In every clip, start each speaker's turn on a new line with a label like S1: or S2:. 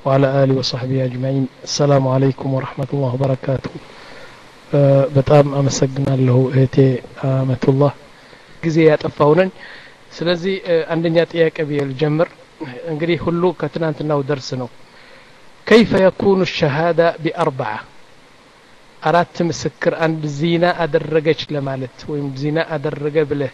S1: وعلى آله وصحبه أجمعين السلام عليكم ورحمة الله وبركاته በጣም አመሰግናለሁ እህቴ አመቱላህ ጊዜ ያጠፋው ነኝ ስለዚህ አንደኛ ጥያቄ ብዬ ልጀምር እንግዲህ ሁሉ ከትናንትናው ደርስ ነው كيف يكون الشهادة بأربعة አራት ምስክር አንድ ዚና አደረገች ለማለት ወይም ዚና አደረገ ብለህ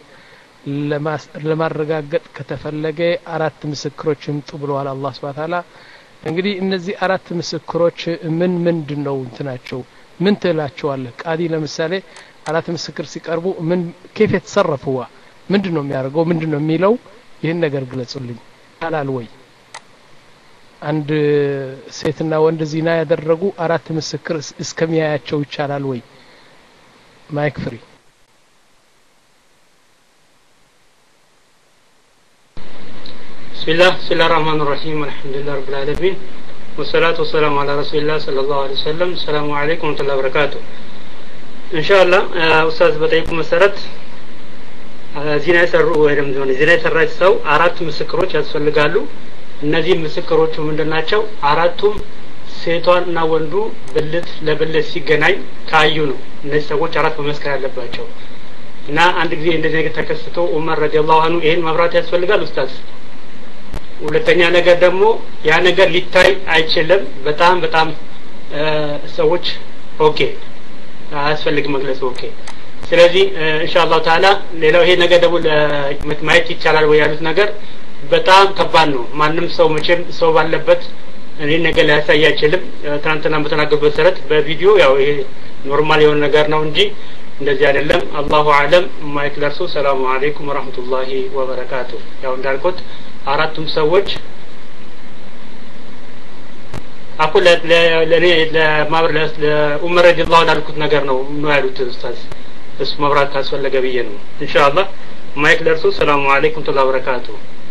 S1: ለማረጋገጥ ከተፈለገ አራት ምስክሮች ይምጡ ብለዋል አላህ ስብሐ ተዓላ እንግዲህ እነዚህ አራት ምስክሮች ምን ምንድን ነው እንትናቸው ምን ትላቸዋለህ ቃዲ ለምሳሌ አራት ምስክር ሲቀርቡ ምን ኬፍ የተሰረፉዋ ምንድን ነው የሚያደርገው ምንድን ነው የሚለው ይህን ነገር ግለጹልኝ ይቻላል ወይ አንድ ሴትና ወንድ ዚና ያደረጉ አራት ምስክር እስከሚያያቸው ይቻላል ወይ ማይክ ፍሪ
S2: بسم الله بسم الله الرحمن الرحيم الحمد لله رب العالمين والصلاة والسلام على رسول الله صلى الله عليه وسلم السلام عليكم ورحمة الله وبركاته إن شاء الله أستاذ بطيكم مسرت ዚና የሰሩ ወይም ሆነ ዚና የሰራች ሰው አራት ምስክሮች ያስፈልጋሉ እነዚህ ምስክሮቹ ምንድን ናቸው አራቱም ሴቷን እና ወንዱ ብልት ለብልት ሲገናኝ ካዩ ነው እነዚህ ሰዎች አራት መመስከር ያለባቸው እና አንድ ጊዜ እንደዚህ ነገር ተከስቶ ኡመር ረዲየላሁ አንሁ ይሄን መብራት ያስፈልጋል ኡስታዝ ሁለተኛ ነገር ደግሞ ያ ነገር ሊታይ አይችልም በጣም በጣም ሰዎች ኦኬ አያስፈልግም መግለጽ ኦኬ ስለዚህ ኢንሻአላሁ ተዓላ ሌላው ይሄ ነገር ደግሞ ማየት ይቻላል ወይ ያሉት ነገር በጣም ከባድ ነው ማንም ሰው መቼም ሰው ባለበት እኔ ነገር ሊያሳይ አይችልም ትናንትና በተናገሩት መሰረት በቪዲዮ ያው ይሄ ኖርማል የሆነ ነገር ነው እንጂ እንደዚህ አይደለም አላሁ አለም ማይክ ለርሱ ሰላሙ አለይኩም ወራህመቱላሂ ወበረካቱ ያው እንዳልኩት አራቱም ሰዎች አኩ ለእኔ ለማብር ለኡመር ረዲየላሁ ላልኩት ነገር ነው ነው ያሉት ኡስታዝ እሱ መብራት ካስፈለገ ብዬ ነው ኢንሻአላህ ማይክ ለርሱ ሰላሙ አለይኩም ወራህመቱላሂ ወበረካቱ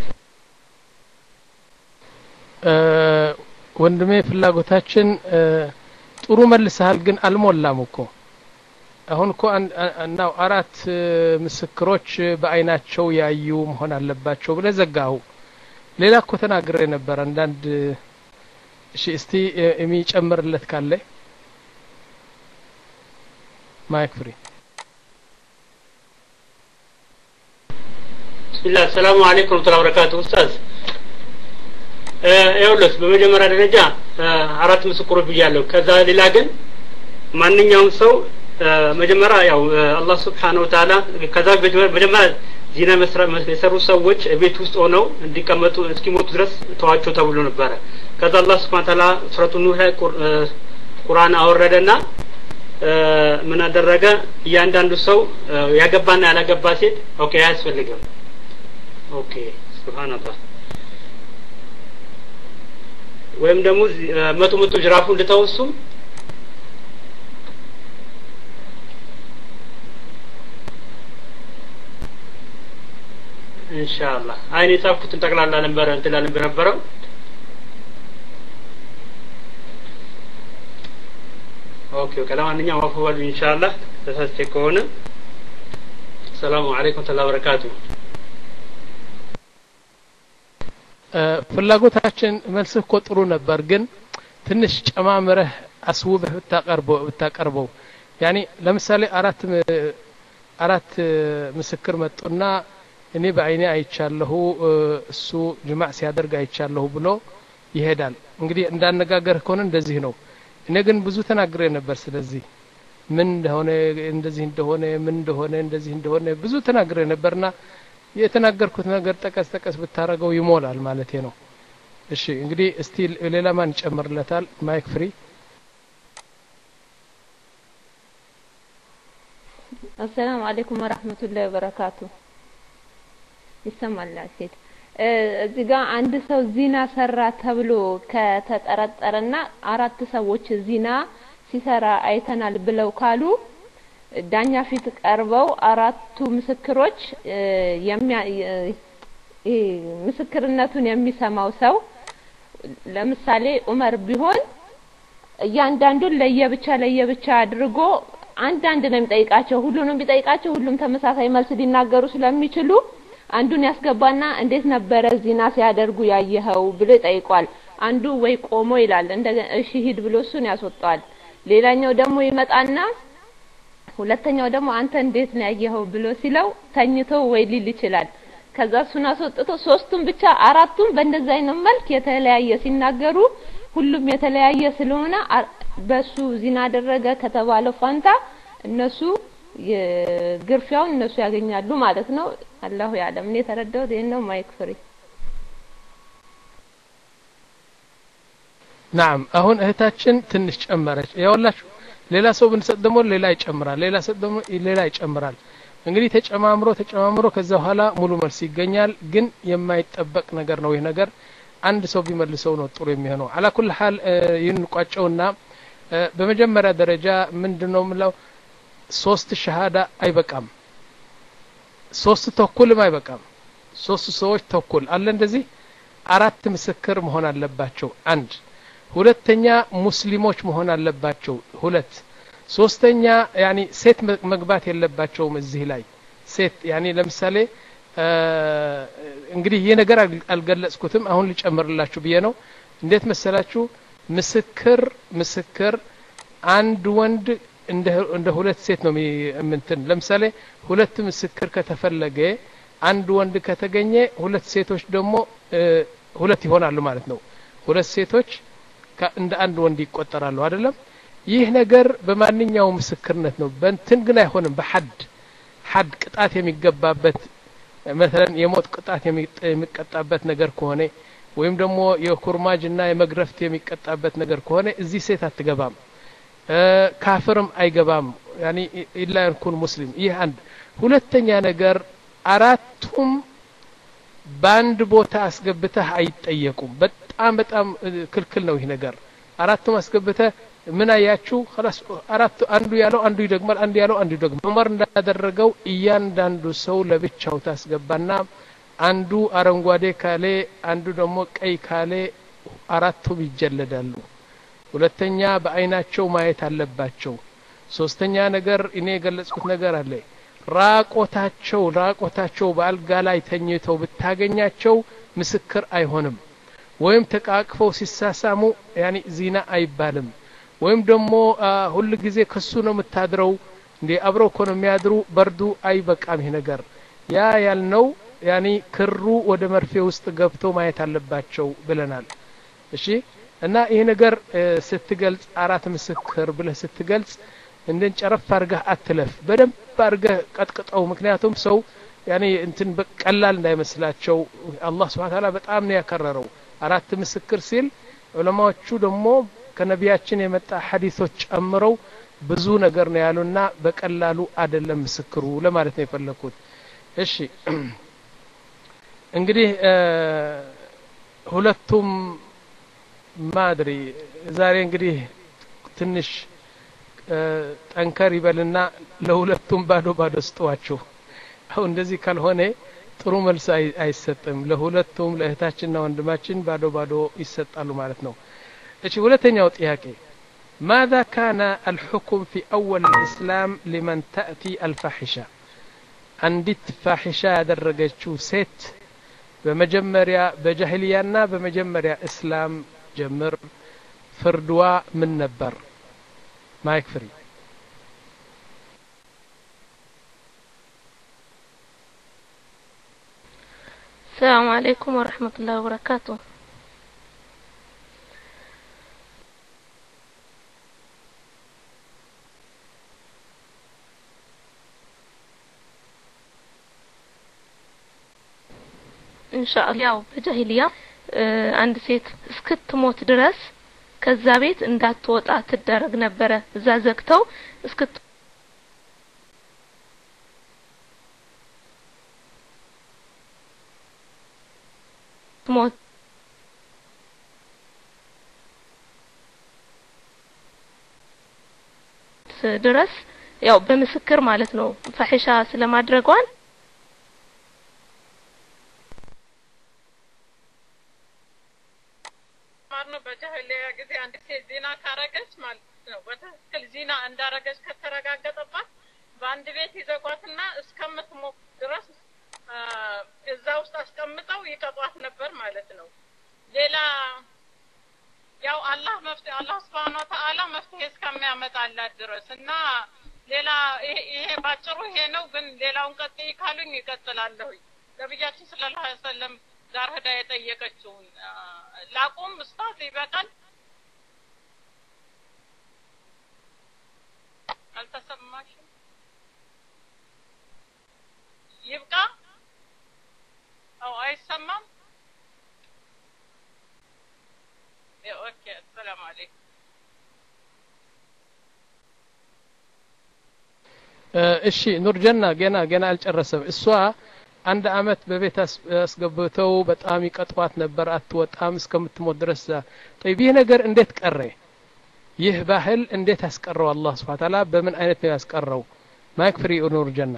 S1: ወንድሜ ፍላጎታችን ጥሩ መልሰሃል ግን አልሞላም እኮ አሁን እኮ እናው አራት ምስክሮች በአይናቸው ያዩ መሆን አለባቸው ብለ ዘጋሁ ሌላ እኮ ተናግሬ ነበር አንዳንድ እሺ እስቲ የሚጨምርለት ካለ ማይክ ፍሪ
S2: ብስሚላህ ሰላሙ አለይኩም ወረህመቱላሂ ወበረካቱ ኡስታዝ ይኸውልህ በመጀመሪያ ደረጃ አራት ምስክሮች ብያለሁ ከዛ ሌላ ግን ማንኛውም ሰው መጀመሪያ ያው አላህ ስብሓን ወተላ ከዛ መጀመሪያ ዚና የሰሩ ሰዎች ቤት ውስጥ ሆነው እንዲቀመጡ እስኪሞቱ ድረስ ተዋቸው ተብሎ ነበረ ከዛ አላህ ስብሓን ተላ ሱረቱ ኑህ ላይ ቁርአን አወረደና ምን አደረገ እያንዳንዱ ሰው ያገባና ያላገባ ሴት ኦኬ አያስፈልግም ኦኬ ስብሓንላህ ወይም ደግሞ መቶ መቶ ጅራፉ እንድተወሱም ኢንሻአላህ አይን የጻፍኩትን ጠቅላላ ነበረ እንትን ላልን በነበረው ኦኬ ኦኬ ለማንኛውም አፉ በሉ ኢንሻአላህ ተሳስቼ ከሆነ ሰላሙ አለይኩም ተላ በረካቱ
S1: ፍላጎታችን መልስህ እኮ ጥሩ ነበር ግን ትንሽ ጨማምረህ አስውበህ ብታቀርበው ብታቀርበው ያኒ ለምሳሌ አራት አራት ምስክር መጡና እኔ በአይኔ አይቻለሁ እሱ ጅማዕ ሲያደርግ አይቻለሁ ብሎ ይሄዳል እንግዲህ እንዳነጋገር ከሆነ እንደዚህ ነው እኔ ግን ብዙ ተናግሬ ነበር ስለዚህ ምን እንደሆነ እንደዚህ እንደሆነ ምን እንደሆነ እንደዚህ እንደሆነ ብዙ ተናግሬ ነበርና የተናገርኩት ነገር ጠቀስ ጠቀስ ብታረገው ይሞላል ማለት ነው እሺ እንግዲህ እስቲ ሌላ ማን ይጨምርለታል ማይክ ፍሪ
S3: አሰላሙ አለይኩም ወራህመቱላሂ ወበረካቱ ይሰማል ሴት እዚህ ጋር አንድ ሰው ዚና ሰራ ተብሎ ከተጠረጠረና አራት ሰዎች ዚና ሲሰራ አይተናል ብለው ካሉ ዳኛ ፊት ቀርበው አራቱ ምስክሮች ምስክርነቱን የሚሰማው ሰው ለምሳሌ ኡመር ቢሆን እያንዳንዱን ለየብቻ ለየብቻ አድርጎ አንዳንድ ነው የሚጠይቃቸው ሁሉንም ቢጠይቃቸው ሁሉም ተመሳሳይ መልስ ሊናገሩ ስለሚችሉ አንዱን ያስገባና እንዴት ነበረ ዚና ሲያደርጉ ያየኸው ብሎ ይጠይቋል። አንዱ ወይ ቆሞ ይላል እንደገና እሺ ሂድ ብሎ እሱን ያስወጣዋል። ሌላኛው ደግሞ ይመጣና ሁለተኛው ደግሞ አንተ እንዴት ነው ያየኸው ብሎ ሲለው ተኝቶ ወይ ሊል ይችላል። ከዛ እሱን አስወጥቶ ሶስቱም ብቻ አራቱም በእንደዚህ አይነት መልክ የተለያየ ሲናገሩ ሁሉም የተለያየ ስለሆነ በሱ ዚና አደረገ ከተባለው ፋንታ እነሱ ግርፊያውን እነሱ ያገኛሉ ማለት ነው። አላሁ ያለም። እኔ የተረዳሁት ይሄን ነው። ማይክ ፍሪ
S1: ናም አሁን እህታችን ትንሽ ጨመረች። ያውላችሁ ሌላ ሰው ብንሰጥ ደግሞ ሌላ ይጨምራል፣ ሌላ ሰጥ ደግሞ ሌላ ይጨምራል። እንግዲህ ተጨማምሮ ተጨማምሮ ከዛ በኋላ ሙሉ መልስ ይገኛል። ግን የማይጠበቅ ነገር ነው ይህ ነገር አንድ ሰው ቢመልሰው ነው ጥሩ የሚሆነው። አላ ኩል ሀል ይህን ቋጨውና በመጀመሪያ ደረጃ ምንድነው የምለው ሶስት ሸሃዳ አይበቃም። ሶስት ተኩልም አይበቃም። ሶስት ሰዎች ተኩል አለ እንደዚህ አራት ምስክር መሆን አለባቸው። አንድ ሁለተኛ ሙስሊሞች መሆን አለባቸው። ሁለት ሶስተኛ ያኒ ሴት መግባት የለባቸውም እዚህ ላይ ሴት ያኒ ለምሳሌ እንግዲህ ይህ ነገር አልገለጽኩትም አሁን ሊጨምርላችሁ ብዬ ነው እንዴት መሰላችሁ ምስክር ምስክር አንድ ወንድ እንደ ሁለት ሴት ነው ምንትን ለምሳሌ ሁለት ምስክር ከተፈለገ አንድ ወንድ ከተገኘ ሁለት ሴቶች ደግሞ ሁለት ይሆናሉ ማለት ነው ሁለት ሴቶች እንደ አንድ ወንድ ይቆጠራሉ አይደለም ይህ ነገር በማንኛውም ምስክርነት ነው በእንትን ግን አይሆንም በሐድ ሐድ ቅጣት የሚገባበት መሰለን የሞት ቅጣት የሚቀጣበት ነገር ከሆነ ወይም ደግሞ የኩርማጅና የመግረፍት የሚቀጣበት ነገር ከሆነ እዚህ ሴት አትገባም ካፍርም አይገባም ያኒ ኢላ ይኩን ሙስሊም ይህ አንድ ሁለተኛ ነገር አራቱም በአንድ ቦታ አስገብተህ አይጠየቁም በጣም በጣም ክልክል ነው ይህ ነገር አራቱም አስገብተህ ምን አያችሁ አራቱ አንዱ ያለው አንዱ ይደግማል አንዱ ያለው አንዱ ይደግማል ዑመር እንዳደረገው እያንዳንዱ ሰው ለብቻው ታስገባና አንዱ አረንጓዴ ካሌ አንዱ ደግሞ ቀይ ካሌ አራቱም ይጀለዳሉ ሁለተኛ በአይናቸው ማየት አለባቸው ሶስተኛ ነገር እኔ የገለጽኩት ነገር አለ ራቆታቸው ራቆታቸው በአልጋ ላይ ተኝተው ብታገኛቸው ምስክር አይሆንም ወይም ተቃቅፈው ሲሳሳሙ ያኒ ዚና አይባልም ወይም ደግሞ ሁል ጊዜ ከሱ ነው የምታድረው እንዴ አብረው እኮ ነው የሚያድሩ በርዱ አይበቃም ይህ ነገር ያ ያልነው ያኒ ክሩ ወደ መርፌ ውስጥ ገብቶ ማየት አለባቸው ብለናል እሺ እና ይህ ነገር ስትገልጽ አራት ምስክር ብለህ ስትገልጽ እንደን ጨረፍ አድርገህ አትለፍ በደንብ አድርገህ ቀጥቅጠው ምክንያቱም ሰው ያኔ እንትን ቀላል እንዳይመስላቸው አላህ ስብሓን ታላ በጣም ነው ያከረረው አራት ምስክር ሲል ዑለማዎቹ ደግሞ ከነቢያችን የመጣ ሀዲሶች ጨምረው ብዙ ነገር ነው ያሉና በቀላሉ አደለም ምስክሩ ለማለት ነው የፈለግኩት እሺ እንግዲህ ሁለቱም ማድሪ ዛሬ እንግዲህ ትንሽ ጠንከር ይበልና ለሁለቱም ባዶ ባዶ ስጠዋችሁ አሁን እንደዚህ ካልሆነ ጥሩ መልስ አይሰጥም ለሁለቱም ለእህታችንና ወንድማችን ባዶ ባዶ ይሰጣሉ ማለት ነው እሺ ሁለተኛው ጥያቄ ماذا كان الحكم في أول الإسلام لمن تأتي الفاحشة አንዲት ፋሒሻ ያደረገችው ሴት በመጀመሪያ በጃሂልያና በመጀመሪያ እስላም ጀምር ፍርድዋ ምን ነበር ማይክ ፍሪ
S4: السلام عليكم ورحمة الله وبركاته ኢንሻአላህ ያው በጃሂልያ አንድ ሴት እስክትሞት ድረስ ከዛ ቤት እንዳትወጣ ትደረግ ነበረ እዛ ዘግተው እስክት ሞት ድረስ ያው በምስክር ማለት ነው ፈሒሻ ስለማድረጓን
S5: ነው በጃሂልያ ጊዜ አንድ ሴት ዚና ካረገች ማለት ነው በትክክል ዚና እንዳረገች ከተረጋገጠባት በአንድ ቤት ይዘጓትና እስከምትሞት ድረስ እዛ ውስጥ አስቀምጠው ይቀጧት ነበር ማለት ነው። ሌላ ያው አላህ መፍትሄ አላህ ስብሐነ ወተዓላ መፍትሄ እስከሚያመጣላት ድረስ እና ሌላ ይሄ ባጭሩ ይሄ ነው። ግን ሌላውን ቀጥይ ካሉኝ ይቀጥላለሁኝ። ነቢያችን ሰለላሁ ዐለይሂ ወሰለም ጋር ሄዳ የጠየቀችውን ላቁም ኡስታዝ ይበቃል። አልተሰማሽም? ይብቃ? አው አይሰማም? ኦኬ ሰላም አለይኩም።
S1: እሺ ኑርጀና ገና ገና አልጨረሰም። እሷ አንድ አመት በቤት አስገብተው በጣም ይቀጥዋት ነበር፣ አትወጣም እስከምትሞት ድረስ። ጠይብ ይህ ነገር እንዴት ቀረ? ይህ ባህል እንዴት አስቀረው? አላህ ስብሐ ተዓላ በምን አይነት ነው ያስቀረው? ማይክ ፍሪ ኑርጀና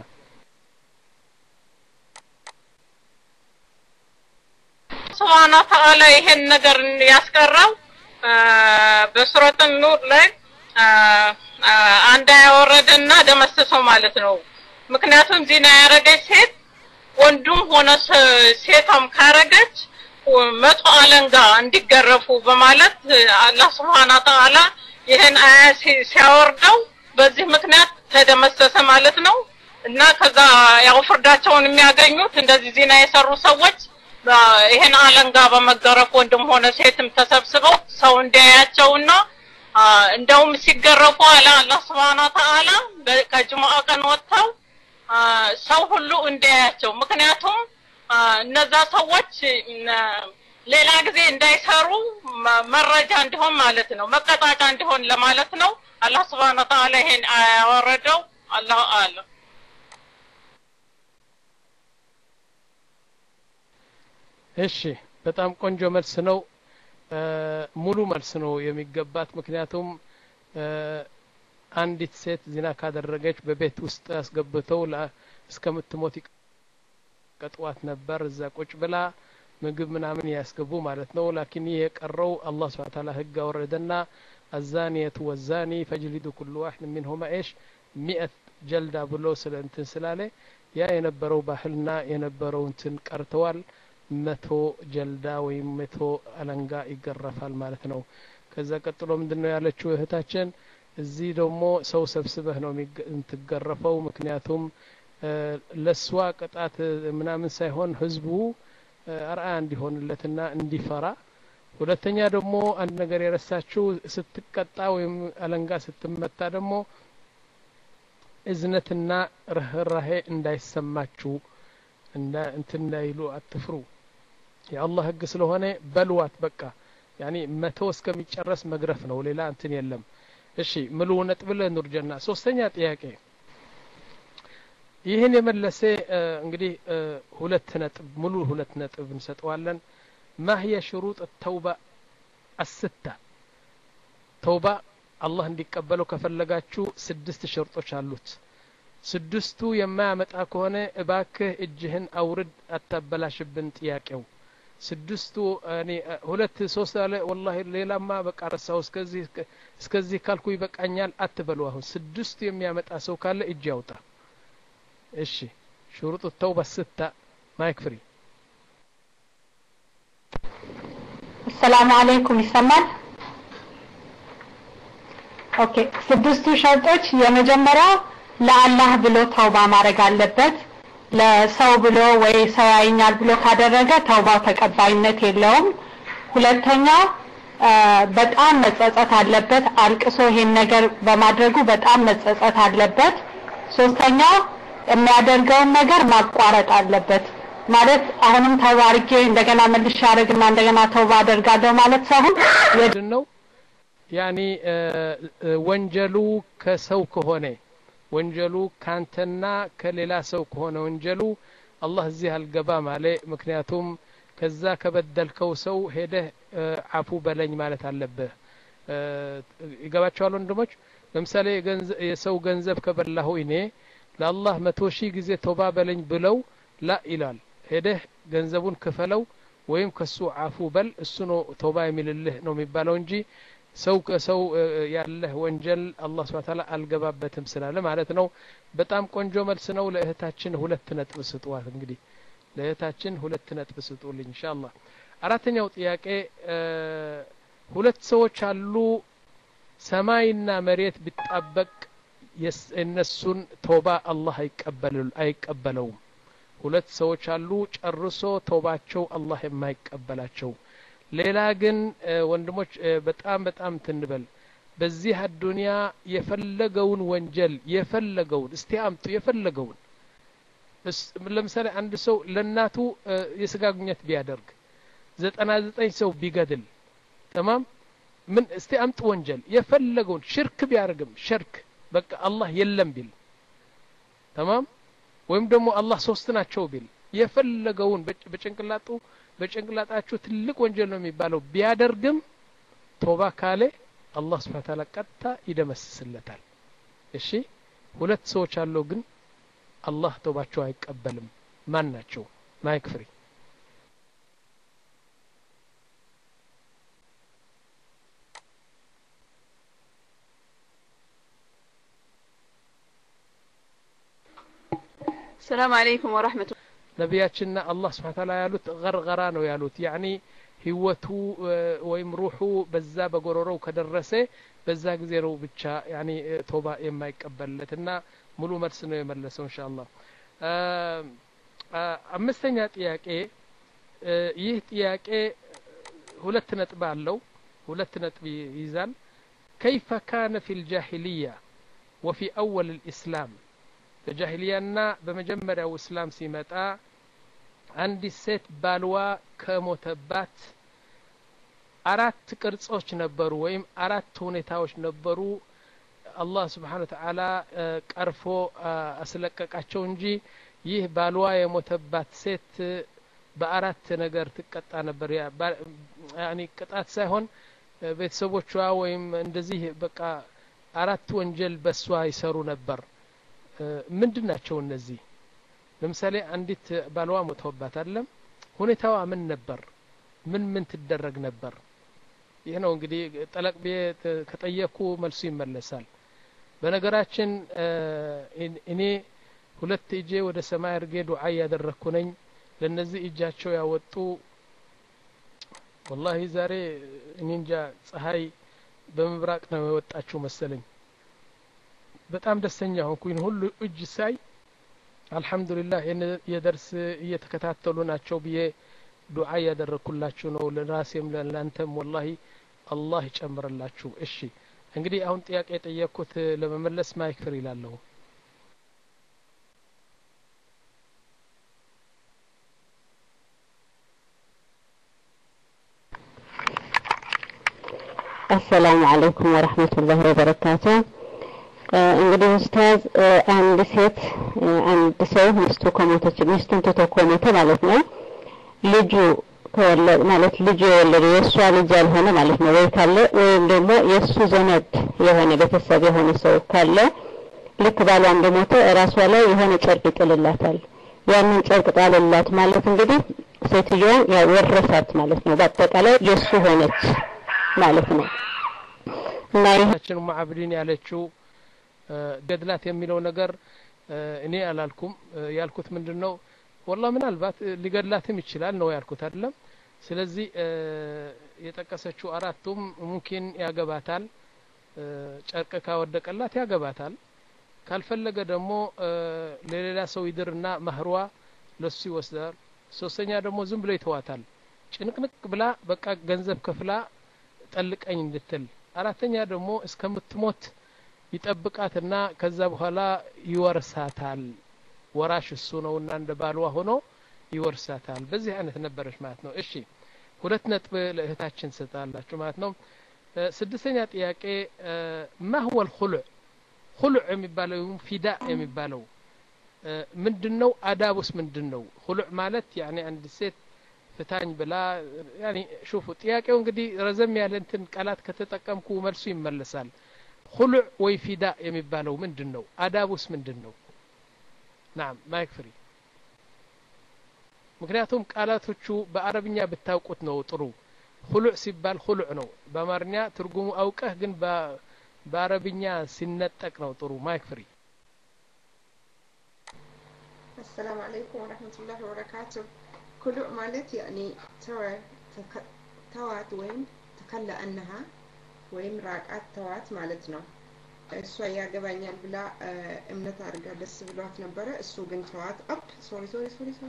S5: ስብሐነ ተዓላ ይሄን ነገር ያስቀረው በሱረቱ ኑር ላይ አንድ ያወረደና ደመሰሰው ማለት ነው። ምክንያቱም ዚና ያረገች ሴት ወንዱም ሆነ ሴቷም ካረገች መቶ አለንጋ እንዲገረፉ በማለት አላህ ስብሐነ ተዓላ ይህን አያ ሲያወርደው በዚህ ምክንያት ተደመሰሰ ማለት ነው እና ከዛ ያው ፍርዳቸውን የሚያገኙት እንደዚህ ዚና የሰሩ ሰዎች ይህን አለንጋ በመገረፍ ወንድም ሆነ ሴትም ተሰብስበው ሰው እንዲያያቸውና እንደውም ሲገረፉ አለ አላህ ስብሐነ ተዓላ ከጅሙዓ ቀን ወጥተው ሰው ሁሉ እንዲያያቸው ምክንያቱም እነዛ ሰዎች ሌላ ጊዜ እንዳይሰሩ መረጃ እንዲሆን ማለት ነው፣ መቀጣጫ እንዲሆን ለማለት ነው። አላህ ስብሐነ ወተዓላ ይሄን ያወረደው አላሁ አለም።
S1: እሺ፣ በጣም ቆንጆ መልስ ነው። ሙሉ መልስ ነው የሚገባት። ምክንያቱም አንዲት ሴት ዚና ካደረገች በቤት ውስጥ አስገብተው እስከምትሞት ይቀጥዋት ነበር። እዛ ቁጭ ብላ ምግብ ምናምን ያስገቡ ማለት ነው። ላኪን ይህ የቀረው አላህ ስብሐ ተዓላ ህግ አወረደና አዛኒየቱ ወዛኒ ፈጅሊዱ ኩሉ ዋሕድ ሚንሁማ ኤሽ ሚአት ጀልዳ ብሎ ስለ እንትን ስላለ ያ የነበረው ባህልና የነበረው እንትን ቀርተዋል። መቶ ጀልዳ ወይም መቶ አለንጋ ይገረፋል ማለት ነው። ከዛ ቀጥሎ ምንድን ነው ያለችው እህታችን? እዚህ ደግሞ ሰው ሰብስበህ ነው የምትገረፈው። ምክንያቱም ለእሷ ቅጣት ምናምን ሳይሆን ህዝቡ አርአያ እንዲሆንለትና እንዲፈራ። ሁለተኛ ደግሞ አንድ ነገር የረሳችው ስትቀጣ ወይም አለንጋ ስትመታ ደግሞ እዝነትና ርህራሄ እንዳይሰማችሁ እንዳ እንትን እንዳይሉ አትፍሩ። የአላህ ህግ ስለሆነ በልዋት በቃ ያኒ መቶ እስከሚጨረስ መግረፍ ነው። ሌላ እንትን የለም። እሺ ምሉ ነጥብ ለኑር ጀና ሶስተኛ ጥያቄ ይህን የመለሰ እንግዲህ ሁለት ነጥብ ሙሉ ሁለት ነጥብ እንሰጠዋለን። ማህየ ሽሩጥ ተውባ አስታ ተውባ አላህ እንዲቀበለው ከፈለጋችሁ ስድስት ሽርጦች አሉት። ስድስቱ የማያመጣ ከሆነ እባክህ እጅህን አውርድ፣ አታበላሽብን ጥያቄው። ስድስቱ እኔ ሁለት ሶስት አለ ወላሂ ሌላማ በቃ ረሳው እስከዚህ እስከዚህ ካልኩ ይበቃኛል አትበሉ። አሁን ስድስቱ የሚያመጣ ሰው ካለ እጅ ያውጣ። እሺ ሽሩጥ ተውባ ስታ ማይክ ፍሪ
S6: አሰላሙ አለይኩም ይሰማል? ኦኬ ስድስቱ ሸርጦች የመጀመሪያው ለአላህ ብሎ ተውባ ማድረግ አለበት። ለሰው ብሎ ወይ ሰው ያይኛል ብሎ ካደረገ ተውባው ተቀባይነት የለውም። ሁለተኛው በጣም መጸጸት አለበት። አልቅሶ ይሄን ነገር በማድረጉ በጣም መጸጸት አለበት። ሶስተኛው የሚያደርገውን ነገር ማቋረጥ አለበት። ማለት አሁንም ተውባ አድርጌ እንደገና መልሼ አደርግና እንደገና ተውባ አደርጋለሁ ማለት ሳይሆን
S1: ምንድን ነው ያኒ ወንጀሉ ከሰው ከሆነ ወንጀሉ ካንተና ከሌላ ሰው ከሆነ ወንጀሉ አላህ እዚህ አልገባም አለ። ምክንያቱም ከዛ ከበደልከው ሰው ሄደህ አፉ በለኝ ማለት አለብህ። ይገባቸዋል ወንድሞች። ለምሳሌ የሰው ገንዘብ ከበላሁ እኔ ለአላህ መቶ ሺህ ጊዜ ተውባ በለኝ ብለው ላ ይላል። ሄደህ ገንዘቡን ክፈለው ወይም ከሱ አፉ በል እሱ ነው ተውባ የሚልልህ ነው የሚባለው እንጂ ሰው ከሰው ያለህ ወንጀል አላህ ስብሐ ተዓላ አልገባበትም ስላለ ማለት ነው። በጣም ቆንጆ መልስ ነው። ለእህታችን ሁለት ነጥብ ስጥዋት እንግዲህ ለእህታችን ሁለት ነጥብ ስጡልኝ ኢንሻአላህ አራተኛው ጥያቄ ሁለት ሰዎች አሉ ሰማይና መሬት ቢጣበቅ የእነሱን ቶባ አላህ አይቀበለውም ሁለት ሰዎች አሉ ጨርሶ ቶባቸው አላህ የማይቀበላቸው ሌላ ግን ወንድሞች በጣም በጣም ትንበል በዚህ አዱንያ የፈለገውን ወንጀል የፈለገውን እስቲ አምጡ የፈለገውን ለምሳሌ አንድ ሰው ለእናቱ የስጋ ግንኙነት ቢያደርግ ዘጠና ዘጠኝ ሰው ቢገድል ተማም ምን እስቲ አምጡ ወንጀል የፈለገውን ሽርክ ቢያደርግም ሽርክ በቃ አላህ የለም ቢል ተማም ወይም ደግሞ አላህ ሶስት ናቸው ቢል የፈለገውን በጭንቅላጡ በጭንቅላጣችሁ ትልቅ ወንጀል ነው የሚባለው ቢያደርግም ቶባ ካለ አላህ ስብሓን ታላ ቀጥታ ይደመስስለታል እሺ ሁለት ሰዎች አለው ግን አላህ ተውባቸው አይቀበልም ማን ናቸው ማይክ ፍሪ
S7: السلام عليكم ورحمة الله
S1: ነቢያችንና አላህ ስብሓን ታላ ያሉት ገርገራ ነው ያሉት ያኒ ህይወቱ ወይም ሩሑ በዛ በጎረሮው ከደረሰ በዛ ጊዜ ነው ብቻ ያኒ ቶባ የማይቀበልለት እና ሙሉ መልስ ነው የመለሰው እንሻ አላህ አምስተኛ ጥያቄ ይህ ጥያቄ ሁለት ነጥብ አለው ሁለት ነጥብ ይይዛል ከይፈ ካነ ፊ ልጃሂልያ ወፊ አወል ልእስላም በጃሂልያና በመጀመሪያው እስላም ሲመጣ አንዲት ሴት ባልዋ ከሞተባት አራት ቅርጾች ነበሩ ወይም አራት ሁኔታዎች ነበሩ አላህ ስብሓን ተዓላ ቀርፎ አስለቀቃቸው እንጂ ይህ ባልዋ የሞተባት ሴት በአራት ነገር ትቀጣ ነበር ያኒ ቅጣት ሳይሆን ቤተሰቦቿ ወይም እንደዚህ በቃ አራት ወንጀል በሷ ይሰሩ ነበር ምንድን ናቸው እነዚህ ለምሳሌ አንዲት ባልዋ ሞተውባት አለም ሁኔታዋ ምን ነበር ምን ምን ትደረግ ነበር ይህ ነው እንግዲህ ጠለቅ ቤት ከጠየኩ መልሱ ይመለሳል በነገራችን እኔ ሁለት እጄ ወደ ሰማይ እርጌ ዱዓ እያደረግኩ ነኝ ለእነዚህ እጃቸው ያወጡ ወላሂ ዛሬ እኔ እንጃ ፀሐይ በምብራቅ ነው የወጣችው መሰለኝ በጣም ደስተኛ ሆንኩኝ ሁሉ እጅ ሳይ አልሐምዱሊላህ የደርስ እየተከታተሉ ናቸው ብዬ ዱዓ እያደረግኩላችሁ ነው ለራሴም ለእናንተም ወላሂ አላህ ይጨምርላችሁ እሺ እንግዲህ አሁን ጥያቄ የጠየቅኩት ለመመለስ ማይክ ፍሪ ይላለሁ
S8: አሰላሙ አለይኩም ወረህመቱላህ ወበረካቱ እንግዲህ ኡስታዝ አንድ ሴት አንድ ሰው ሚስቱ ከሞተች ሚስቱን ትቶ ከሞተ ማለት ነው ልጁ ከወለድ ማለት ልጁ የወለደ የእሷ ልጅ ያልሆነ ማለት ነው ወይ ካለ ወይም ደግሞ የእሱ ዘመድ የሆነ ቤተሰብ የሆነ ሰው ካለ ልክ ባሏ እንደሞተ እራሷ ላይ የሆነ ጨርቅ ይጥልላታል ያንን ጨርቅ ጣልላት ማለት እንግዲህ ሴትዮዋን ያው ወረሳት ማለት ነው በአጠቃላይ የእሱ ሆነች ማለት ነው እና
S1: ይህችን ሙዓብዲን ያለችው ገድላት የሚለው ነገር እኔ አላልኩም ያልኩት ምንድን ነው ወላ ምናልባት ሊገድላትም ይችላል ነው ያልኩት አይደለም ስለዚህ የጠቀሰችው አራቱም ሙምኪን ያገባታል ጨርቅ ካወደቀላት ያገባታል ካልፈለገ ደግሞ ለሌላ ሰው ይድርና ማህሯ ለሱ ይወስዳል ሶስተኛ ደግሞ ዝም ብሎ ይተዋታል ጭንቅንቅ ብላ በቃ ገንዘብ ከፍላ ጠልቀኝ እንድትል አራተኛ ደግሞ እስከምትሞት ይጠብቃትና ከዛ በኋላ ይወርሳታል ወራሽ እሱ ነውና እንደ ባልዋ ሆኖ ይወርሳታል በዚህ አይነት ነበረች ማለት ነው እሺ ሁለት ነጥብ ለእህታችን ሰጣላችሁ ማለት ነው ስድስተኛ ጥያቄ ማ ሁወ ልኩሉዕ ኩሉዕ የሚባለው ፊዳ የሚባለው ምንድን ነው አዳቡስ ምንድን ነው ኩሉዕ ማለት ያኒ አንድ ሴት ፍታኝ ብላ ያኒ ሹፉ ጥያቄው እንግዲህ ረዘም ያለ እንትን ቃላት ከተጠቀምኩ መልሱ ይመለሳል ኩሉዕ ወይ ፊዳ የሚባለው ምንድን ነው አዳቡስ ምንድን ነው ናም ማይክ ፍሪ ምክንያቱም ቃላቶቹ በአረብኛ ብታውቁት ነው ጥሩ ኩሉዕ ሲባል ኩሉዕ ነው በአማርኛ ትርጉሙ አውቀህ ግን በአረብኛ ሲነጠቅ ነው ጥሩ ማይክ ፍሪ
S9: السلام عليكم ورحمة الله وبركاته كلؤ ማለት ያኔ ተወ ተዋት ወይም ተከላ አነሃ ወይም ራቃት ተዋት ማለት ነው። እሷ ያገባኛል ብላ እምነት አድርጋ ደስ ብሏት ነበረ። እሱ ግን ተዋት። አፕ ሶሪ ሶሪ ሶሪ ሶሪ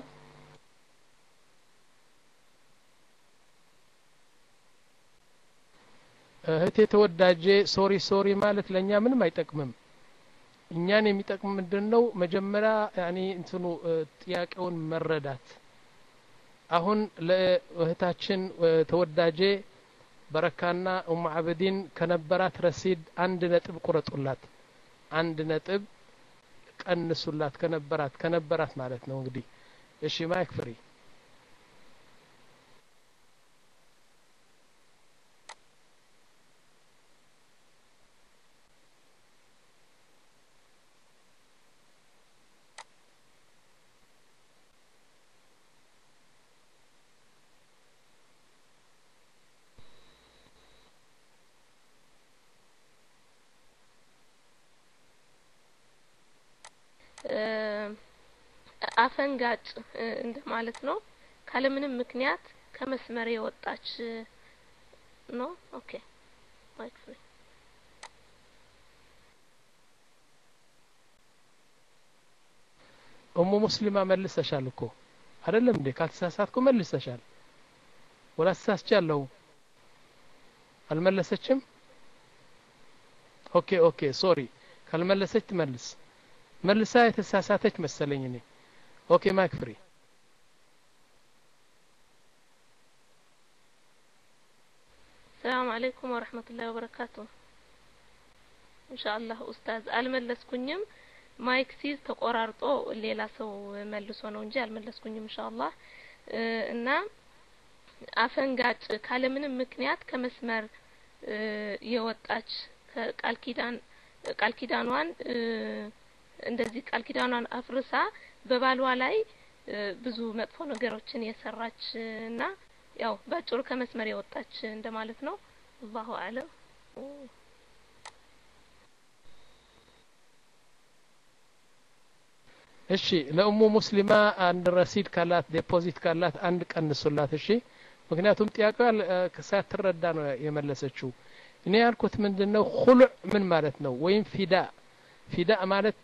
S1: እህቴ ተወዳጄ ሶሪ ሶሪ ማለት ለእኛ ምንም አይጠቅምም። እኛን የሚጠቅም ምንድን ነው? መጀመሪያ ያኔ እንትኑ ጥያቄውን መረዳት። አሁን ለእህታችን ተወዳጄ በረካና ኡሙ አበዲን ከነበራት ረሲድ አንድ ነጥብ ቁረጡላት። አንድ ነጥብ ቀንሱላት ከነበራት ከነበራት ማለት ነው እንግዲህ። እሺ ማይክ ፍሪ
S4: አፈንጋጭ እንደማለት ነው። ካለምንም ምክንያት ከመስመር የወጣች ነው። ኦኬ ማይክ ፍሪ
S1: እሙ ሙስሊማ መልሰሻል እኮ አይደለም እንዴ? ካልተሳሳትኩ መልሰሻል። ወላ ተሳስቻለሁ? አልመለሰችም? ኦኬ ኦኬ ሶሪ። ካልመለሰች ትመልስ። መልሳ የተሳሳተች መሰለኝ እኔ። ኦኬ ማይክ ፍሪ
S4: ሰላም አለይኩም ወረህመቱላሂ ወበረካቱ። ኢንሻአላህ ኡስታዝ አልመለስኩኝም። ማይክ ሲዝ ተቆራርጦ ሌላ ሰው መልሶ ነው እንጂ አልመለስኩኝም ኢንሻአላህ እና አፈንጋጭ ካለምንም ምክንያት ከመስመር የወጣች ቃል ኪዳን ቃል ኪዳኗን እንደዚህ ቃል ኪዳኗን አፍርሳ በባሏ ላይ ብዙ መጥፎ ነገሮችን የሰራች እና ያው ባጭሩ ከመስመር የወጣች እንደማለት ነው። አላሁ አለም።
S1: እሺ ለኡሙ ሙስሊማ አንድ ረሲድ ካላት ዴፖዚት ካላት አንድ ቀንሱላት። እሺ ምክንያቱም ጥያቄዋ ሳትረዳ ነው የመለሰችው። እኔ ያልኩት ምንድን ነው ሁሉዕ ምን ማለት ነው? ወይም ፊዳ ፊዳ ማለት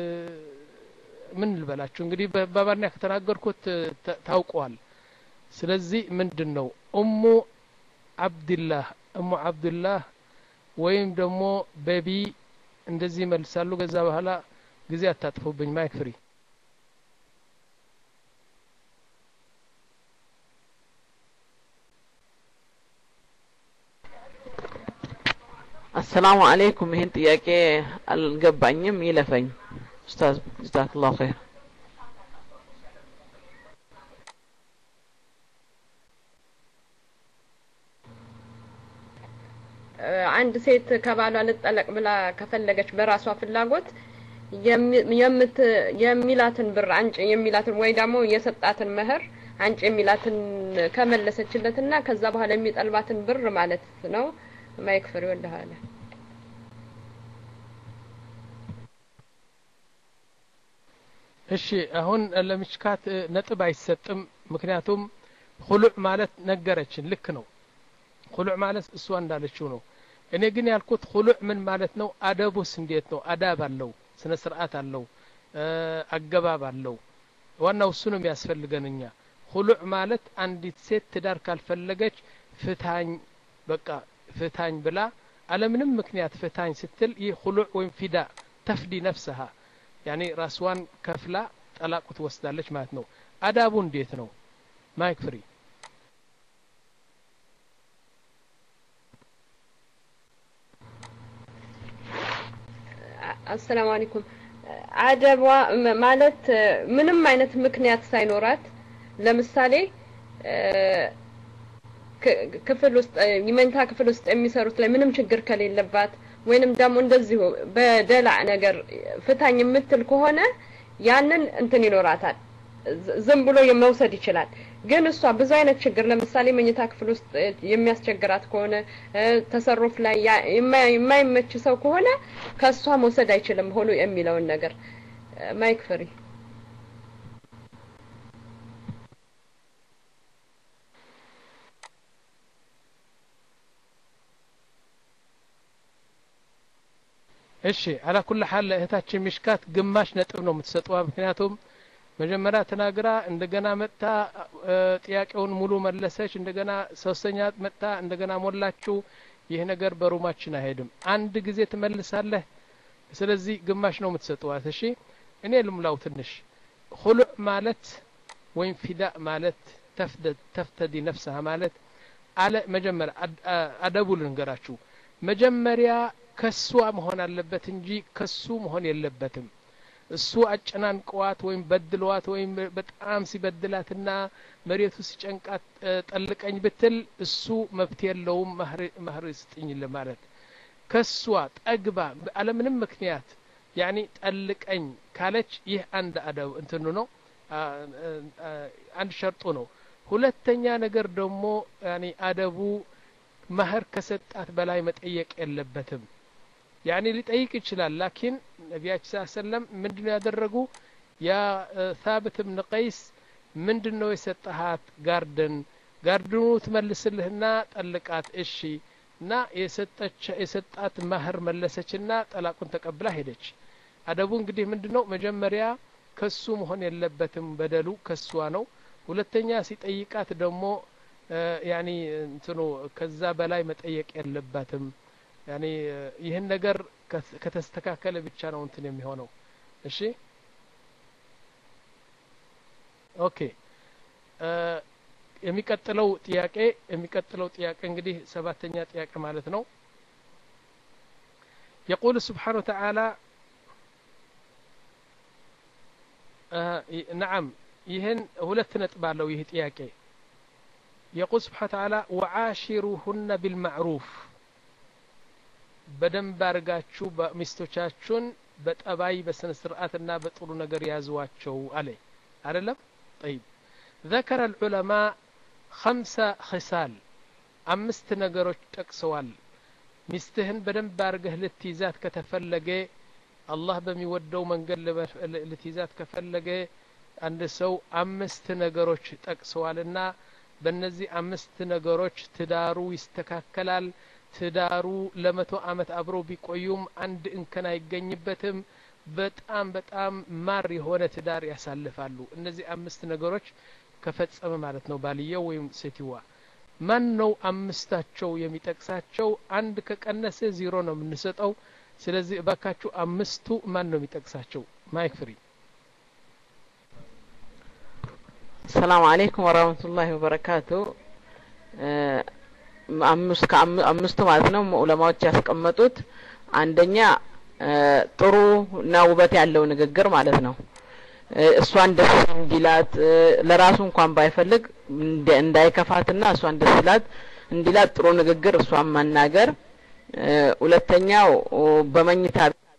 S1: ምን ልበላችሁ እንግዲህ በአማርኛ ከተናገርኩት ታውቀዋል። ስለዚህ ምንድን ነው ኡሙ አብድላህ እሙ አብድላህ ወይም ደግሞ ቤቢ እንደዚህ ይመልሳሉ። ከዛ በኋላ ጊዜ አታጥፉብኝ። ማይክ ፍሪ
S10: አሰላሙ አለይኩም። ይህን ጥያቄ አልገባኝም፣ ይለፈኝ ኡስታዝ ጀዛክላሁ ኸይር።
S11: አንድ ሴት ከባሏ ልጠለቅ ብላ ከፈለገች በራሷ ፍላጎት የምት የሚላትን ብር አንጭ የሚላትን ወይ ደግሞ የሰጣትን መህር አንጭ የሚላትን ከመለሰችለትና ከዛ በኋላ የሚጠልባትን ብር ማለት ነው። ማይክ ፍሪ ወልደሃለ
S1: እሺ አሁን ለምሽካት ነጥብ አይሰጥም። ምክንያቱም ሁሉዕ ማለት ነገረችን። ልክ ነው። ሁሉዕ ማለት እሷ እንዳለችው ነው። እኔ ግን ያልኩት ሁሉዕ ምን ማለት ነው? አደቡስ እንዴት ነው? አዳብ አለው፣ ስነ ስርዓት አለው፣ አገባብ አለው። ዋናው እሱ ነው የሚያስፈልገን እኛ። ሁሉዕ ማለት አንዲት ሴት ትዳር ካልፈለገች ፍታኝ፣ በቃ ፍታኝ ብላ አለምንም ምክንያት ፍታኝ ስትል ይህ ሁሉዕ ወይም ፊዳ ተፍዲ ነፍስሃ ያኔ ራስዋን ከፍላ ጠላቁ ትወስዳለች ማለት ነው። አዳቡ እንዴት ነው? ማይክ ፍሪ
S11: አሰላሙ አለይኩም አደቧ ማለት ምንም አይነት ምክንያት ሳይኖራት ለምሳሌ ክፍል ውስጥ የመኝታ ክፍል ውስጥ የሚሰሩት ላይ ምንም ችግር ከሌለባት ወይንም ደግሞ እንደዚሁ በደላዕ ነገር ፍታኝ የምትል ከሆነ ያንን እንትን ይኖራታል ዝም ብሎ መውሰድ ይችላል። ግን እሷ ብዙ አይነት ችግር ለምሳሌ መኝታ ክፍል ውስጥ የሚያስቸግራት ከሆነ ተሰሩፍ ላይ የማይመች ሰው ከሆነ ከእሷ መውሰድ አይችልም ሆኖ የሚለውን ነገር ማይክ ፍሪ
S1: እሺ አላ ኩል ሐል እህታችን ሚሽካት ግማሽ ነጥብ ነው የምትሰጠዋ ምክንያቱም መጀመሪያ ተናግራ እንደገና መጥታ ጥያቄውን ሙሉ መለሰች እንደገና ሶስተኛ መጥታ እንደገና ሞላችሁ ይህ ነገር በሩማችን አይሄድም አንድ ጊዜ ትመልሳለህ ስለዚህ ግማሽ ነው የምትሰጠዋት እሺ እኔ ልሙላው ትንሽ ሁሉዕ ማለት ወይም ፊዳእ ማለት ተፍተዲ ነፍስሃ ማለት አለ መጀመሪያ አደቡ ልንገራችሁ መጀመሪያ ከሷ መሆን አለበት እንጂ ከሱ መሆን የለበትም እሱ አጨናንቀዋት ወይም በድለዋት ወይም በጣም ሲበድላትና መሬቱ ሲጨንቃት ጠልቀኝ ብትል እሱ መብት የለውም ማህር ስጥኝ ለማለት ከሷ ጠግባ አለምንም ምክንያት ያኒ ጠልቀኝ ካለች ይህ አንድ አደብ እንትኑ ነው አንድ ሸርጡ ነው ሁለተኛ ነገር ደግሞ ያኒ አደቡ ማህር ከሰጣት በላይ መጠየቅ የለበትም ያኒ ሊጠይቅ ይችላል ላኪን ነቢያችን ስ ሰለም ምንድን ነው ያደረጉ ያ ታብት ብን ቀይስ ምንድን ነው የሰጠሃት ጋርደን ጋርድኑ ትመልስልህና ጠልቃት እሺ እና የሰጣት ማህር መለሰችና ጠላቁን ተቀብላ ሄደች አደቡ እንግዲህ ምንድን ነው መጀመሪያ ከሱ መሆን የለበትም በደሉ ከሷ ነው ሁለተኛ ሲጠይቃት ደግሞ ያኒ እንትኑ ከዛ በላይ መጠየቅ የለባትም ያኒ ይህን ነገር ከተስተካከለ ብቻ ነው እንትን የሚሆነው እሺ ኦኬ የሚቀጥለው ጥያቄ የሚቀጥለው ጥያቄ እንግዲህ ሰባተኛ ጥያቄ ማለት ነው يقول سبحانه وتعالى نعم ይህን ሁለት ነጥብ አለው ይህ ጥያቄ يقول سبحانه وتعالى وعاشروهن بالمعروف በደንብ አድርጋችሁ ሚስቶቻችሁን በጠባይ በስነ ስርዓትና በጥሩ ነገር ያዝዋቸው አለ አይደለም طيب ذكر العلماء خمس خصال አምስት ነገሮች ጠቅሰዋል ሚስትህን በደንብ አድርገህ ልትይዛት ከተፈለገ አላህ በሚወደው መንገድ ልትይዛት ከፈለገ አንድ ሰው አምስት ነገሮች ጠቅሰዋልና በእነዚህ አምስት ነገሮች ትዳሩ ይስተካከላል ትዳሩ ለመቶ አመት አብረው ቢቆዩም አንድ እንከን አይገኝበትም በጣም በጣም ማር የሆነ ትዳር ያሳልፋሉ እነዚህ አምስት ነገሮች ከፈጸመ ማለት ነው ባልየው ወይም ሴትዋ ማን ነው አምስታቸው የሚጠቅሳቸው አንድ ከቀነሰ ዜሮ ነው የምንሰጠው ስለዚህ እባካችሁ አምስቱ ማን ነው የሚጠቅሳቸው ማይክ ፍሪ
S10: ሰላም አለይኩም ወራህመቱላሂ ወበረካቱ አምስቱ ማለት ነው ዑለማዎች ያስቀመጡት አንደኛ ጥሩ እና ውበት ያለው ንግግር ማለት ነው እሷን ደስ እንዲላት ለራሱ እንኳን ባይፈልግ እንዳይከፋትና እሷን ደስ ይላት እንዲላት ጥሩ ንግግር እሷን መናገር ሁለተኛው በመኝታ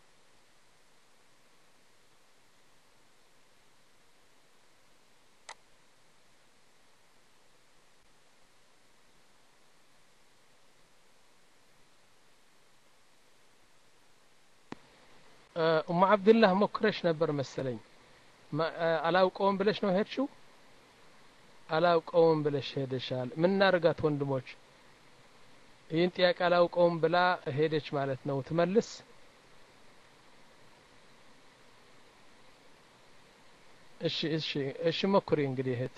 S1: ኡማ አብድላህ ሞክረሽ ነበር መሰለኝ አላውቀውም ብለሽ ነው ሄድሽው አላውቀውም ብለሽ ሄደሻል ምን እናርጋት ወንድሞች ይህን ጥያቄ አላውቀውም ብላ ሄደች ማለት ነው ትመልስ እሺ እሺ እሺ ሞክሪ እንግዲህ እህት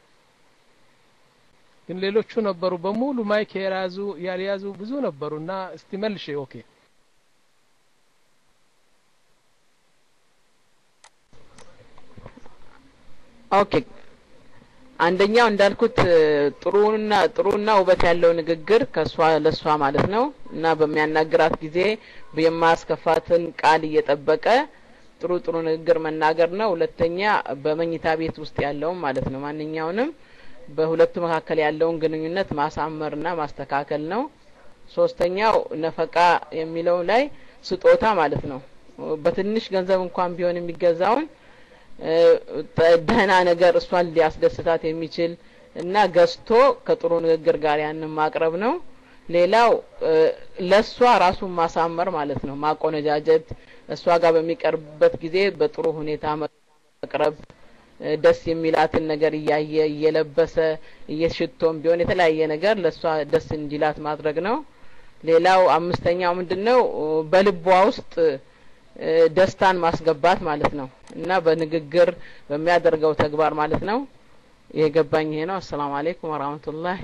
S1: ግን ሌሎቹ ነበሩ በሙሉ ማይክ የያዙ ያልያዙ ብዙ ነበሩና እስቲ መልሽ ኦኬ
S10: ኦኬ አንደኛው እንዳልኩት ጥሩና ጥሩና ውበት ያለው ንግግር ከሷ ለሷ ማለት ነው እና በሚያናግራት ጊዜ የማያስከፋትን ቃል እየጠበቀ ጥሩ ጥሩ ንግግር መናገር ነው ሁለተኛ በመኝታ ቤት ውስጥ ያለውን ማለት ነው ማንኛውንም በሁለቱ መካከል ያለውን ግንኙነት ማሳመርና ማስተካከል ነው ሶስተኛው ነፈቃ የሚለው ላይ ስጦታ ማለት ነው በትንሽ ገንዘብ እንኳን ቢሆን የሚገዛውን ደህና ነገር እሷን ሊያስደስታት የሚችል እና ገዝቶ ከጥሩ ንግግር ጋር ያንን ማቅረብ ነው ሌላው ለእሷ ራሱን ማሳመር ማለት ነው ማቆነጃጀት እሷ ጋር በሚቀርብበት ጊዜ በጥሩ ሁኔታ መቅረብ ደስ የሚላትን ነገር እያየ እየለበሰ እየሽቶም ቢሆን የተለያየ ነገር ለእሷ ደስ እንዲላት ማድረግ ነው ሌላው አምስተኛው ምንድነው በልቧ ውስጥ ደስታን ማስገባት ማለት ነው እና በንግግር በሚያደርገው ተግባር ማለት ነው የገባኝ ይሄ ነው አሰላሙ አለይኩም ወራህመቱላህ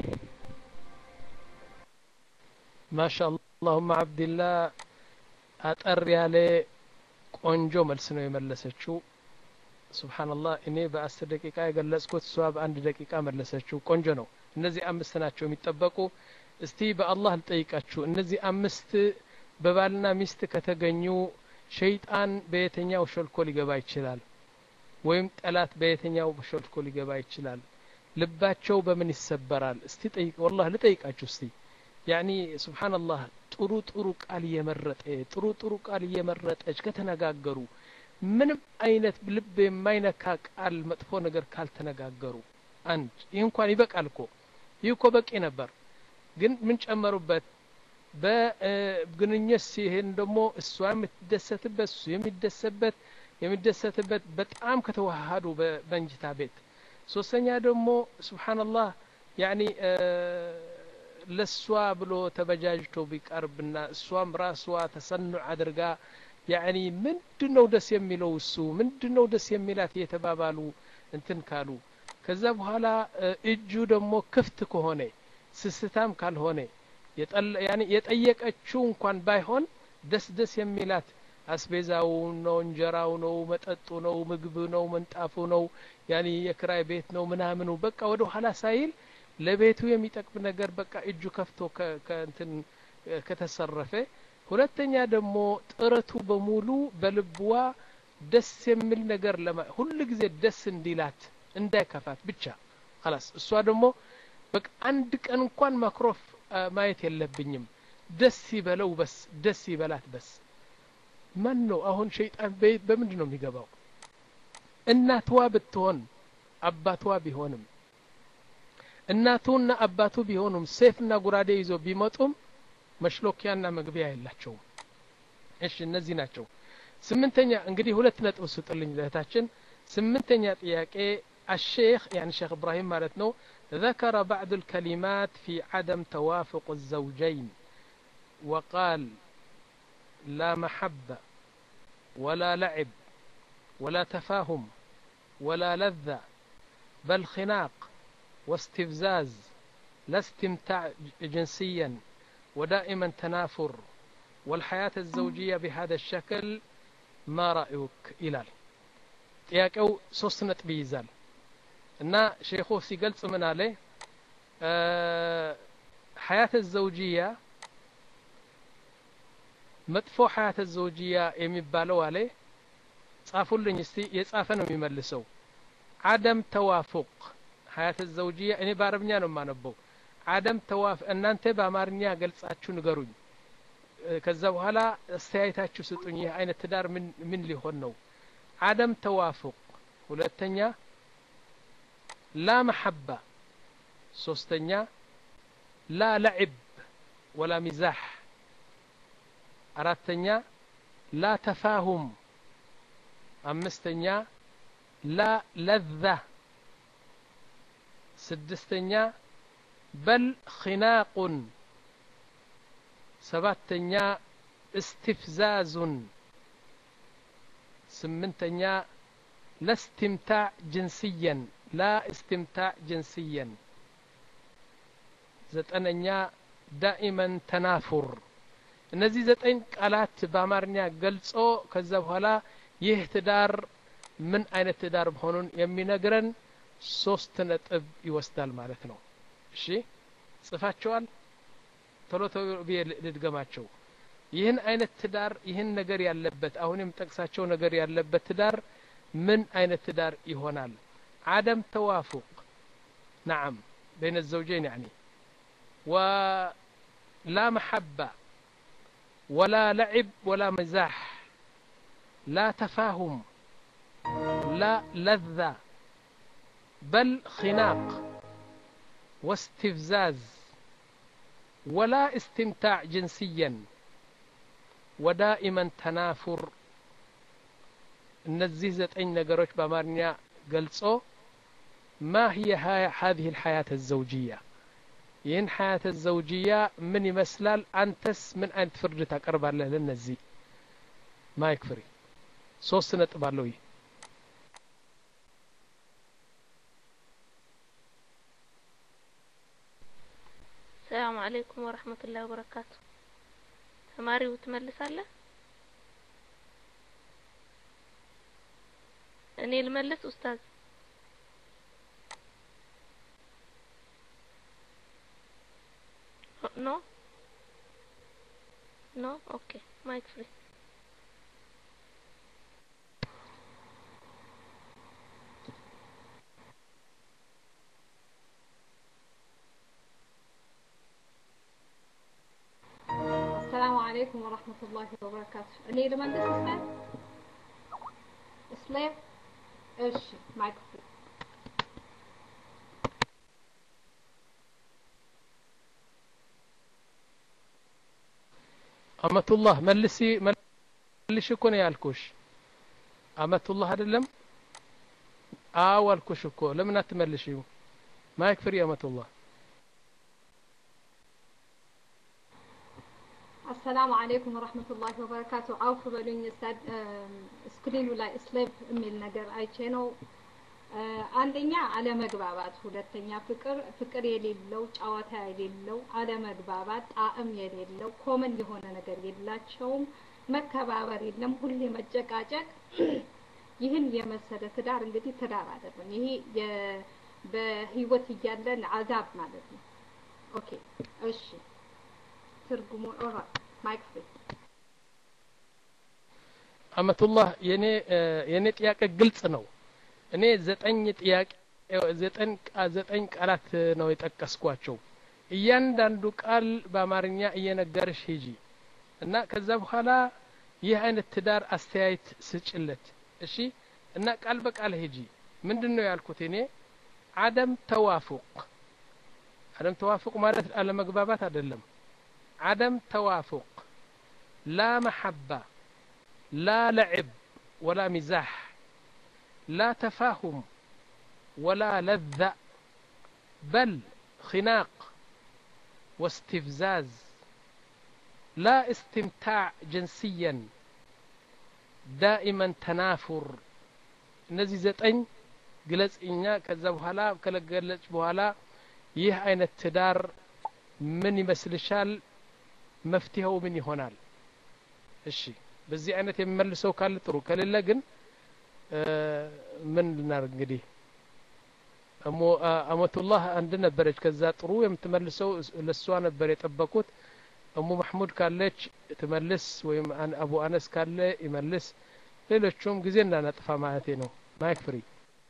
S1: ማሻ አላሁማ አብድላህ አጠር ያለ ቆንጆ መልስ ነው የመለሰችው ሱብሓንላህ እኔ በአስር ደቂቃ የገለጽኩት እሷ በአንድ ደቂቃ መለሰችው ቆንጆ ነው እነዚህ አምስት ናቸው የሚጠበቁ እስቲ በአላህ ልጠይቃችሁ እነዚህ አምስት በባልና ሚስት ከተገኙ ሸይጣን በየትኛው ሾልኮ ሊገባ ይችላል ወይም ጠላት በየትኛው ሾልኮ ሊገባ ይችላል ልባቸው በምን ይሰበራል እስቲ ጠይቅ ወላህ ልጠይቃችሁ እስቲ ያኒ ስብሓንላህ ጥሩ ጥሩ ቃል እየመረጠ ጥሩ ጥሩ ቃል እየመረጠች ከተነጋገሩ ምንም አይነት ልብ የማይነካ ቃል መጥፎ ነገር ካልተነጋገሩ አንድ ይህ እንኳን ይበቃል እኮ ይህ እኮ በቂ ነበር ግን ምን ጨመሩበት በግንኙነት ሲሄን ደግሞ እሷ የምትደሰትበት እሱ የሚደሰበት የሚደሰትበት በጣም ከተዋሃዱ በመንጅታ ቤት ሶስተኛ ደግሞ ስብሓንላህ ያኒ ለእሷ ብሎ ተበጃጅቶ ቢቀርብና እሷም ራሷ ተሰኑዕ አድርጋ ያኒ ምንድን ነው ደስ የሚለው እሱ ምንድን ነው ደስ የሚላት እየተባባሉ እንትን ካሉ ከዛ በኋላ እጁ ደግሞ ክፍት ከሆነ ስስታም ካልሆነ የጠየቀችው እንኳን ባይሆን ደስ ደስ የሚላት አስቤዛው ነው እንጀራው ነው መጠጡ ነው ምግብ ነው መንጣፉ ነው ያኒ የክራይ ቤት ነው ምናምኑ በቃ ወደ ኋላ ሳይል ለቤቱ የሚጠቅም ነገር በቃ እጁ ከፍቶ ከእንትን ከተሰረፈ ሁለተኛ ደግሞ ጥረቱ በሙሉ በልብዋ ደስ የሚል ነገር ለማ ሁሉ ጊዜ ደስ እንዲላት እንዳይከፋት ብቻ خلاص እሷ ደግሞ በቃ አንድ ቀን እንኳን ማክሮፍ ማየት የለብኝም ደስ ይበለው በስ ደስ ይበላት በስ ማን ነው አሁን ሸይጣን በምንድን ነው የሚገባው እናትዋ ብትሆን አባቷ ቢሆንም እናቱና አባቱ ቢሆኑም ሴፍና ጉራዴ ይዞ ቢመጡም መሽሎኪያና መግቢያ የላቸውም እሺ እነዚህ ናቸው ስምንተኛ እንግዲህ ሁለት ነጥብ ስጥልኝ ለእህታችን ስምንተኛ ጥያቄ الشيخ يعني شيخ إبراهيم مالتنو ذكر بعض الكلمات في عدم توافق الزوجين وقال لا محبة ولا لعب ولا تفاهم ولا لذة بل خناق واستفزاز لا استمتاع جنسيا ودائما تنافر والحياة الزوجية بهذا الشكل ما رأيك إلال ጥያቄው ሶስት ነጥብ ይይዛል እና ሼኹ ሲገልጽ ምን አለ ሀያት ዘውጅያ መጥፎ ሀያት ዘውጅያ የሚባለው አለ ጻፉልኝ እስቲ የጻፈ ነው የሚመልሰው አደም ተዋፉቅ ሀያት ዘውጅያ እኔ በአረብኛ ነው የማነበው አደም ተዋፍ እናንተ በአማርኛ ገልጻችሁ ንገሩኝ ከዛ በኋላ አስተያየታችሁ ስጡኝ ይህ አይነት ትዳር ምን ምን ሊሆን ነው አደም ተዋፉቅ ሁለተኛ ላ መሐባ ሶስተኛ ላ ለዕብ ወላ ሚዛሕ አራተኛ ላ ተፋሁም አምስተኛ ላ ለዛ ስድስተኛ በል ኺናቁን ሰባተኛ እስትፍዛዙን ስምንተኛ ለስትምታዕ ጅንስየን ላ እስትምታዕ ጅንስየን ዘጠነኛ ዳኢመን ተናፉር እነዚህ ዘጠኝ ቃላት በአማርኛ ገልጾ ከዛ በኋላ ይህ ትዳር ምን አይነት ትዳር መሆኑን የሚነግረን ሶስት ነጥብ ይወስዳል ማለት ነው እሺ ጽፋቸዋል ቶሎ ቶሎ ብዬ ልድገማቸው ይህን አይነት ትዳር ይህን ነገር ያለበት አሁን የምጠቅሳቸው ነገር ያለበት ትዳር ምን አይነት ትዳር ይሆናል عدم توافق نعم بين الزوجين يعني ولا محبة ولا لعب ولا مزاح لا تفاهم لا لذة بل خناق واستفزاز ولا استمتاع جنسيا ودائما تنافر እነዚህ ዘጠኝ ነገሮች በአማርኛ ገልጾ ማ هي هذه الحياة الزوجية ይህን ሀያተ ዘውጅያ ምን ይመስላል አንተስ ምን አይነት ፍርድ ታቀርባለህ ለነዚህ ማይክ ፍሪ ሶስት ነጥብ አለው ይህ
S4: ሰላም አለይኩም ወረህመቱላሂ ወበረካቱ ተማሪው ትመልሳለህ እኔ ልመልስ ኡስታዝ ኖ ኖ ኦኬ ማይክ ፍሪ
S6: السلام عليكم ورحمة الله وبركاته اللي لمن ده اسلام اسلام ايش معك
S1: አመቱላህ መልሲ መልሽ እኮ ነው ያልኩሽ አመቱላህ አይደለም አዎ አልኩሽ እኮ ለምን አትመልሽው ማይክ ፍሪ አመቱላህ
S6: السلام عليكم ورحمة الله وبركاته عوف በሉኝ ስታድ ስክሪኑ ላይ ስሌቭ የሚል ነገር አይቼ ነው አንደኛ አለመግባባት ሁለተኛ ፍቅር ፍቅር የሌለው ጨዋታ የሌለው አለመግባባት ጣዕም የሌለው ኮመን የሆነ ነገር የላቸውም መከባበር የለም ሁሌ መጨቃጨቅ ይህን የመሰለ ትዳር እንግዲህ ትዳር አይደለም ይሄ በህይወት እያለን አዛብ ማለት ነው ኦኬ እሺ ትርጉሙ ኦራ ማይክ ፍሪ
S1: አመቱላህ የኔ የኔ ጥያቄ ግልጽ ነው እኔ ዘጠኝ ጥያቄ ዘጠኝ ዘጠኝ ቃላት ነው የጠቀስኳቸው እያንዳንዱ ቃል በአማርኛ እየነገርሽ ሂጂ እና ከዛ በኋላ ይህ አይነት ትዳር አስተያየት ስጭለት እሺ እና ቃል በቃል ሂጂ ምንድን ነው ያልኩት እኔ አደም ተዋፉቅ አደም ተዋፉቅ ማለት አለመግባባት አይደለም عدم توافق لا محبة لا لعب ولا مزاح لا تفاهم ولا لذة بل خناق واستفزاز لا استمتاع جنسيا دائما تنافر እነዚህ ዘጠኝ ግለጽ እኛ ከዛ በኋላ ከለገለጽ በኋላ ይህ አይነት ትዳር ምን ይመስልሻል መፍትሄው ምን ይሆናል እሺ በዚህ አይነት የሚመልሰው ካለ ጥሩ ከሌለ ግን ምን ልናደርግ እንግዲህ አመቱላህ አንድ ነበረች ከዛ ጥሩ የምትመልሰው ለሷ ነበር የጠበቁት እሙ ማሕሙድ ካለች ትመልስ ወይም አቡ አነስ ካለ ይመልስ ሌሎቹም ጊዜ እንዳናጥፋ ማለቴ ነው ማይክ ፍሪ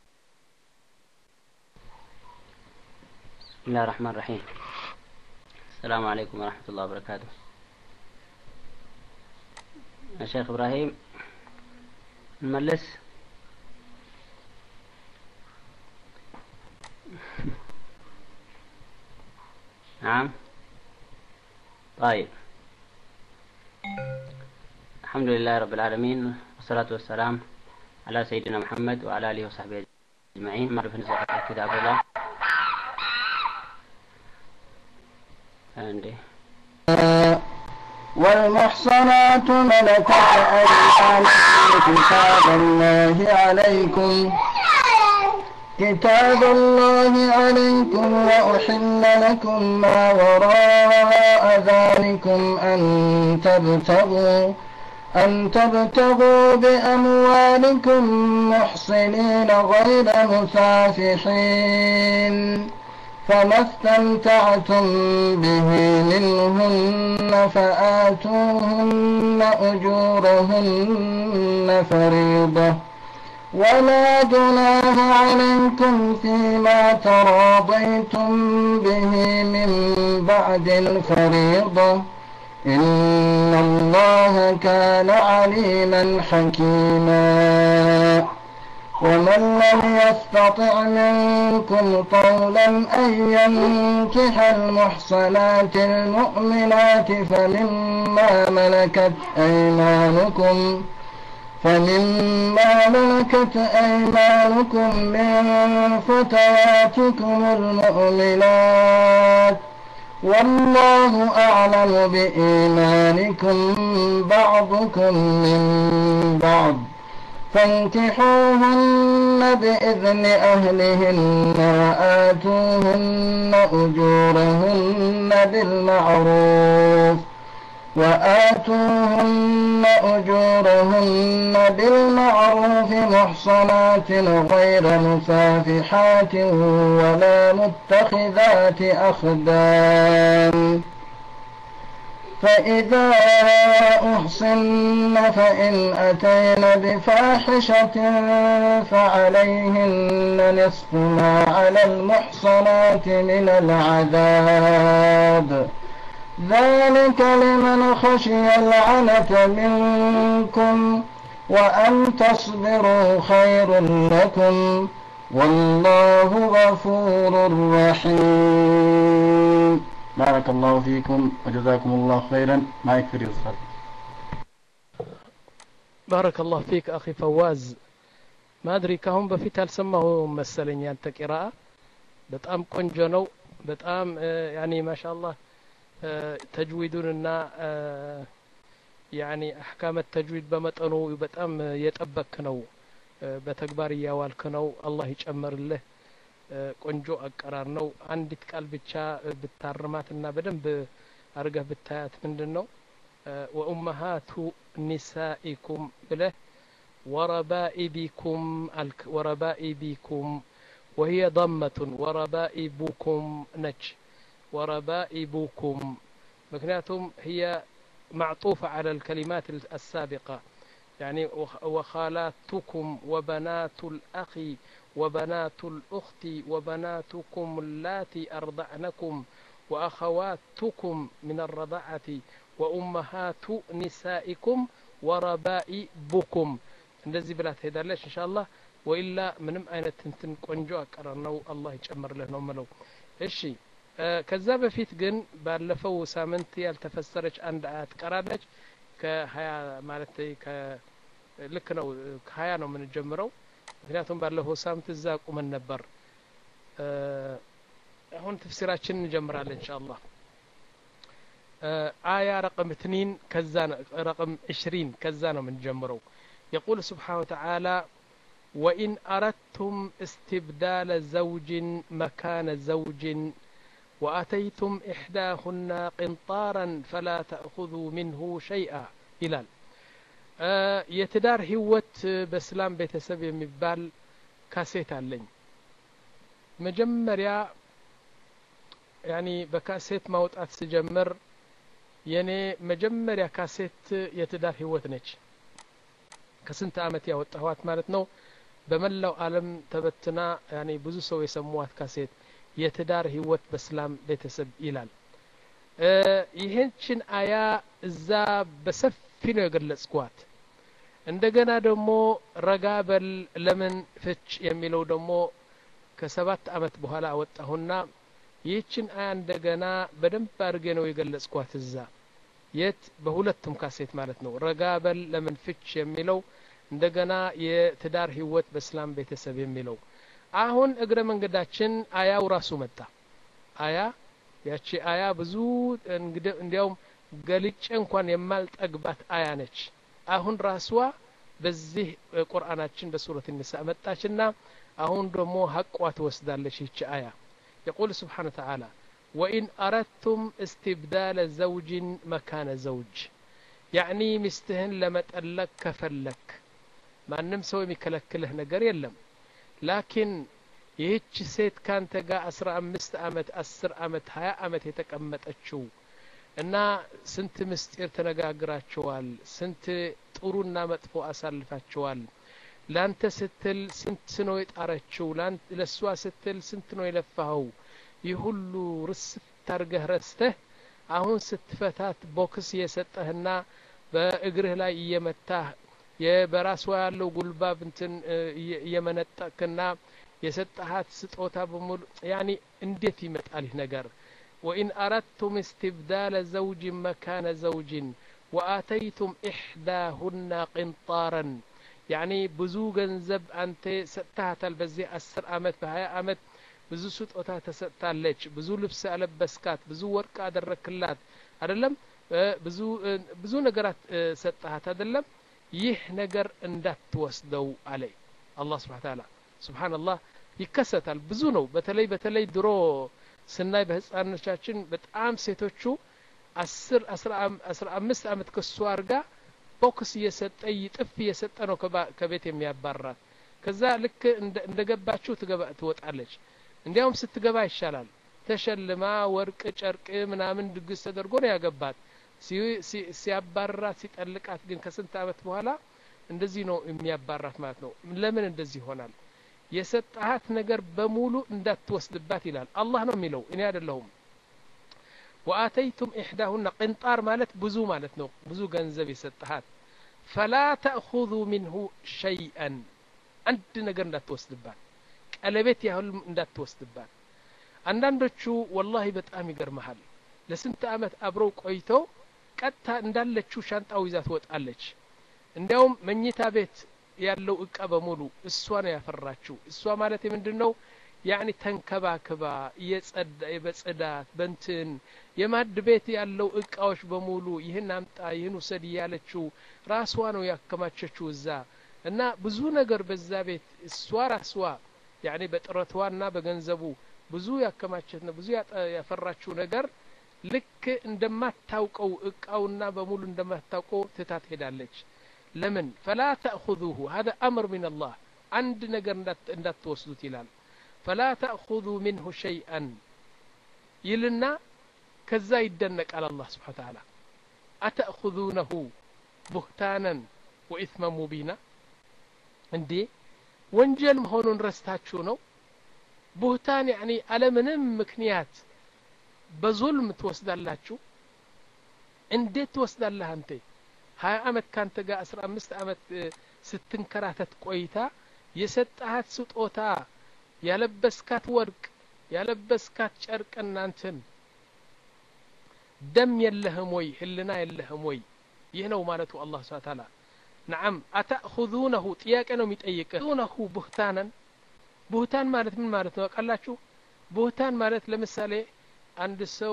S12: بسم الله الرحمن الرحيم السلام عليكم ورحمة الله وبركاته يا شيخ إبراهيم نملس نعم طيب الحمد لله رب العالمين والصلاة والسلام على سيدنا محمد وعلى آله وصحبه أجمعين معرفة نزاع كتاب الله عندي
S13: والمحصنات ملكت أيمانكم كتاب الله عليكم كتاب الله عليكم وأحل لكم ما وراء ذلكم أن تبتغوا أن تبتغوا بأموالكم محصنين غير مسافحين فما استمتعتم به منهن فآتوهن أجورهن فريضة ولا جناح عليكم فيما تراضيتم به من بعد الفريضة إن الله كان عليما حكيما ومن لم يستطع منكم طولا أن ينكح المحصنات المؤمنات فمما ملكت أيمانكم فمما ملكت أيمانكم من فتياتكم المؤمنات والله أعلم بإيمانكم بعضكم من بعض فانكحوهن بإذن أهلهن وآتوهن أجورهن بالمعروف وآتوهن أجورهن بالمعروف محصنات غير مسافحات ولا متخذات أخدان فإذا أحصن فإن أتين بفاحشة فعليهن نصف ما على المحصنات من العذاب ذلك لمن خشي العنة منكم وأن تصبروا خير لكم والله غفور رحيم
S14: بارك الله فيكم وجزاكم الله خيرا ما يكفي يوصل
S1: ባረከ ላሁ ፊክ አኺ ፈዋዝ ማድሪ ካሁን በፊት አልሰማሁም መሰለኝ ያንተ ቂራአ በጣም ቆንጆ ነው በጣም ያኒ ማሻአላህ ተጅዊዱንና ያኒ አሕካመ ተጅዊድ በመጠኑ በጣም የጠበክ ነው በተግባር እያዋልክ ነው አላህ ይጨመርልህ ቆንጆ አቀራር ነው አንዲት ቃል ብቻ ብታርማትና በደንብ አርገህ ብታያት ምንድን ነው ወኡመሃቱ ኒሳኢኩም ብለህ ወረባኢቢኩም አልክ ወረባኢቢኩም وهي ضمة وربائبكم نج وربائبكم مكنياتهم هي معطوفة على الكلمات السابقة يعني وخالاتكم وبنات الأخ وبنات الأخت وبناتكم اللاتي أرضعنكم وأخواتكم من الرضاعة وأمهات نسائكم وربائبكم እንደዚህ ብላ ትሄዳለች እንሻላ ወኢላ ምንም አይነት እንትን ቆንጆ አቀራር ነው አላህ ይጨምርልህ ነው ምለው እሺ ከዛ በፊት ግን ባለፈው ሳምንት ያልተፈሰረች አንድ አያት ቀራለች ከሀያ ማለት ልክ ነው ከሀያ ነው የምንጀምረው ምክንያቱም ባለፈው ሳምንት እዛ ቁመን ነበር አሁን ተፍሲራችን እንጀምራለን እንሻአላህ آية رقم اثنين كذا رقم عشرين كذا من جمرو يقول سبحانه وتعالى وإن أردتم استبدال زوج مكان زوج وأتيتم إحداهن قنطارا فلا تأخذوا منه شيئا إلال የትዳር ህይወት በእስላም ቤተሰብ የሚባል ካሴት አለኝ መጀመሪያ ያኒ በካሴት ማውጣት ስጀምር የኔ መጀመሪያ ካሴት የትዳር ህይወት ነች ከስንት አመት ያወጣኋት ማለት ነው በመላው አለም ተበትና ያኔ ብዙ ሰው የሰሟት ካሴት የትዳር ህይወት በእስላም ቤተሰብ ይላል ይህችን አያ እዛ በሰፊ ነው የገለጽኳት እንደገና ደግሞ ረጋ በል ለምን ፍች የሚለው ደግሞ ከሰባት አመት በኋላ አወጣሁና ይህችን አያ እንደገና በደንብ አድርጌ ነው የገለጽኳት እዛ የት በሁለቱም ካሴት ማለት ነው ረጋ በል ለምን ፍች የሚለው እንደገና የትዳር ህይወት በእስላም ቤተሰብ የሚለው አሁን እግረ መንገዳችን አያው ራሱ መጣ አያ ያቺ አያ ብዙ እንዲያውም ገልጬ እንኳን የማልጠግባት አያ ነች አሁን ራስዋ በዚህ ቁርአናችን በሱረት ኒሳ መጣችና አሁን ደግሞ ሀቋ ትወስዳለች ይቺ አያ يقول سبحانه وتعالى وإن أردتم استبدال زوج مكان زوج يعني مستهن لما تألك كفلك ما نمسوي مكلكله نقر يلم لكن ይህች ሴት ካንተ ጋር አስራ አምስት አመት አስር አመት ሀያ አመት የተቀመጠችው እና ስንት ምስጢር ተነጋግራችኋል ስንት ጥሩና መጥፎ አሳልፋችኋል ላንተ ስትል ስንት ነው የጣረችው ለእሷ ስትል ስንት ነው የለፋኸው ይህ ሁሉ ርስት አርገህ ረስተህ አሁን ስትፈታት ቦክስ እየሰጠህና በእግርህ ላይ እየመታህ በራሷ ያለው ጉልባብ እንትን እየመነጠቅና የሰጠሃት ስጦታ በሙሉ ያኒ እንዴት ይመጣል ይህ ነገር ወኢን አረድቱም እስትብዳለ ዘውጅን መካነ ዘውጅን ወአተይቱም ኢሕዳሁና ቅንጣረን ያኒ ብዙ ገንዘብ አንተ ሰጥተሃታል በዚህ አስር አመት በሀያ አመት ብዙ ስጦታ ተሰጥታለች ብዙ ልብስ አለበስካት ብዙ ወርቅ አደረክላት አይደለም ብዙ ብዙ ነገራት ሰጠሃት አይደለም ይህ ነገር እንዳትወስደው አለ አላህ ስብሓን ታላ ስብሓንላህ ይከሰታል ብዙ ነው በተለይ በተለይ ድሮ ስናይ በህፃኖቻችን በጣም ሴቶቹ አስር አስራ አምስት አመት ከሱ አርጋ ቦክስ እየሰጠ ይጥፍ እየሰጠ ነው ከቤት የሚያባራት ከዛ ልክ እንደ ገባችሁ ትወጣለች እንዲያውም ስትገባ ይሻላል ተሸልማ ወርቅ ጨርቅ ምናምን ድግስ ተደርጎ ነው ያገባት ሲያባራት ሲጠልቃት ግን ከስንት አመት በኋላ እንደዚህ ነው የሚያባራት ማለት ነው ለምን እንደዚህ ይሆናል የሰጣሃት ነገር በሙሉ እንዳትወስድባት ይላል አላህ ነው የሚለው እኔ አይደለሁም ወአተይቱም ኢሕዳሁና ቅንጣር ማለት ብዙ ማለት ነው ብዙ ገንዘብ የሰጠሃት ፈላ ተእኹዙ ሚንሁ ሸይአን አንድ ነገር እንዳትወስድባት ቀለቤት ያህል እንዳትወስድባት አንዳንዶቹ ወላሂ በጣም ይገርመሃል ለስንት አመት አብረው ቆይተው ቀጥታ እንዳለችው ሻንጣው ይዛ ትወጣለች እንዲያውም መኝታ ቤት ያለው እቃ በሙሉ እሷ ነው ያፈራችው እሷ ማለት ምንድን ነው ያኒ ተንከባክባ እየጸዳ በጽዳት በንትን የማድ ቤት ያለው እቃዎች በሙሉ ይህን አምጣ ይህን ውሰድ እያለችው ራስዋ ነው ያከማቸችው እዛ እና ብዙ ነገር በዛ ቤት እሷ ራስዋ ያኒ በጥረቷና በገንዘቡ ብዙ ያከማቸት ነው ብዙ ያፈራችው ነገር ልክ እንደማታውቀው እቃውና በሙሉ እንደማታውቀው ትታ ትሄዳለች ለምን ፈላ ተእኹዙሁ ሀذا አምር ምን አላህ አንድ ነገር እንዳትወስዱት ይላል ፈላ ተእኹዙ ምንሁ ሸይአን ይልና ከዛ ይደነቃል አላህ ስብሓን ተዓላ አተእኹዙነሁ ቡህታናን ወኢትመ ሙቢና እንዴ ወንጀል መሆኑን ረስታችሁ ነው ቡህታን ያኒ አለምንም ምክንያት በዙልም ትወስዳላችሁ እንዴት ትወስዳለህ አንተ ሀያ አመት ካንተ ጋር አስራ አምስት አመት ስትንከራተት ቆይታ የሰጣሃት ስጦታ ያለበስካት ወርቅ ያለበስካት ጨርቅ እናንትን ደም የለህም ወይ ህልና የለህም ወይ ይህ ነው ማለቱ አላህ ስብሓ ታላ ነዓም አተእኹዙነሁ ጥያቄ ነው የሚጠይቅህ ዙነሁ ቡህታነን ቡህታን ማለት ምን ማለት ነው ያውቃላችሁ ቡህታን ማለት ለምሳሌ አንድ ሰው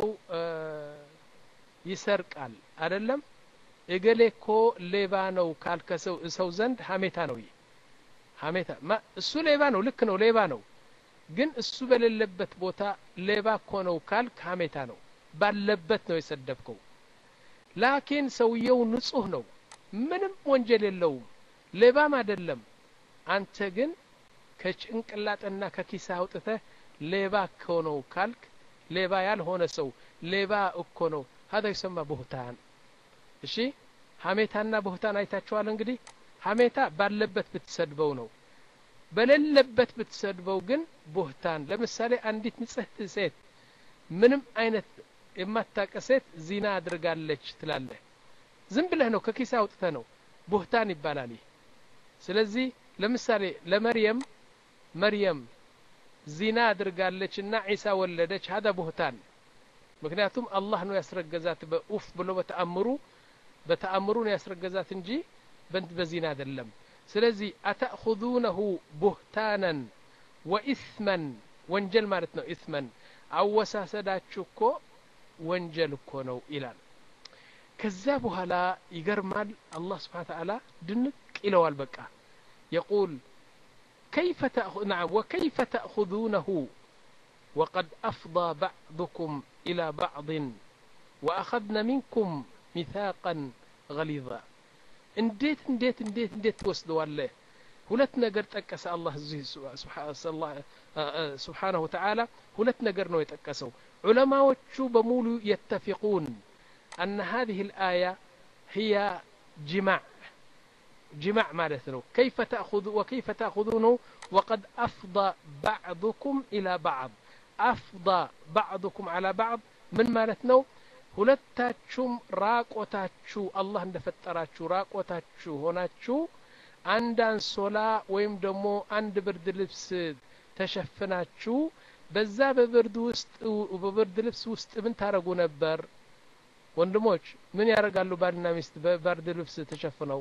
S1: ይሰርቃል አይደለም እገሌ እኮ ሌባ ነው ካልከሰው ሰው ዘንድ ሀሜታ ነው ይህ ሀሜታ እሱ ሌባ ነው ልክ ነው ሌባ ነው ግን እሱ በሌለበት ቦታ ሌባ እኮ ነው ካልክ ሀሜታ ነው ባለበት ነው የሰደብከው ላኪን ሰውየው ንጹህ ነው ምንም ወንጀል የለውም ሌባም አይደለም አንተ ግን ከጭንቅላጥና ከኪሳ አውጥተህ ሌባ እኮ ነው ካልክ ሌባ ያልሆነ ሰው ሌባ እኮ ነው هذا يسمى بهتان እሺ ሀሜታና ቦህታን አይታችኋል እንግዲህ ሀሜታ ባለበት ብትሰድበው ነው በሌለበት ብትሰድበው ግን ቦህታን ለምሳሌ አንዲት ንጽህት ሴት ምንም አይነት የማታቀ ሴት ዚና አድርጋለች ትላለህ ዝም ብለህ ነው ከኪሳ አውጥተ ነው ቦህታን ይባላል ይህ ስለዚህ ለምሳሌ ለመርየም መርየም ዚና አድርጋለች እና ዒሳ ወለደች ሀዳ ቦህታን ምክንያቱም አላህ ነው ያስረገዛት በኡፍ ብሎ በተአምሩ በተአምሩ ነው ያስረገዛት እንጂ በንት በዚና አይደለም ስለዚህ አተእኹዙነሁ ቡህታናን ወኢስመን ወንጀል ማለት ነው ኢስመን አወሳሰዳችሁ እኮ ወንጀል እኮ ነው ይላል ከዛ በኋላ ይገርማል አላህ ስብሓን ተዓላ ድንቅ ይለዋል በቃ የቁል كيف تأخذ نعم وكيف تأخذونه وقد أفضى بعضكم إلى بعض وأخذن منكم ميثاقا غليظا እንዴት እንዴት እንዴት እንዴት ትወስደዋለህ ሁለት ነገር ጠቀሰ አላህ እዚህ ስብሓናሁ ተዓላ ሁለት ነገር ነው የጠቀሰው ዑለማዎቹ በሙሉ የተፊቁን أن هذه الآية هي جماع جماع مالتنا كيف تأخذ وكيف تأخذونه وقد أفضى بعضكم إلى بعض أفضى بعضكم على بعض من مالتنا ሁለታችሁም ራቆታችሁ አላህ እንደፈጠራችሁ ራቆታችሁ ሆናችሁ አንድ አንሶላ ወይም ደግሞ አንድ ብርድ ልብስ ተሸፍናችሁ በዛ በብርድ ውስጥ በብርድ ልብስ ውስጥ ምን ታረጉ ነበር ወንድሞች ምን ያደርጋሉ ባልና ሚስት በብርድ ልብስ ተሸፍነው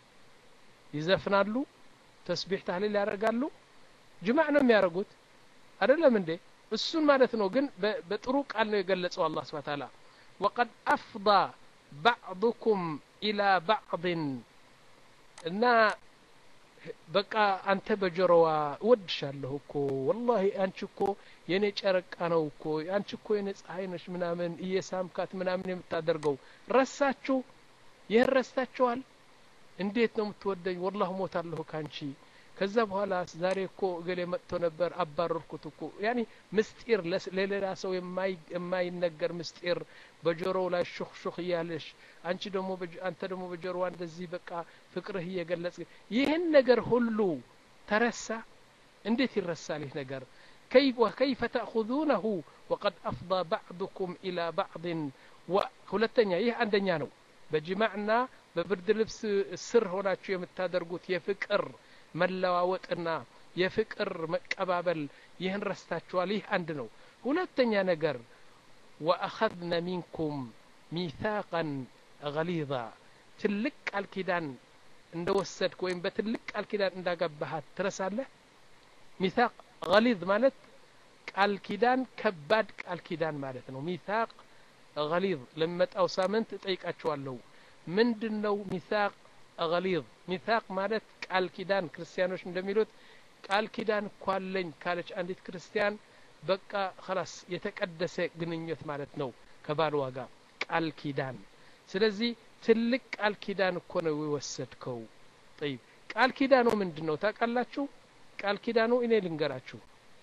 S1: ይዘፍናሉ ተስቢሕ ታህሊል ያደርጋሉ ጅማዕ ነው የሚያደርጉት አይደለም እንዴ እሱን ማለት ነው ግን በጥሩ ቃል ነው የገለጸው አላህ ስብሐ ተዓላ ወቀድ አፍዳ ባዕዱኩም ኢላ ባዕድን እና በቃ አንተ በጆሮዋ እወድሻለሁ እኮ ወላሂ አንቺ እኮ የኔ ጨረቃ ነው እኮ አንቺ እኮ የኔ ፀሐይ ነሽ ምናምን እየሳምካት ምናምን የምታደርገው ረሳችሁ ይህን ረስታችኋል እንዴት ነው የምትወደኝ ወላህ ሞታለሁ ካንቺ ከዛ በኋላ ዛሬ እኮ እገሌ መጥቶ ነበር አባረርኩት እኮ ያኒ ምስጢር ለሌላ ሰው የማይነገር ምስጢር በጆሮው ላይ ሹክ ሹክ እያለሽ አንቺ ደግሞ አንተ ደግሞ በጆሮዋ እንደዚህ በቃ ፍቅርህ እየገለጽ ይህን ነገር ሁሉ ተረሳ እንዴት ይረሳል ይህ ነገር كيف تأخذونه وقد أفضى بعضكم إلى بعض ሁለተኛ ይህ አንደኛ ነው በጅማዕና በብርድ ልብስ ስር ሆናችሁ የምታደርጉት የፍቅር መለዋወጥና የፍቅር መቀባበል ይህን ረስታችኋል ይህ አንድ ነው ሁለተኛ ነገር ወአኸዝነ ሚንኩም ሚታቀን ገሊዛ ትልቅ ቃል ኪዳን እንደ ወሰድክ ወይም በትልቅ ቃል ኪዳን እንዳገባሃት ትረሳለህ ሚታቅ ገሊዝ ማለት ቃል ኪዳን ከባድ ቃል ኪዳን ማለት ነው ሚታቅ ገሊዝ ለሚመጣው ሳምንት እጠይቃችኋለሁ ምንድን ነው ሚታቅ ገሊዝ ሚታቅ ማለት ቃል ኪዳን ክርስቲያኖች እንደሚሉት ቃል ኪዳን እኮ አለኝ ካለች አንዲት ክርስቲያን በቃ ኸላስ የተቀደሰ ግንኙነት ማለት ነው ከባልዋ ጋር ቃል ኪዳን ስለዚህ ትልቅ ቃል ኪዳን እኮ ነው የወሰድከው ጠይብ ቃል ኪዳኑ ምንድን ነው ታውቃላችሁ ቃል ኪዳኑ እኔ ልንገራችሁ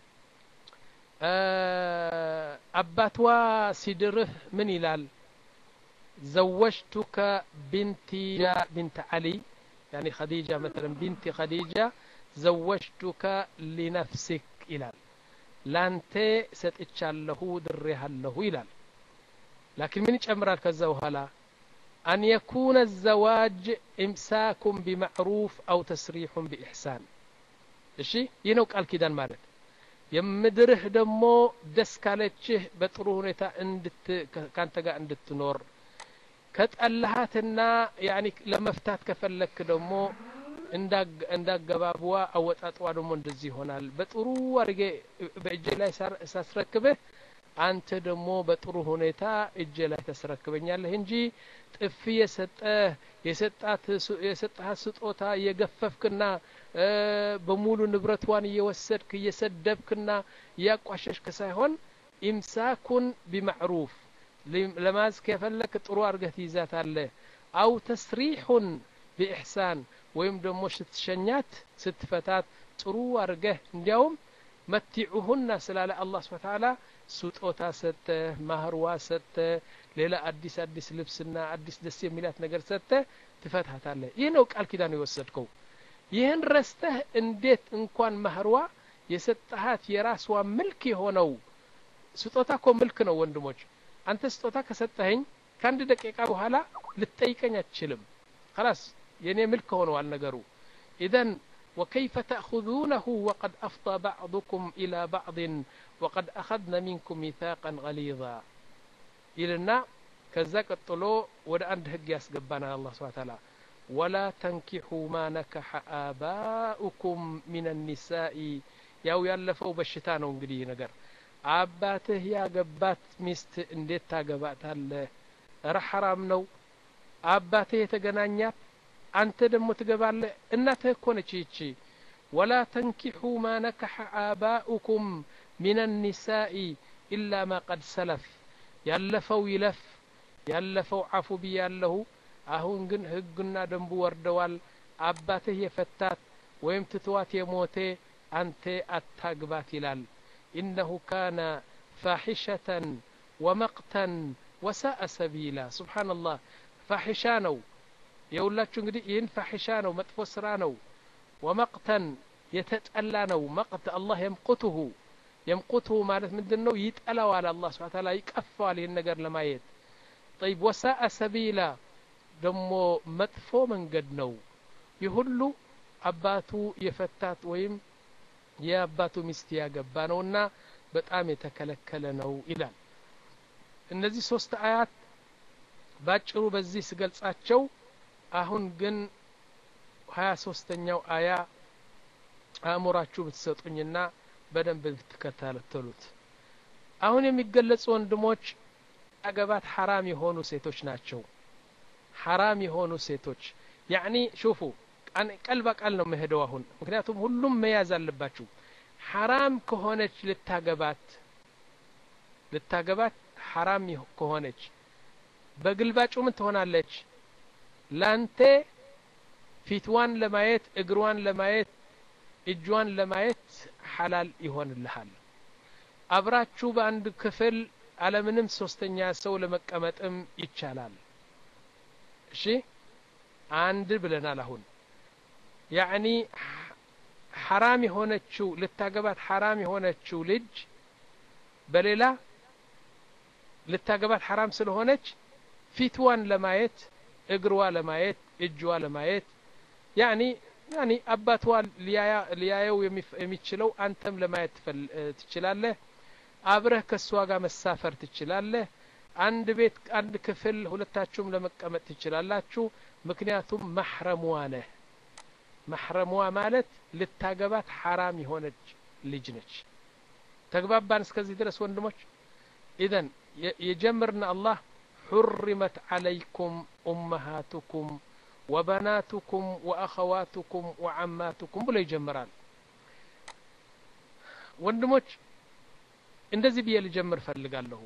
S1: አባትዋ ሲድርህ ምን ይላል زوجتك بنتي بنت علي يعني خديجة مثلا بنت خديجة زوجتك لنفسك إلال لانت ستتشاله دريها إلال لكن من يجمرال كذا هلا أن يكون الزواج إمساك بمعروف أو تسريح بإحسان እሺ ይህ ነው ቃል ኪዳን ማለት የምድርህ ደግሞ ደስ ካለችህ በጥሩ ሁኔታ ካንተ ጋር እንድትኖር ከጠላሃትና ያኒ ለመፍታት ከፈለክ ደግሞ እንዳገባብዋ አወጣጥዋ ደግሞ እንደዚህ ይሆናል በጥሩ አድርጌ በእጄ ላይ ሳስረክብህ አንተ ደግሞ በጥሩ ሁኔታ እጄ ላይ ተስረክበኛለህ እንጂ ጥፊ የሰጠህ የሰጣት ስጦታ እየገፈፍክና በሙሉ ንብረቷን እየወሰድክ እየሰደብክና እያቋሸሽክ ሳይሆን ኢምሳኩን ቢማዕሩፍ ለማዝ ከፈለክ ጥሩ አድርገህ ትይዛታለህ አው ተስሪሑን ቢኢሕሳን ወይም ደግሞ ስትሸኛት ስትፈታት ጥሩ አድርገህ እንዲያውም መቲዑሁና ስላለ አላህ ስብሓ ተዓላ ስጦታ ሰጠ ማህርዋ ሰጠ ሌላ አዲስ አዲስ ልብስና አዲስ ደስ የሚላት ነገር ሰጠ ትፈታታለህ ይህ ነው ቃል ኪዳን የወሰድከው ይህን ረስተህ እንዴት እንኳን ማህርዋ የሰጠሃት የራስዋ ምልክ የሆነው ስጦታ እኮ ምልክ ነው ወንድሞች አንተ ስጦታ ከሰጠኸኝ ከአንድ ደቂቃ በኋላ ልትጠይቀኝ አትችልም خلاص የኔ ምልክ ሆነዋል ነገሩ ኢዘን وكيف تأخذونه وقد أفضى بعضكم إلى بعض وقد أخذنا منكم ميثاقا غليظا إلنا كذا قطلو ودا عند هج يسقبنا الله سبحانه وتعالى ولا تنكحوا ما نكح آباؤكم من النساء ያው ያለፈው በሽታ ነው እንግዲህ ነገር አባትህ ያገባት ሚስት እንዴት ታገባታለህ እረ ሐራም ነው አባትህ የተገናኛት አንተ ደግሞ ትገባለህ እናትህ እኮ ነች ይቺ ወላ ተንኪሑ ማ ነከሐ አባኡኩም ሚን ኒሳኢ ኢላ ማ ቀድ ሰለፍ ያለፈው ይለፍ ያለፈው አፉ ብያለሁ አሁን ግን ህግና ደንቡ ወርደዋል አባትህ የፈታት ወይም ትትዋት የሞቴ አንተ አታግባት ይላል ኢነሁ ካነ ፋሒሸተን ወመቅተን ወሳአ ሰቢላ ስብሓንላህ ፋሒሻ ነው የሁላችሁ እንግዲህ ይህን ፋሒሻ ነው መጥፎ ስራ ነው ወመቅተን የተጠላ ነው መቅት አላህ የምቁትሁ የምቁትሁ ማለት ምንድን ነው ይጠላዋል አላህ ስብሓ ታላ ይቀፋዋል ይህን ነገር ለማየት ጠይብ ወሳአ ሰቢላ ደግሞ መጥፎ መንገድ ነው ይህ ሁሉ አባቱ የፈታት ወይም የአባቱ ሚስት ያገባ ነውና በጣም የተከለከለ ነው ይላል እነዚህ ሶስት አያት ባጭሩ በዚህ ስገልጻቸው አሁን ግን ሀያ ሶስተኛው አያ አእምሯችሁ ብትሰጡኝና በደንብ ብትከታተሉት አሁን የሚገለጹ ወንድሞች አገባት ሐራም የሆኑ ሴቶች ናቸው ሐራም የሆኑ ሴቶች ያዕኒ ሹፉ ቀል በቃል ነው መሄደው አሁን ምክንያቱም ሁሉም መያዝ አለባችሁ ሐራም ከሆነች ልታገባት ልታገባት ሐራም ከሆነች በግልባጩ ምን ትሆናለች ላንተ ፊትዋን ለማየት እግሯን ለማየት እጇን ለማየት ሐላል ይሆንልሃል አብራችሁ በአንድ ክፍል አለምንም ሶስተኛ ሰው ለመቀመጥም ይቻላል እሺ አንድ ብለናል አሁን ያዕኒ ሐራም የሆነችው ልታገባት ሐራም የሆነችው ልጅ በሌላ ልታገባት ሐራም ስለሆነች ፊትዋን ለማየት እግሯ ለማየት እጅዋ ለማየት ያኒ ያኒ አባቷ ሊያየው የሚችለው አንተም ለማየት ትችላለህ አብረህ ከእሷ ጋር መሳፈር ትችላለህ አንድ ቤት አንድ ክፍል ሁለታችሁም ለመቀመጥ ትችላላችሁ ምክንያቱም ማሕረሟ ነህ ማሕረሟ ማለት ልታገባት ሐራም የሆነች ልጅ ነች ተግባባን እስከዚህ ድረስ ወንድሞች ኢዘን የጀምርና አላህ حرمت عليكم أمهاتكم وبناتكم وأخواتكم وعماتكم ብሎ ይጀምራል ወንድሞች እንደዚህ ብዬ ልጀምር ፈልጋለሁ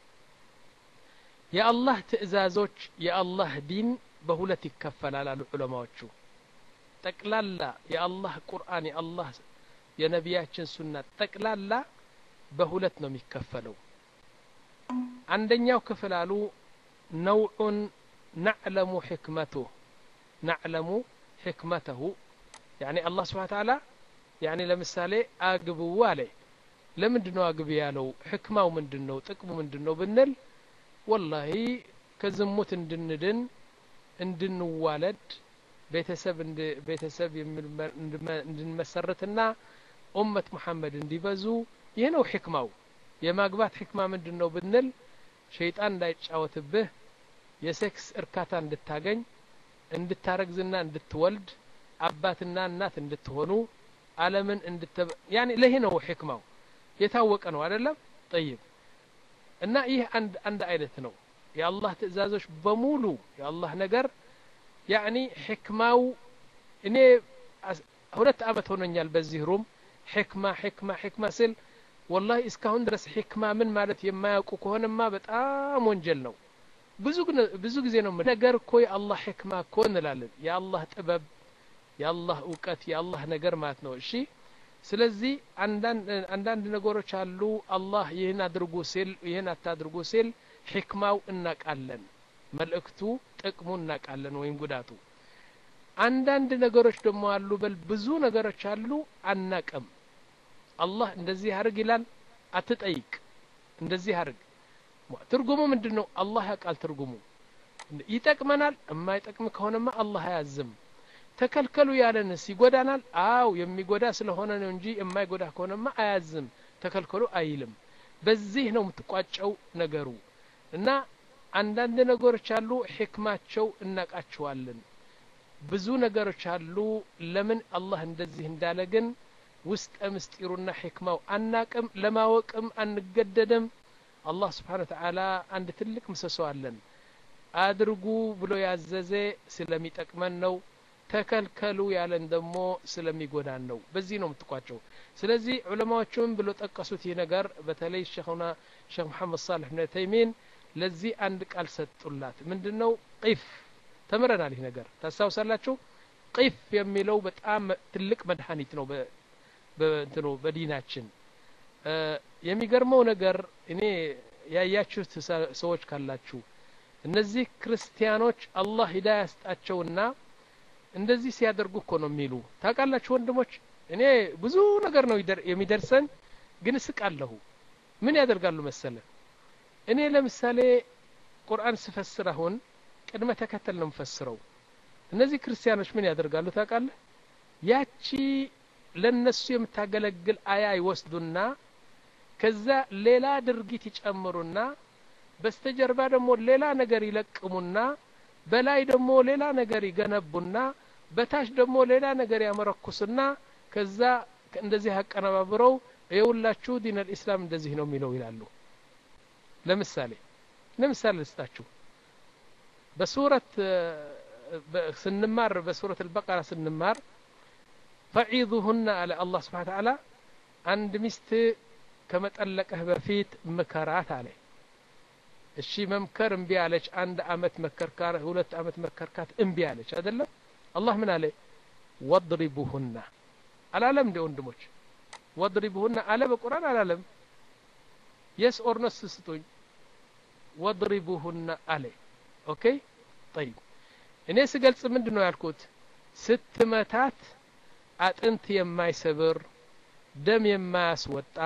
S1: የአላህ ትእዛዞች የአላህ ዲን በሁለት ይከፈላል አሉ ዑለማዎቹ ጠቅላላ የአላህ ቁርአን የአላህ የነቢያችን ሱና ጠቅላላ በሁለት ነው የሚከፈለው አንደኛው ክፍል አሉ ነውዑን ናዕለሙ ሕክመቱህ ናዕለሙ ሕክመተሁ ያኒ አላህ ስብሓን ታላ ያኒ ለምሳሌ አግብው አለ ለምንድን ነው አግቢ ያለው ሕክማው ምንድን ነው ጥቅሙ ምንድን ነው ብንል ወላሂ ከዝሙት እንድንድን እንድንዋለድ ቤተሰብ ቤተሰብ እንድንመሰርትና ኡመት ሙሐመድ እንዲበዙ ይህ ነው ሕክማው የማግባት ሕክማ ምንድን ነው ብንል ሸይጣን እንዳይጫወትብህ የሴክስ እርካታ እንድታገኝ እንድታረግዝና እንድትወልድ አባትና እናት እንድትሆኑ አለምን እንድተ ያኒ ለይህ ነው ሕክማው የታወቀ ነው አይደለም ጠይብ እና ይህ አንድ አንድ አይነት ነው የአላህ ትእዛዞች በሙሉ የአላህ ነገር ያኒ ሕክማው እኔ ሁለት አመት ሆኖኛል በዚህ ሩም ሕክማ ሕክማ ሕክማ ስል ወላሂ እስካሁን ድረስ ሕክማ ምን ማለት የማያውቁ ከሆነማ በጣም ወንጀል ነው ብዙ ብዙ ጊዜ ነው ነገር እኮ የአላህ ሕክማ እኮ እንላለን የአላህ ጥበብ የአላህ እውቀት የአላህ ነገር ማለት ነው እሺ ስለዚህ አንዳንድ ነገሮች አሉ አላህ ይህን አድርጉ ሲል ይህን አታድርጉ ሲል ሕክማው እናቃለን መልእክቱ ጥቅሙ እናቃለን ወይም ጉዳቱ አንዳንድ ነገሮች ደግሞ አሉ በል ብዙ ነገሮች አሉ አናቅም አላህ እንደዚህ አርግ ይላል አትጠይቅ እንደዚህ አርግ ትርጉሙ ምንድን ነው አላህ ያውቃል ትርጉሙ ይጠቅመናል የማይጠቅም ከሆነማ አላህ አያዝም ተከልከሉ ያለንስ ይጎዳናል አው የሚጎዳ ስለሆነ ነው እንጂ የማይጎዳ ከሆነማ አያዝም ተከልከሉ አይልም በዚህ ነው የምትቋጨው ነገሩ እና አንዳንድ ነገሮች አሉ ሕክማቸው እናቃቸዋለን ብዙ ነገሮች አሉ ለምን አላህ እንደዚህ እንዳለ ግን ውስጠ ምስጢሩና ሕክማው አናቅም ለማወቅም አንገደድም አላህ ስብሓን ተዓላ አንድ ትልቅ ምሰሶ አለን አድርጉ ብሎ ያዘዘ ስለሚጠቅመን ነው ተከልከሉ ያለን ደግሞ ስለሚጎዳን ነው በዚህ ነው የምትቋጨው ስለዚህ ዑለማዎቹም ብሎ ጠቀሱት ይህ ነገር በተለይ ሸኹና ሼክ መሐመድ ሳልሕ ብን ተይሚን ለዚህ አንድ ቃል ሰጡላት ምንድን ነው ቂፍ ተምረናል ይህ ነገር ታስታውሳላችሁ ቂፍ የሚለው በጣም ትልቅ መድኃኒት ነው በእንትኑ በዲናችን የሚገርመው ነገር እኔ ያያችሁት ሰዎች ካላችሁ እነዚህ ክርስቲያኖች አላህ ሂዳ ያስጣቸውና እንደዚህ ሲያደርጉ እኮ ነው የሚሉ ታውቃላችሁ ወንድሞች እኔ ብዙ ነገር ነው የሚደርሰን ግን እስቃለሁ ምን ያደርጋሉ መሰለ እኔ ለምሳሌ ቁርአን ስፈስር አሁን ቅድመ ተከተል ነው የምፈስረው እነዚህ ክርስቲያኖች ምን ያደርጋሉ ታውቃለህ ያቺ ለነሱ የምታገለግል አያ ይወስዱና ከዛ ሌላ ድርጊት ይጨምሩና በስተጀርባ ደግሞ ሌላ ነገር ይለቅሙና በላይ ደግሞ ሌላ ነገር ይገነቡና በታች ደግሞ ሌላ ነገር ያመረኩስና ከዛ እንደዚህ አቀነባብረው የሁላችሁ ዲን አልኢስላም እንደዚህ ነው የሚለው ይላሉ ለምሳሌ ለምሳሌ ልስጣችሁ በሱረት ስንማር በሱረት አልበቀራ ስንማር ፈዒዙሁና አለ አላህ ስብሓን ተዓላ አንድ ሚስት ከመጠለቀህ በፊት ምከራት አለ እሺ መምከር እምቢ አለች አንድ አመት መከርካር ሁለት አመት መከርካት እምቢ አለች አይደለም አላህ ምን አለ ወድሪቡሁና አላለም እንደ ወንድሞች ወድሪቡሁና አለ በቁርአን አላለም የስ ኦርነስ ስጡኝ ወድሪቡሁና አለ ኦኬ ጠይብ እኔ ስገልጽ ምንድን ነው ያልኩት ስትመታት አጥንት የማይሰብር ደም የማያስወጣ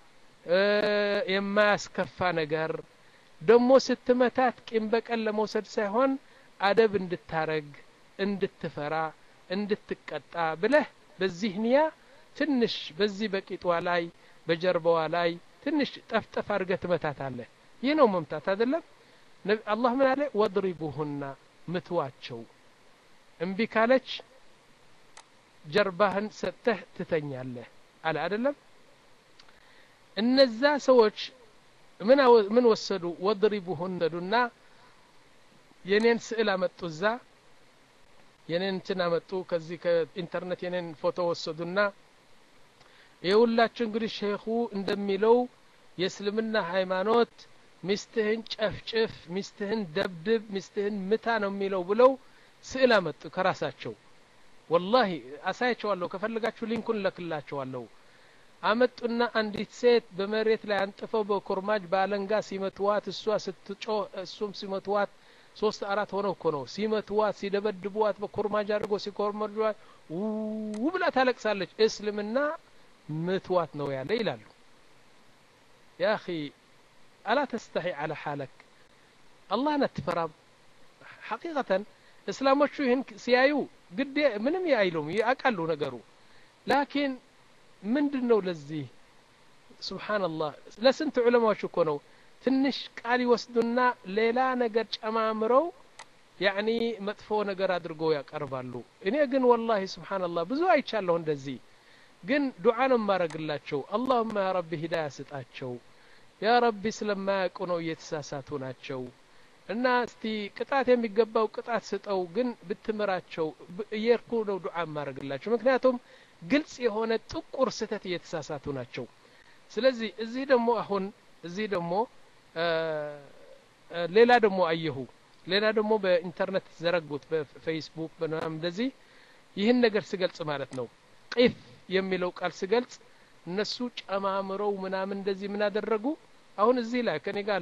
S1: የማያስከፋ ነገር ደግሞ ስትመታት ቂም በቀል ለመውሰድ ሳይሆን አደብ እንድታረግ እንድትፈራ እንድትቀጣ ብለህ በዚህ ንያ ትንሽ በዚህ በቂጧ ላይ በጀርባዋ ላይ ትንሽ ጠፍጠፍ አድርገህ ትመታታለህ ይህ ነው መምታት አይደለም አላህ ምን አለ ወድሪቡሁና ምትዋቸው እምቢ ካለች ጀርባህን ሰጥተህ ትተኛለህ አለ አይደለም እነዛ ሰዎች ምን ምን ወሰዱ ወድሪቡሁን ወሰዱና የኔን ስዕል አመጡ እዛ የኔን እንትን አመጡ ከዚህ ከኢንተርኔት የኔን ፎቶ ወሰዱና የሁላችሁ እንግዲህ ሼኹ እንደሚለው የእስልምና ሃይማኖት ሚስትህን ጨፍጭፍ ሚስትህን ደብድብ ሚስትህን ምታ ነው የሚለው ብለው ስዕል አመጡ ከራሳቸው ወላሂ አሳያቸዋለሁ ከፈለጋችሁ ሊንኩን ለክላቸዋለሁ አመጡና አንዲት ሴት በመሬት ላይ አንጥፈው በኮርማጅ በአለንጋ ሲመትዋት እሷ ስትጮህ እሱም ሲመትዋት ሶስት አራት ሆነው እኮ ነው ሲመትዋት ሲደበድቧት በኮርማጅ አድርጎ ሲኮርመጇት ው ብላ ታለቅሳለች እስልምና ምትዋት ነው ያለ ይላሉ ያ አኺ አላ ተስተሒ አለ ሓለክ አላህን አትፈራም ሐቂቀተን እስላሞቹ ይህን ሲያዩ ግዴ ምንም አይሉም ያውቃሉ ነገሩ ላኪን ምንድን ነው ለዚህ ስብሓንላህ ለስንት ዑለማዎች እኮ ነው ትንሽ ቃል ይወስዱና ሌላ ነገር ጨማምረው ያኒ መጥፎ ነገር አድርገው ያቀርባሉ እኔ ግን ወላሂ ስብሓንላህ ብዙ አይቻለሁ እንደዚህ ግን ዱዓ ነው የማረግላቸው አላሁማ ያ ረቢ ሂዳያ ስጣቸው ያ ረቢ ስለማያውቁ ነው እየተሳሳቱ ናቸው እና እስቲ ቅጣት የሚገባው ቅጣት ስጠው ግን ብትምራቸው እየርኩ ነው ዱዓ የማረግላቸው ምክንያቱም ግልጽ የሆነ ጥቁር ስህተት እየተሳሳቱ ናቸው ስለዚህ እዚህ ደግሞ አሁን እዚህ ደግሞ ሌላ ደግሞ አየሁ ሌላ ደግሞ በኢንተርኔት ዘረጉት በፌስቡክ በምናምን እንደዚህ ይህን ነገር ስገልጽ ማለት ነው ቂፍ የሚለው ቃል ስገልጽ እነሱ ጨማምረው ምናምን እንደዚህ ምን አደረጉ አሁን እዚህ ላይ ከኔ ጋር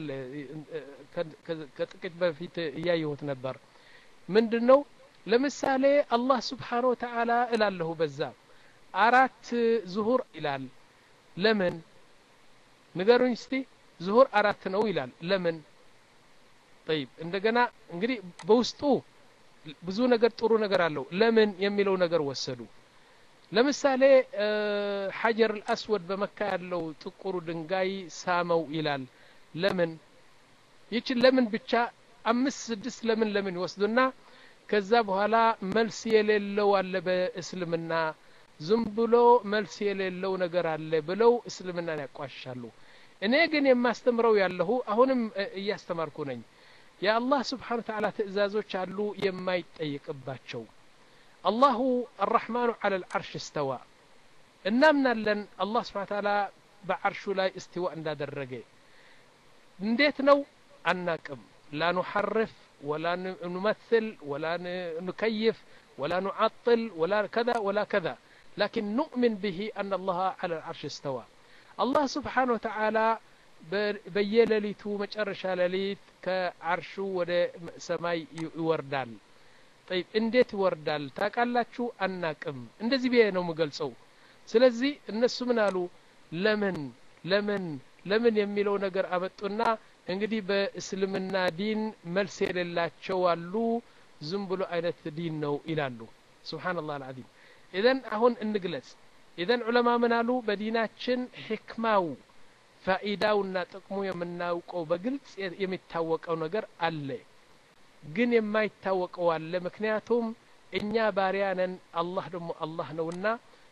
S1: ከጥቂት በፊት እያየሁት ነበር ምንድን ነው ለምሳሌ አላህ ስብሓን ወተዓላ እላለሁ በዛ አራት ዙሁር ይላል ለምን ንገሩኝ እስቲ ዙሁር አራት ነው ይላል ለምን ጠይብ እንደገና እንግዲህ በውስጡ ብዙ ነገር ጥሩ ነገር አለው ለምን የሚለው ነገር ወሰዱ ለምሳሌ ሐጀር አልአስወድ በመካ ያለው ጥቁሩ ድንጋይ ሳመው ይላል ለምን ይችን ለምን ብቻ አምስት ስድስት ለምን ለምን ይወስዱና ከዛ በኋላ መልስ የሌለው አለ በእስልምና ዝም ብሎ መልስ የሌለው ነገር አለ ብለው እስልምናን ያቋሻሉ እኔ ግን የማስተምረው ያለሁ አሁንም እያስተማርኩ ነኝ የአላህ ስብሓን ተዓላ ትእዛዞች አሉ የማይጠይቅባቸው አላሁ አራሕማኑ አላ ልዓርሽ እስተዋ እናምናለን አላህ ስብሓን ተዓላ በዓርሹ ላይ እስትዋ እንዳደረገ እንዴት ነው አናቅም ላ ኑሐርፍ ወላ ኑመثል ወላ ንከይፍ ወላ ኑዓጥል ወላ ከዛ ወላ ከዛ لكن نؤمن به أن الله على العرش استوى الله سبحانه وتعالى በየሌሊቱ መጨረሻ ሌሊት ከአርሹ ወደ ሰማይ ይወርዳል ጠይብ እንዴት ይወርዳል ታውቃላችሁ አናቅም እንደዚህ ብዬ ነው የምገልጸው ስለዚህ እነሱ ምን አሉ ለምን ለምን ለምን የሚለው ነገር አመጡና እንግዲህ በእስልምና ዲን መልስ የሌላቸው አሉ ዝም ብሎ አይነት ዲን ነው ይላሉ ስብሓንላህ አልዓዚም ኢዘን አሁን እንግለጽ ኢዘን ዑለማ ምን አሉ በዲናችን ሕክማው ፋኢዳውና ጥቅሙ የምናውቀው በግልጽ የሚታወቀው ነገር አለ ግን የማይታወቀው አለ ምክንያቱም እኛ ባሪያ ነን አላህ ደግሞ አላህ ነውና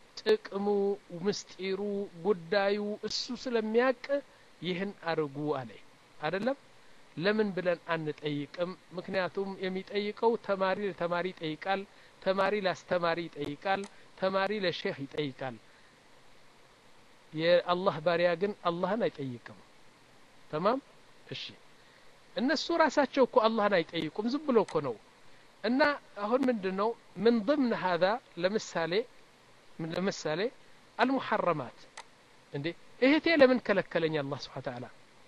S1: ጥቅሙ ምስጢሩ ጉዳዩ እሱ ስለሚያቅ ይህን አርጉ አለ አይደለም ለምን ብለን አንጠይቅም ምክንያቱም የሚጠይቀው ተማሪ ለተማሪ ይጠይቃል ተማሪ ለአስተማሪ ይጠይቃል ተማሪ ለሼህ ይጠይቃል የአላህ ባሪያ ግን አላህን አይጠይቅም ተማም እሺ እነሱ ራሳቸው እኮ አላህን አይጠይቁም ዝም ብሎ እኮ ነው እና አሁን ምንድን ነው ምን ضمن هذا ለምሳሌ ለምሳሌ አልሙሐረማት እንዴ እህቴ ለምን ከለከለኝ አላህ ስብሓን ተዓላ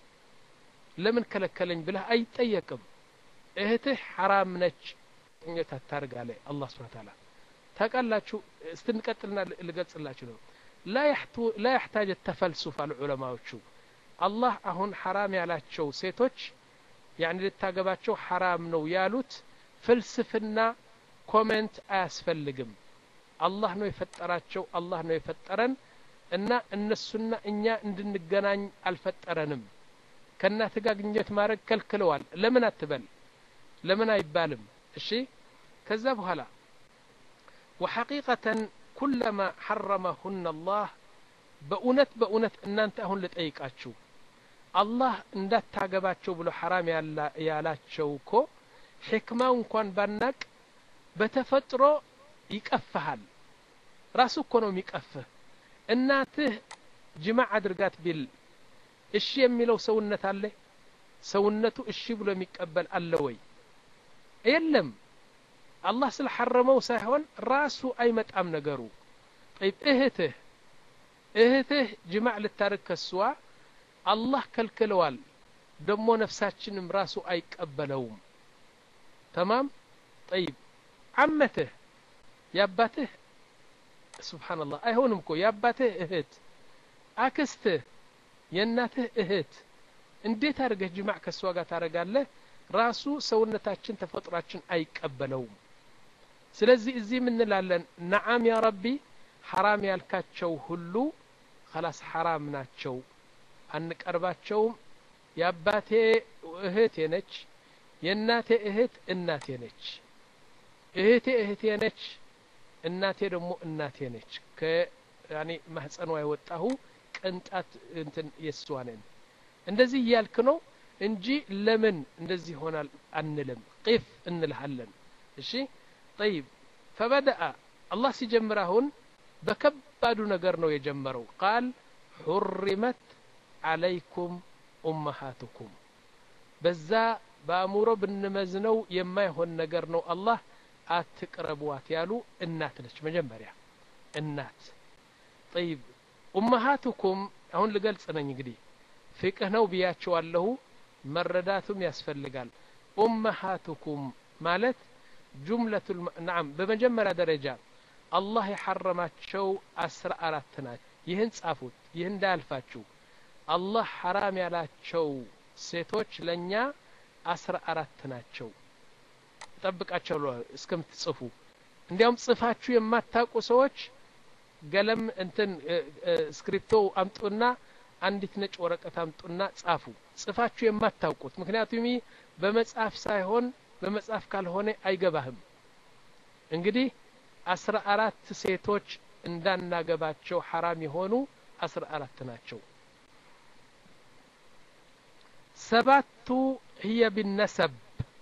S1: ለምን ከለከለኝ ብለህ አይጠየቅም እህትህ ሐራም ነች ኘት አታርግ አለ አላህ ስብሓን ተዓላ ታውቃላችሁ ስትንቀጥልና ልገልጽላችሁ ነው ላ ያሕታጅ ተፈልሱፍ አሉ ዑለማዎቹ አላህ አሁን ሐራም ያላቸው ሴቶች ያኒ ልታገባቸው ሐራም ነው ያሉት ፍልስፍና ኮሜንት አያስፈልግም አላህ ነው የፈጠራቸው አላህ ነው የፈጠረን እና እነሱና እኛ እንድንገናኝ አልፈጠረንም ከእናት ጋር ግንኙነት ማድረግ ከልክለዋል ለምን አትበል ለምን አይባልም እሺ ከዛ በኋላ ወሐቂቀተን ኩለማ ሐረመሁን አላህ በእውነት በእውነት እናንተ አሁን ልጠይቃችሁ አላህ እንዳታገባቸው ብሎ ሐራም ያላቸው እኮ ሕክማው እንኳን ባናቅ በተፈጥሮ ይቀፍሃል ራሱ እኮ ነው የሚቀፍህ እናትህ ጅማዕ አድርጋት ቢል እሺ የሚለው ሰውነት አለ ሰውነቱ እሺ ብሎ የሚቀበል አለ ወይ የለም አላህ ስለሐረመው ሳይሆን ራሱ አይመጣም ነገሩ ጠይብ እህትህ እህትህ ጅማዕ ልታርግ ከስዋ አላህ ከልክለዋል ደሞ ነፍሳችንም ራሱ አይቀበለውም ተማም ጠይብ አመትህ የአባትህ ስብሓንላህ አይሆንም እኮ የአባትህ እህት አክስትህ የእናትህ እህት እንዴት አድርገህ ጅማዕ ከእሷ ጋር ታደረጋለህ ራሱ ሰውነታችን ተፈጥሯችን አይቀበለውም ስለዚህ እዚህ ምንላለን ነዓም ያ ረቢ ሐራም ያልካቸው ሁሉ ከላስ ሐራም ናቸው አንቀርባቸውም የአባቴ እህቴ ነች የእናቴ እህት እናቴ ነች እህቴ እህቴ ነች እናቴ ደግሞ እናቴ ነች ከያኔ ማህፀኗ የወጣሁ ቅንጣት እንትን የእሷ ነን እንደዚህ እያልክ ነው እንጂ ለምን እንደዚህ ይሆናል አንልም ቂፍ እንልሃለን እሺ ጠይብ ፈበደአ አላህ ሲጀምር አሁን በከባዱ ነገር ነው የጀመረው ቃል ሑሪመት አለይኩም ኡመሃትኩም በዛ በአእምሮ ብንመዝነው የማይሆን ነገር ነው አላህ አትቅረቧት ያሉ እናት ነች መጀመሪያ እናት ጠይብ ኡመሃትኩም አሁን ልገልጽ ነኝ እንግዲህ ፍቅህ ነው ብያቸዋለሁ መረዳቱም ያስፈልጋል ኡመሃትኩም ማለት ጁምለቱ ናም በመጀመሪያ ደረጃ አላህ የሐረማቸው አስራ አራት ናቸው ይህን ጻፉት ይህ እንዳያልፋችሁ አላህ ሐራም ያላቸው ሴቶች ለእኛ አስራ አራት ናቸው ጠብቃቸው እስከምትጽፉ እንዲያውም ጽፋችሁ የማታውቁ ሰዎች ገለም እንትን ስክሪፕቶ አምጡና አንዲት ነጭ ወረቀት አምጡና ጻፉ ጽፋችሁ የማታውቁት ምክንያቱም በመጽሐፍ ሳይሆን በመጽሐፍ ካልሆነ አይገባህም እንግዲህ አስራ አራት ሴቶች እንዳናገባቸው ሐራም የሆኑ አስራ አራት ናቸው ሰባቱ ህየ ቢነሰብ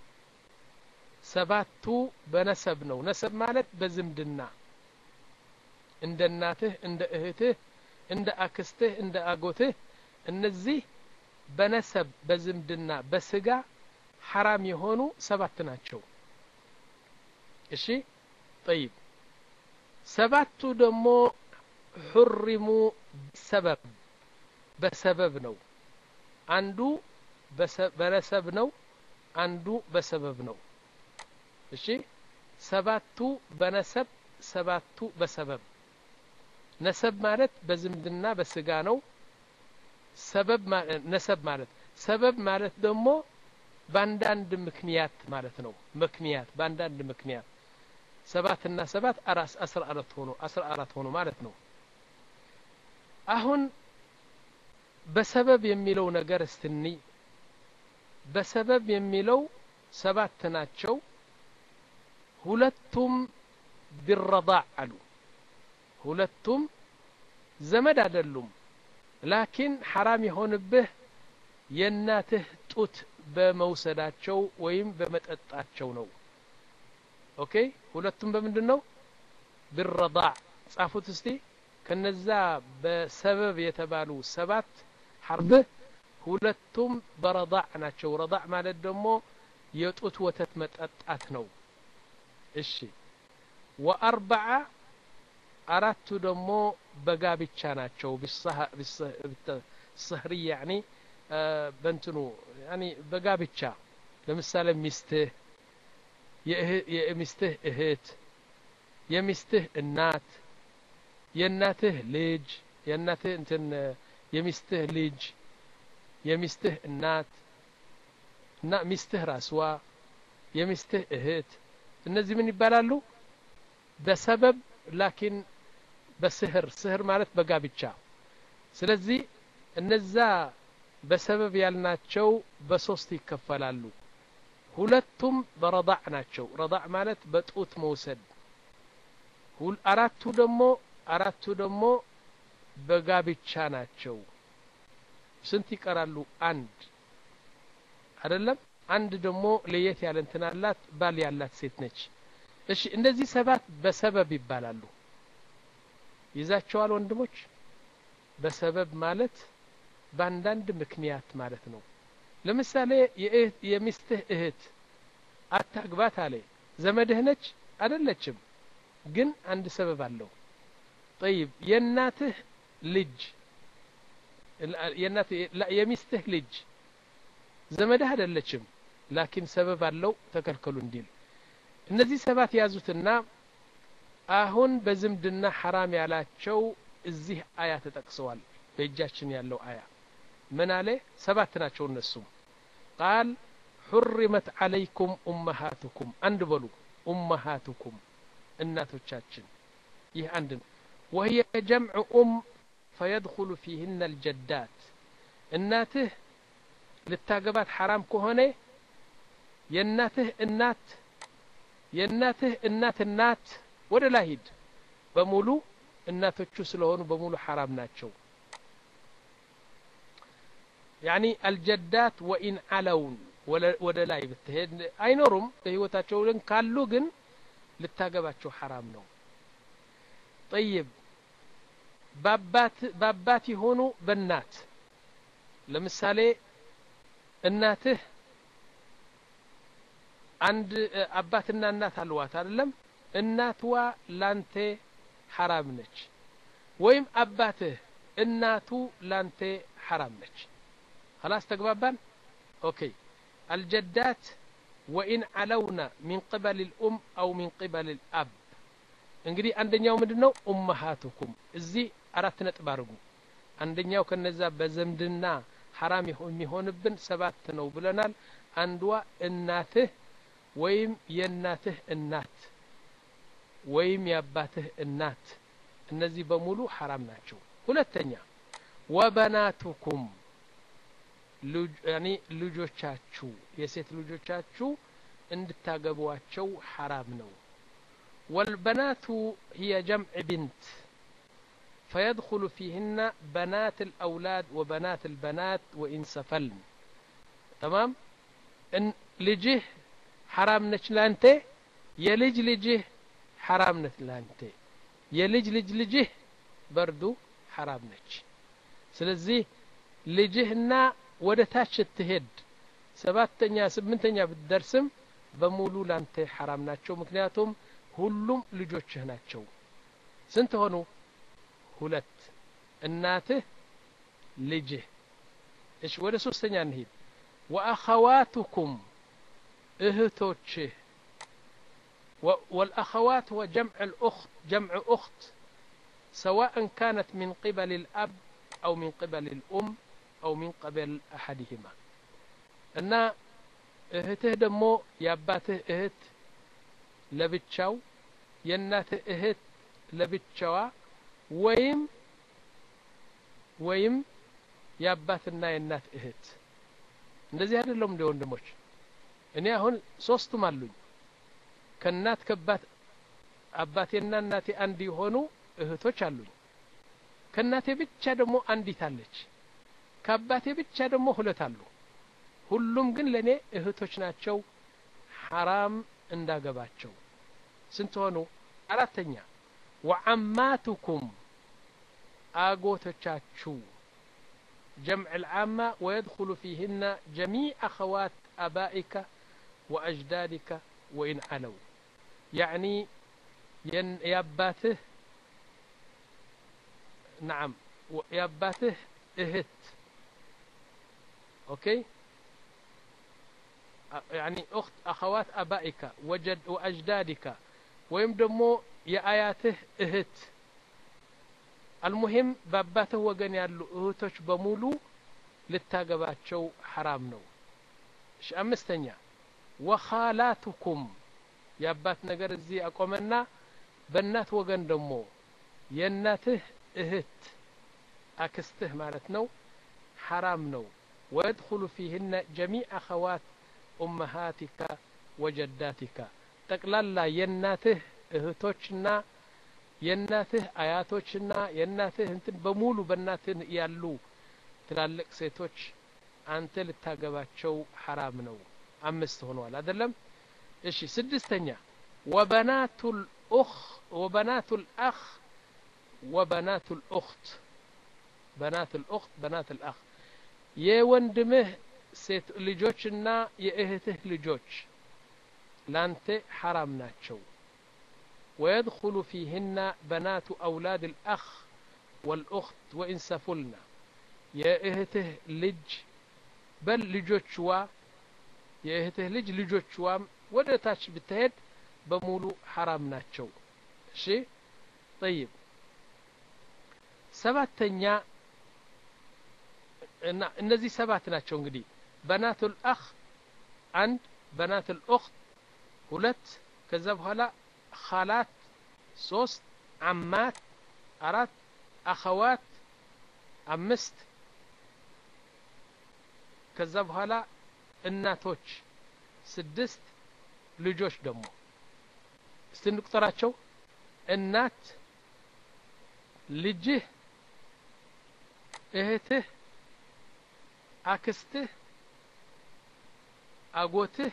S1: ሰባቱ በነሰብ ነው ነሰብ ማለት በዝምድና እንደ እናትህ እንደ እህትህ እንደ አክስትህ እንደ አጎትህ እነዚህ በነሰብ በዝምድና በስጋ ሐራም የሆኑ ሰባት ናቸው እሺ ጠይብ ሰባቱ ደግሞ ሑሪሙ ሰበብ በሰበብ ነው አንዱ በነሰብ ነው አንዱ በሰበብ ነው እሺ ሰባቱ በነሰብ ሰባቱ በሰበብ ነሰብ ማለት በዝምድና በስጋ ነው ሰበብ ነሰብ ማለት ሰበብ ማለት ደግሞ በአንዳንድ ምክንያት ማለት ነው ምክንያት በአንዳንድ ምክንያት ሰባት እና ሰባት አራስ አስራ አራት ሆኖ አስራ አራት ሆኖ ማለት ነው አሁን በሰበብ የሚለው ነገር እስትኒ በሰበብ የሚለው ሰባት ናቸው ሁለቱም ቢረዳዕ አሉ ሁለቱም ዘመድ አይደሉም ላኪን ሐራም የሆንብህ የእናትህ ጡት በመውሰዳቸው ወይም በመጠጣቸው ነው ኦኬ ሁለቱም በምንድን ነው ብረዳዕ ጻፉት እስቲ ከነዛ በሰበብ የተባሉ ሰባት ሐርብህ ሁለቱም በረዳዕ ናቸው ረዳዕ ማለት ደግሞ የጡት ወተት መጠጣት ነው እሺ ወአርበዓ አራቱ ደግሞ በጋብቻ ናቸው ብሰህሪ ያኒ በንትኑ ያኒ በጋብቻ ለምሳሌ ሚስትህ የሚስትህ እህት የሚስትህ እናት የእናትህ ልጅ የእናትህ እንትን የሚስትህ ልጅ የሚስትህ እናት እና ሚስትህ ራስዋ የሚስትህ እህት እነዚህ ምን ይባላሉ በሰበብ ላኪን በስህር ስህር ማለት በጋብቻ ስለዚህ እነዛ በሰበብ ያልናቸው በሶስት ይከፈላሉ ሁለቱም በረዳዕ ናቸው ረዳዕ ማለት በጡት መውሰድ አራቱ ደግሞ አራቱ ደግሞ በጋብቻ ናቸው ስንት ይቀራሉ አንድ አይደለም አንድ ደግሞ ለየት ያለ እንትን አላት ባል ያላት ሴት ነች እሺ እንደዚህ ሰባት በሰበብ ይባላሉ ይዛቸዋል ወንድሞች በሰበብ ማለት በአንዳንድ ምክንያት ማለት ነው ለምሳሌ የሚስትህ እህት አታግባት አለ ዘመድህ ነች አይደለችም ግን አንድ ሰበብ አለው ጠይብ የእናትህ ልጅ የሚስትህ ልጅ ዘመድህ አይደለችም ላኪን ሰበብ አለው ተከልከሉ እንዲል እነዚህ ሰባት ያዙትና አሁን በዝምድና ሐራም ያላቸው እዚህ አያ ተጠቅሰዋል በእጃችን ያለው አያ ምን አለ ሰባት ናቸው እነሱም ቃል ሑሪመት ዓለይኩም ኡመሃቱኩም አንድ በሉ ኡመሃቱኩም እናቶቻችን ይህ አንድ ነው وهي جمع أم فيدخل فيهن الجدات እናትህ ልታገባት ሐራም ከሆነ የእናትህ እናት የእናትህ እናት እናት ወደ ላይ ሂድ በሙሉ እናቶቹ ስለሆኑ በሙሉ ሐራም ናቸው ያኒ አልጀዳት ወኢን አለውን ወደ ላይ ብትሄድ አይኖሩም በህይወታቸው ግን ካሉ ግን ልታገባቸው ሐራም ነው ጠይብ በአባት የሆኑ በእናት ለምሳሌ እናትህ አንድ አባትና እናት አልዋት አይደለም እናትዋ ላንተ ሐራም ነች ወይም አባትህ እናቱ ላንተ ሐራም ነች خلاص تقبابان اوكي الجدات وإن علونا من قبل الأم أو من قبل الأب እንግዲህ አንደኛው ምንድነው ኡመሃቱኩም እዚህ አራት ነጥብ አድርጉ አንደኛው ከነዛ በዘምድና ሐራም የሚሆንብን ሰባት ነው ብለናል አንዷ እናትህ ወይም የእናትህ እናት ወይም የአባትህ እናት እነዚህ በሙሉ ሐራም ናቸው ሁለተኛ ወበናቱኩም ያኒ ልጆቻችሁ የሴት ልጆቻችሁ እንድታገቧቸው ሐራም ነው والبنات هي جمع بنت فيدخل فيهن بنات الأولاد وبنات البنات وإن سفلن تمام إن لجه حرام نش لانته يلج لجه حرام نت لانته يلج لج لجه بردو حرام نش ስለዚህ ልጅህና ወደ ታች ስትሄድ ሰባተኛ ስምንተኛ ብትደርስም በሙሉ ላንተ ሐራም ናቸው ምክንያቱም ሁሉም ልጆችህ ናቸው ስንት ሆኑ ሁለት እናትህ ልጅህ እሺ ወደ ሶስተኛ እንሂድ ወአኸዋቱኩም እህቶችህ والأخوات هو جمع الأخت جمع أخت سواء كانت من قبل الأب أو من قبل الأم أو من قبل أحدهما እና እህትህ ደግሞ የአባትህ እህት ለብቻው የእናትህ እህት ለብቻዋ ወይም ወይም የአባትና የእናት እህት እንደዚህ አይደለም እንደ ወንድሞች እኔ አሁን ሶስቱም አሉኝ ከእናት ከባት አባቴና እናቴ አንድ የሆኑ እህቶች አሉኝ ከእናቴ ብቻ ደግሞ አንዲት አለች ከአባቴ ብቻ ደግሞ ሁለት አሉ ሁሉም ግን ለእኔ እህቶች ናቸው ሐራም እንዳገባቸው ስንት ሆኑ አራተኛ ወዓማቱኩም አጎቶቻችሁ جمع العامة ويدخل فيهن جميع أخوات أبائك وأجدادك وإن علوا يعني ين ياباته نعم ياباته اهت اوكي يعني اخت اخوات ابائك وجد واجدادك ወይም ደግሞ የአያትህ እህት አልሙሂም በአባትህ ወገን ያሉ እህቶች በሙሉ ልታገባቸው ሐራም ነው እሺ አምስተኛ ወኻላቱኩም የአባት ነገር እዚህ አቆመና በእናት ወገን ደግሞ የእናትህ እህት አክስትህ ማለት ነው ሐራም ነው ወየድኹሉ ፊህነ ጀሚዕ አኸዋት ኡመሃቲካ ወጀዳቲካ ጠቅላላ የእናትህ እህቶችና የእናትህ አያቶችና የእናትህ እንትን በሙሉ በእናትህ ያሉ ትላልቅ ሴቶች አንተ ልታገባቸው ሐራም ነው አምስት ሆነዋል አይደለም እሺ ስድስተኛ ወበናቱ ልኡኽ ወበናቱ ልአኽ ወበናቱ ልኡኽት በናት ልኡኽት በናት ልአኽ የወንድምህ ሴት ልጆችና የእህትህ ልጆች ላንተ ሐራም ናቸው ويدخل فيهن بنات أولاد الأخ والأخت وإن سفلن يا إهته لج بل لجوشوا يا إهته لج لجوشوا ودتاش بتهد بمولو حرام ناتشو شي طيب ሰባተኛ እና እነዚህ ሰባት ናቸው እንግዲህ በናቱል አኽ አንድ በናቱል ኡኽት ሁለት ከዛ በኋላ ኻላት ሶስት አማት አራት አኸዋት አምስት ከዛ በኋላ እናቶች ስድስት ልጆች ደግሞ እስቲ እንቁጠራቸው እናት ልጅህ እህትህ አክስትህ አጎትህ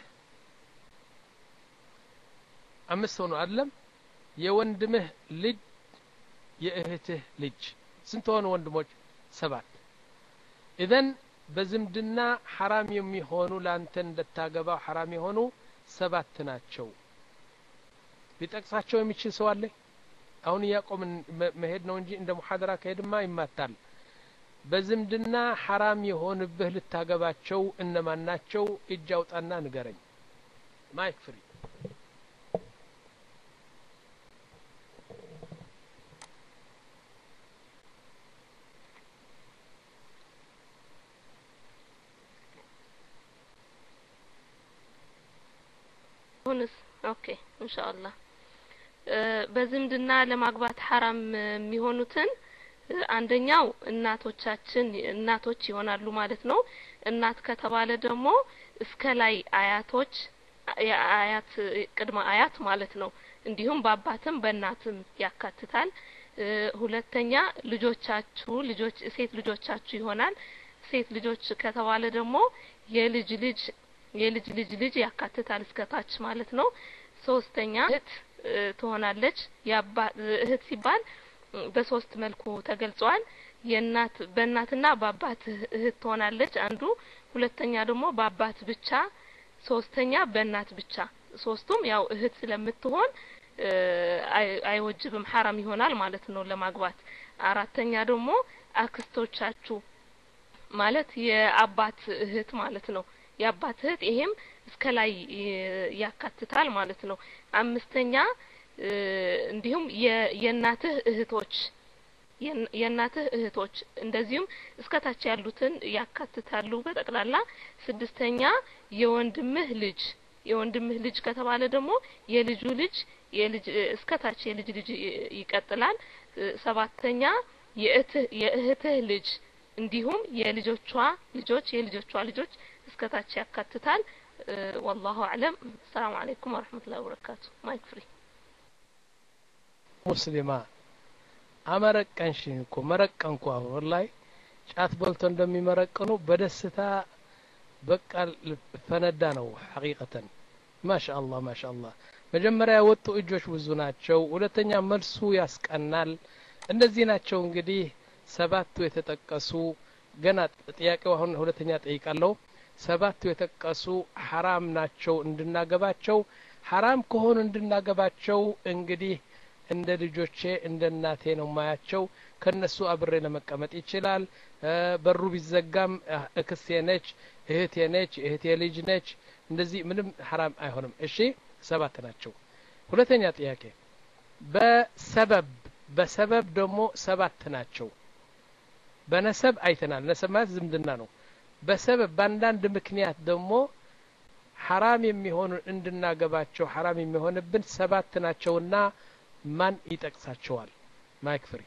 S1: አምስት ሆኑ አይደለም የወንድምህ ልጅ የእህትህ ልጅ ስንት ሆኑ ወንድሞች ሰባት ኢዘን በዝምድና ሐራም የሚሆኑ ላንተ እንደታገባው ሐራም የሆኑ ሰባት ናቸው ሊጠቅሳቸው የሚችል ሰው አለ አሁን እያቆምን መሄድ ነው እንጂ እንደ ሙሐደራ ከሄድማ ይማታል በዝምድና ሐራም የሆንብህ ልታገባቸው እነማን ናቸው እጅ አውጣና ንገረኝ ማይክ ፍሪ
S4: አሁንስ ኦኬ ኢንሻአላህ በዝምድና ለማግባት ሐራም የሚሆኑትን አንደኛው እናቶቻችን እናቶች ይሆናሉ ማለት ነው እናት ከተባለ ደግሞ እስከ ላይ አያቶች የአያት ቅድመ አያት ማለት ነው እንዲሁም በአባትም በእናትም ያካትታል ሁለተኛ ልጆቻችሁ ልጆች ሴት ልጆቻችሁ ይሆናል ሴት ልጆች ከተባለ ደግሞ የልጅ ልጅ የልጅ ልጅ ልጅ ያካትታል እስከ ታች ማለት ነው ሶስተኛ እህት ትሆናለች እህት ሲባል በሶስት መልኩ ተገልጿል የእናት በእናትና በአባት እህት ትሆናለች አንዱ ሁለተኛ ደግሞ በአባት ብቻ ሶስተኛ በእናት ብቻ ሶስቱም ያው እህት ስለምትሆን አይወጅብም ሐራም ይሆናል ማለት ነው ለማግባት አራተኛ ደግሞ አክስቶቻችሁ ማለት የአባት እህት ማለት ነው የአባት እህት ይሄም እስከ ላይ ያካትታል ማለት ነው አምስተኛ እንዲሁም የእናትህ እህቶች የእናትህ እህቶች እንደዚሁም እስከታች ያሉትን ያካትታሉ በጠቅላላ ስድስተኛ የወንድምህ ልጅ የወንድምህ ልጅ ከተባለ ደግሞ የልጁ ልጅ የልጅ እስከታች የልጅ ልጅ ይቀጥላል ሰባተኛ የእህትህ ልጅ እንዲሁም የልጆቿ ልጆች የልጆቿ ልጆች እስከታች ያካትታል ወላሁ አዕለም ሰላም አለይኩም ወረህመቱላሂ ወበረካቱ ማይክ ፍሪ
S1: ሙስሊማ አመረቀንሽኝ እኮ መረቀንኩ አሁን ወላሂ ጫት በልቶ እንደሚመረቅኑ በደስታ በቃ ፈነዳ ነው ሐቂቀተን ማሻአላህ ማሻአላህ መጀመሪያ የወጡ እጆች ብዙ ናቸው ሁለተኛ መልሱ ያስቀናል እነዚህ ናቸው እንግዲህ ሰባቱ የተጠቀሱ ገና ጥያቄው አሁን ሁለተኛ ጠይቃለሁ ሰባቱ የተጠቀሱ ሐራም ናቸው እንድናገባቸው ሐራም ከሆኑ እንድናገባቸው እንግዲህ እንደ ልጆቼ እንደ እናቴ ነው ማያቸው ከነሱ አብሬ ለመቀመጥ ይችላል በሩ ቢዘጋም እክስቴ ነች እህቴ ነች እህቴ ልጅ ነች እንደዚህ ምንም ሐራም አይሆንም እሺ ሰባት ናቸው ሁለተኛ ጥያቄ በሰበብ በሰበብ ደግሞ ሰባት ናቸው በነሰብ አይተናል ነሰብ ማለት ዝምድና ነው በሰበብ በአንዳንድ ምክንያት ደግሞ ሐራም የሚሆኑ እንድናገባቸው ሐራም የሚሆንብን ሰባት ናቸውና ማን ይጠቅሳቸዋል ማይክ ፍሪ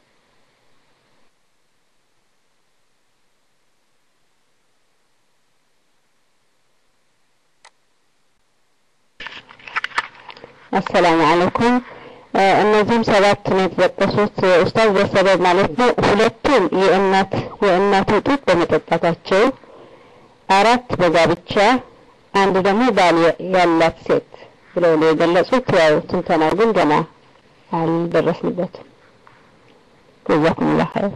S8: አሰላሙ አለይኩም እነዚህም ሰባት ነው የተጠቀሱት ኡስታዝ በሰበብ ማለት ነው ሁለቱም የእናት የእናቱ ጡት በመጠጣታቸው አራት በጋብቻ አንድ ደግሞ ባል ያላት ሴት ብለው ነው የገለጹት ያው ትንተናው ግን ገና አልደረስንበትም ጀዛኩሙላህ ኸይር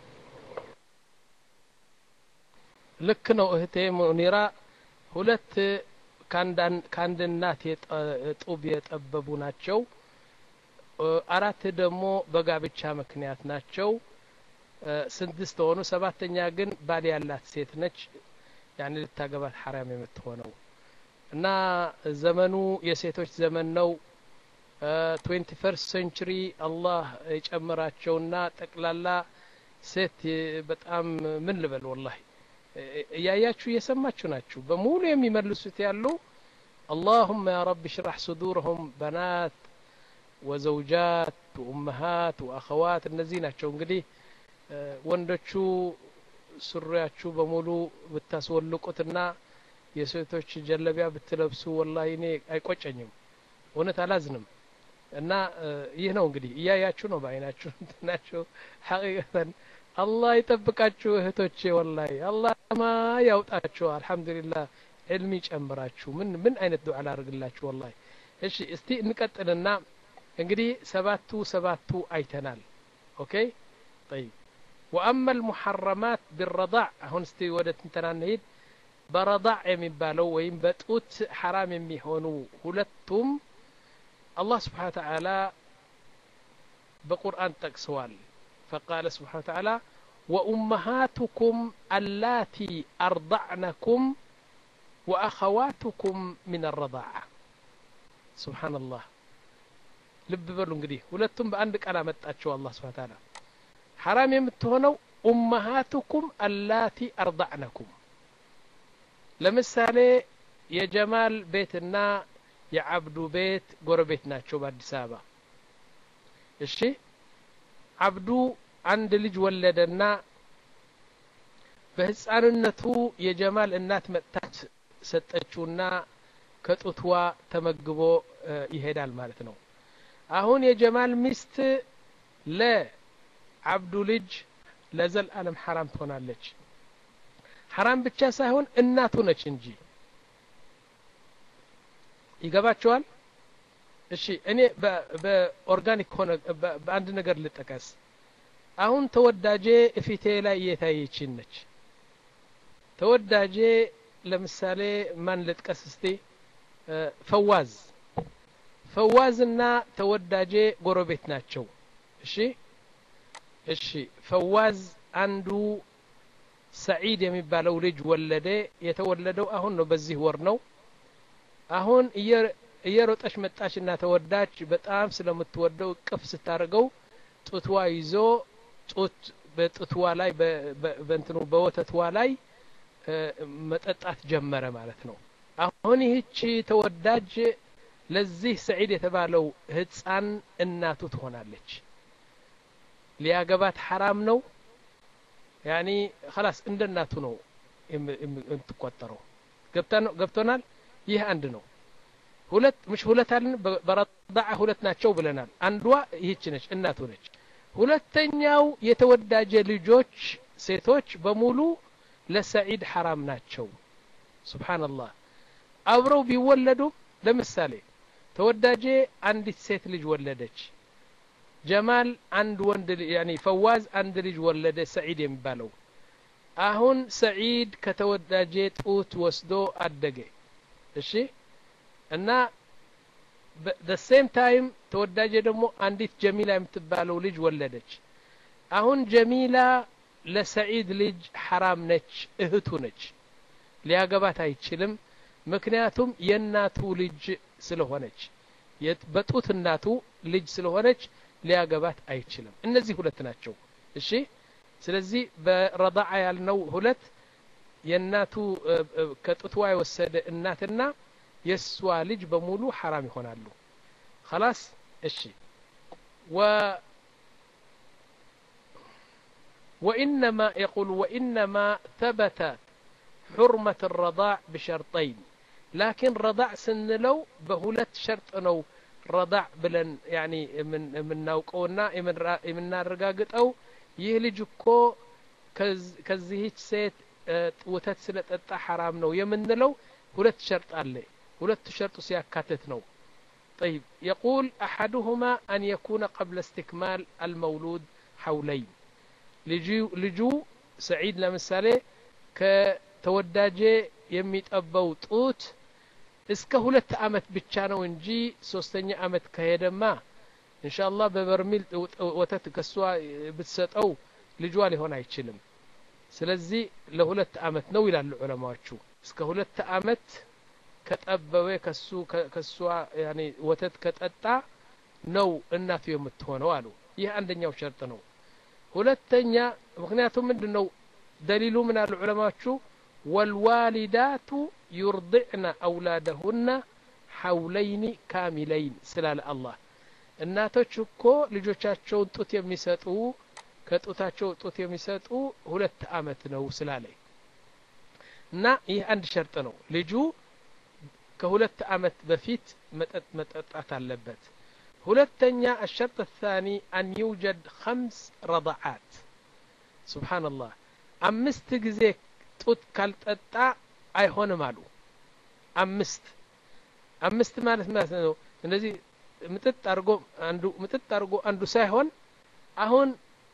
S1: ልክ ነው እህቴ ሙኒራ ሁለት ከአንድ እናት ጡብ የጠበቡ ናቸው አራት ደግሞ በጋብቻ ምክንያት ናቸው ስድስት ሆኑ ሰባተኛ ግን ባል ያላት ሴት ነች ያኔ ልታገባት ሐራም የምትሆነው እና ዘመኑ የሴቶች ዘመን ነው ትዌንቲ ፈርስት ሴንቹሪ አላህ የጨመራቸውና ጠቅላላ ሴት በጣም ምን ልበል ወላሂ እያያችሁ እየሰማችሁ ናችሁ በሙሉ የሚመልሱት ያሉ اللهم يا رب اشرح صدورهم بنات ወዘውጃት ወኡመሃት ወአኸዋት እነዚህ ናቸው እንግዲህ ወንዶቹ ሱሪያችሁ በሙሉ ብታስወልቁትና የሴቶች ጀለቢያ ብትለብሱ ወላሂ እኔ አይቆጨኝም እውነት አላዝንም እና ይህ ነው እንግዲህ እያያችሁ ነው በአይናችሁ እንትናችሁ ሐቂቀተን አላህ ይጠብቃችሁ እህቶቼ ወላሂ አላህ ማ ያውጣችሁ አልহামዱሊላህ ዕልም ይጨምራችሁ ምን ምን አይነት ዱዓ ላድርግላችሁ ወላሂ እሺ እስቲ እንቀጥልና እንግዲህ ሰባቱ ሰባቱ አይተናል ኦኬ طيب واما المحرمات بالرضاع አሁን እስቲ ወደ ትንተና እንሂድ በረዳዕ የሚባለው ወይም በጡት ሐራም የሚሆኑ ሁለቱም አላህ ስብሓን ተዓላ በቁርአን ጠቅሰዋል فقال سبحانه وتعالى وأمهاتكم اللاتي أرضعنكم وأخواتكم من الرضاعة سبحان الله ልብ በሉ እንግዲህ ሁለቱም በአንድ ቃል አመጣቸው አላህ ስብሓን ታላ ሐራም የምትሆነው ኡመሃቱኩም አላቲ አርዳዕነኩም ለምሳሌ የጀማል ቤትና የአብዱ ቤት ጎረቤት ናቸው በአዲስ አበባ እሺ አብዱ አንድ ልጅ ወለደና በህፃንነቱ የጀማል እናት መጥታች ሰጠችውና ከጡትዋ ተመግቦ ይሄዳል ማለት ነው አሁን የጀማል ሚስት ለአብዱ ልጅ ለዘልዓለም ሐራም ትሆናለች ሐራም ብቻ ሳይሆን እናቱ ነች እንጂ ይገባቸዋል እሺ እኔ በኦርጋኒክ ሆነ በአንድ ነገር ልጠቀስ አሁን ተወዳጄ እፊቴ ላይ እየታየችን ነች ተወዳጄ ለምሳሌ ማን ልጥቀስ እስቲ ፈዋዝ ፈዋዝና ተወዳጄ ጎረቤት ናቸው እሺ እሺ ፈዋዝ አንዱ ሰዒድ የሚባለው ልጅ ወለደ የተወለደው አሁን ነው በዚህ ወር ነው አሁን እየሮጠች መጣችና ተወዳች በጣም ስለምትወደው ቅፍ ስታደርገው ጡትዋ ይዞ ጡት በጡትዋ ላይ በእንትኑ በወተትዋ ላይ መጠጣት ጀመረ ማለት ነው አሁን ይህች ተወዳጅ ለዚህ ሰዒድ የተባለው ህፃን እናቱ ትሆናለች ሊያገባት ሐራም ነው ያኒ خلاص እንደ እናቱ ነው የምትቆጠረው ገብቶናል ይህ አንድ ነው ሁለት ምሽ ሁለት አለን በረዳዓ ሁለት ናቸው ብለናል አንዷ ይህች ነች እናቱ ነች ሁለተኛው የተወዳጀ ልጆች ሴቶች በሙሉ ለሰዒድ ሐራም ናቸው ሱብሓነላህ አብረው ቢወለዱ ለምሳሌ ተወዳጄ አንዲት ሴት ልጅ ወለደች ጀማል አንድ ወንድ ያኒ ፈዋዝ አንድ ልጅ ወለደ ሰዒድ የሚባለው አሁን ሰዒድ ከተወዳጄ ጡት ወስዶ አደገ እሺ እና the same ታይም ተወዳጄ ደግሞ አንዲት ጀሚላ የምትባለው ልጅ ወለደች አሁን ጀሚላ ለሰዒድ ልጅ ሐራም ነች እህቱ ነች ሊያገባት አይችልም ምክንያቱም የእናቱ ልጅ ስለሆነች በጡት እናቱ ልጅ ስለሆነች ሊያገባት አይችልም እነዚህ ሁለት ናቸው እሺ ስለዚህ በረዳዓ ያልነው ሁለት የእናቱ ከጡትዋ የወሰደ እናትና የእሷ ልጅ በሙሉ ሐራም ይሆናሉ خلاص እሺ و وإنما يقول وإنما ثبت حرمة الرضاع بشرطين لكن رضاع سنلو بهلت شرط نو رضاع بلن يعني من من ناوقونا من نارقاقطو ይህ ልጅ እኮ ከዚህች ሴት ወተት ስለጠጣ ሐራም ነው የምንለው ሁለት ሸርጥ አለ ሁለቱ ሸርጡ ሲያካትት ነው طيب يقول أحدهما أن يكون قبل استكمال المولود حولين ልጁ ሰዒድ ለምሳሌ ከተወዳጄ የሚጠባው ጡት እስከ ሁለት አመት ብቻ ነው እንጂ ሶስተኛ አመት ከሄደማ እንሻላ በበርሚል ወተት ከሷ ብትሰጠው ልጇ ሊሆን አይችልም ስለዚህ ለሁለት አመት ነው ይላሉ ዑለማዎቹ እስከ ሁለት አመት ከጠበበ ከሱ ከሷ ያኔ ወተት ከጠጣ ነው እናቱ የምትሆነው አሉ ይህ አንደኛው ሸርጥ ነው ሁለተኛ ምክንያቱም ምንድን ነው ደሊሉ ምን አሉ ዑለማዎቹ ወልዋሊዳቱ ዩርضዕነ አውላደሁነ ሐውለይኒ ካሚለይን ስላለ አላህ እናቶች እኮ ልጆቻቸውን ጡት የሚሰጡ ከጡታቸው ጡት የሚሰጡ ሁለት አመት ነው ስላለ እና ይህ አንድ ሸርጥ ነው ልጁ ከሁለት አመት በፊት መጠጥ መጠጣት አለበት ሁለተኛ الشرط الثاني أن يوجد خمس رضعات سبحان الله አምስት ጊዜ ጡት ካልጠጣ አይሆንም አሉ አምስት አምስት ማለት ማለት ነው እንደዚህ ምጥጥ አድርጎ አንዱ ምጥጥ አድርጎ አንዱ ሳይሆን አሁን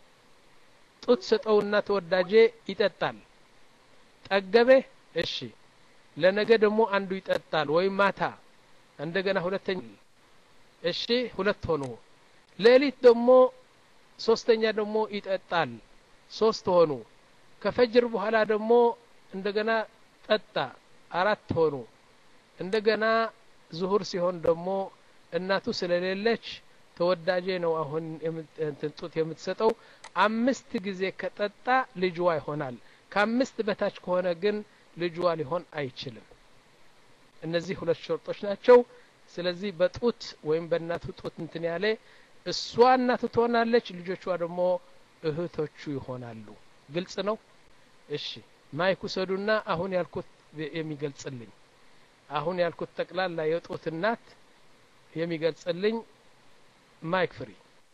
S1: ጡት ሰጠውና ተወዳጄ ይጠጣል ጠገቤ እሺ ለነገ ደግሞ አንዱ ይጠጣል ወይም ማታ እንደገና ሁለተኛ እሺ ሁለት ሆኑ ሌሊት ደግሞ ሶስተኛ ደግሞ ይጠጣል ሶስት ሆኑ ከፈጅር በኋላ ደግሞ እንደገና ጠጣ አራት ሆኑ እንደገና ዙሁር ሲሆን ደግሞ እናቱ ስለሌለች ተወዳጄ ነው አሁን ጡት የምትሰጠው አምስት ጊዜ ከጠጣ ልጅዋ ይሆናል ከአምስት በታች ከሆነ ግን ልጅዋ ሊሆን አይችልም እነዚህ ሁለት ሸርጦች ናቸው ስለዚህ በጡት ወይም በእናቱ ጡት እንትን ያለ እሷ እናቱ ትሆናለች ልጆቿ ደግሞ እህቶቹ ይሆናሉ ግልጽ ነው እሺ ማይክ ውሰዱና አሁን ያልኩት የሚገልጽልኝ አሁን ያልኩት ጠቅላላ የጡት እናት የሚገልጽልኝ ማይክ ፍሪ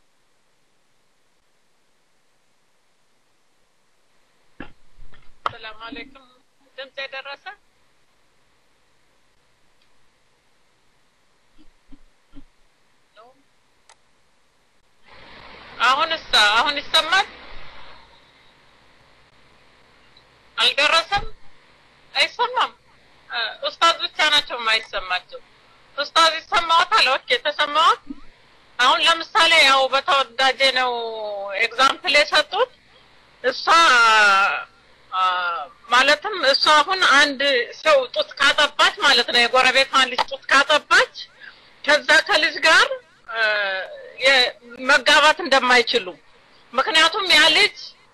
S5: ሰላም አለይኩም ድምጽ የደረሰ አሁንስ አሁን ይሰማል አልደረሰም አይሰማም ኡስታዝ ብቻ ናቸው የማይሰማቸው ኡስታዝ ይሰማዎታል ኦኬ ተሰማዎት አሁን ለምሳሌ ያው በተወዳጀ ነው ኤግዛምፕል የሰጡት እሷ ማለትም እሷ አሁን አንድ ሰው ጡት ካጠባች ማለት ነው የጎረቤቷን ልጅ ጡት ካጠባች ከዛ ከልጅ ጋር መጋባት እንደማይችሉ ምክንያቱም ያ ልጅ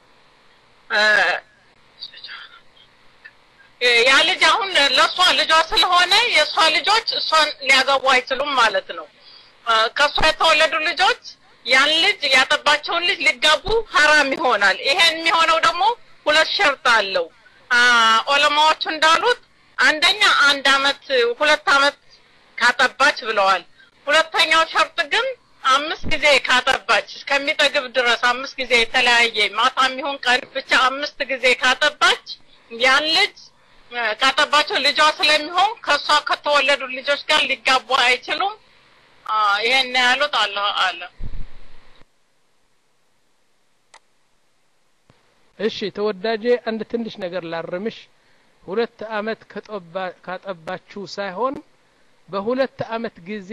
S5: ያ ልጅ አሁን ለእሷ ልጇ ስለሆነ የእሷ ልጆች እሷን ሊያገቡ አይችሉም ማለት ነው ከእሷ የተወለዱ ልጆች ያን ልጅ ያጠባቸውን ልጅ ሊጋቡ ሀራም ይሆናል ይሄን የሚሆነው ደግሞ ሁለት ሸርጥ አለው ኦለማዎቹ እንዳሉት አንደኛ አንድ አመት ሁለት አመት ካጠባች ብለዋል ሁለተኛው ሸርጥ ግን አምስት ጊዜ ካጠባች እስከሚጠግብ ድረስ አምስት ጊዜ የተለያየ ማታ የሚሆን ቀን ብቻ አምስት ጊዜ ካጠባች ያን ልጅ ካጠባቸው ልጇ ስለሚሆን ከእሷ ከተወለዱ ልጆች ጋር ሊጋቡ አይችሉም። ይሄን ያሉት አላህ አለ።
S1: እሺ ተወዳጄ አንድ ትንሽ ነገር ላርምሽ። ሁለት አመት ካጠባችሁ ሳይሆን በሁለት አመት ጊዜ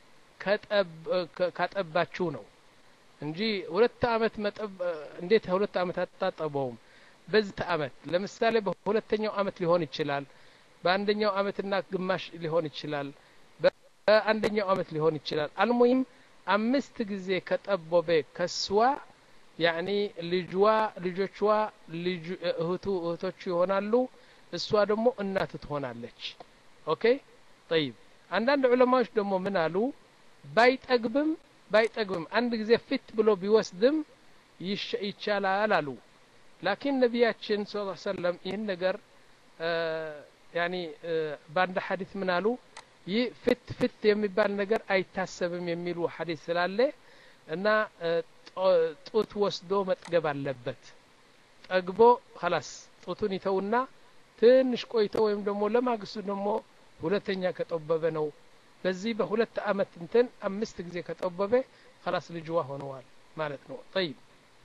S1: ካጠባችሁ ነው እንጂ ሁለት አመት መጠብ እንዴት ሁለት አመት አታጠበውም? በዚህ አመት ለምሳሌ በሁለተኛው አመት ሊሆን ይችላል። በአንደኛው አመትና ግማሽ ሊሆን ይችላል። በአንደኛው አመት ሊሆን ይችላል። አልሙሂም አምስት ጊዜ ከጠቦበ ከስዋ ያኒ ልጅዋ ልጆቿ ልጅ እህቱ እህቶቹ ይሆናሉ። እሷ ደግሞ እናት ትሆናለች። ኦኬ ጠይብ። አንዳንድ ዑለማዎች ደግሞ ምን አሉ? ባይጠግብም ባይጠግብም አንድ ጊዜ ፊት ብሎ ቢወስድም ይቻላል አሉ። ላኪን ነቢያችን ስ ሰለም ይህን ነገር ያኒ በአንድ ሐዲት ምን አሉ? ይህ ፍት ፍት የሚባል ነገር አይታሰብም የሚሉ ሐዲስ ስላለ እና ጡት ወስዶ መጥገብ አለበት። ጠግቦ ኸላስ ጡቱን ይተውና ትንሽ ቆይቶ ወይም ደግሞ ለማግስቱ ደግሞ ሁለተኛ ከጠበበ ነው። በዚህ በሁለት አመት እንትን አምስት ጊዜ ከጠበበ ኸላስ ልጅዋ ሆነዋል ማለት ነው። ጠይብ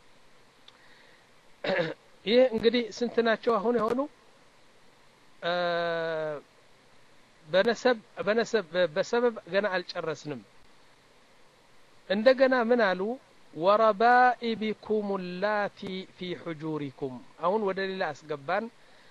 S1: ይህ እንግዲህ ስንት ናቸው አሁን የሆኑ በነሰብ በነሰብ በሰበብ ገና አልጨረስንም። እንደገና ምን አሉ? ወረባኢቢኩም ላቲ ፊ ሑጁሪኩም። አሁን ወደ ሌላ አስገባን።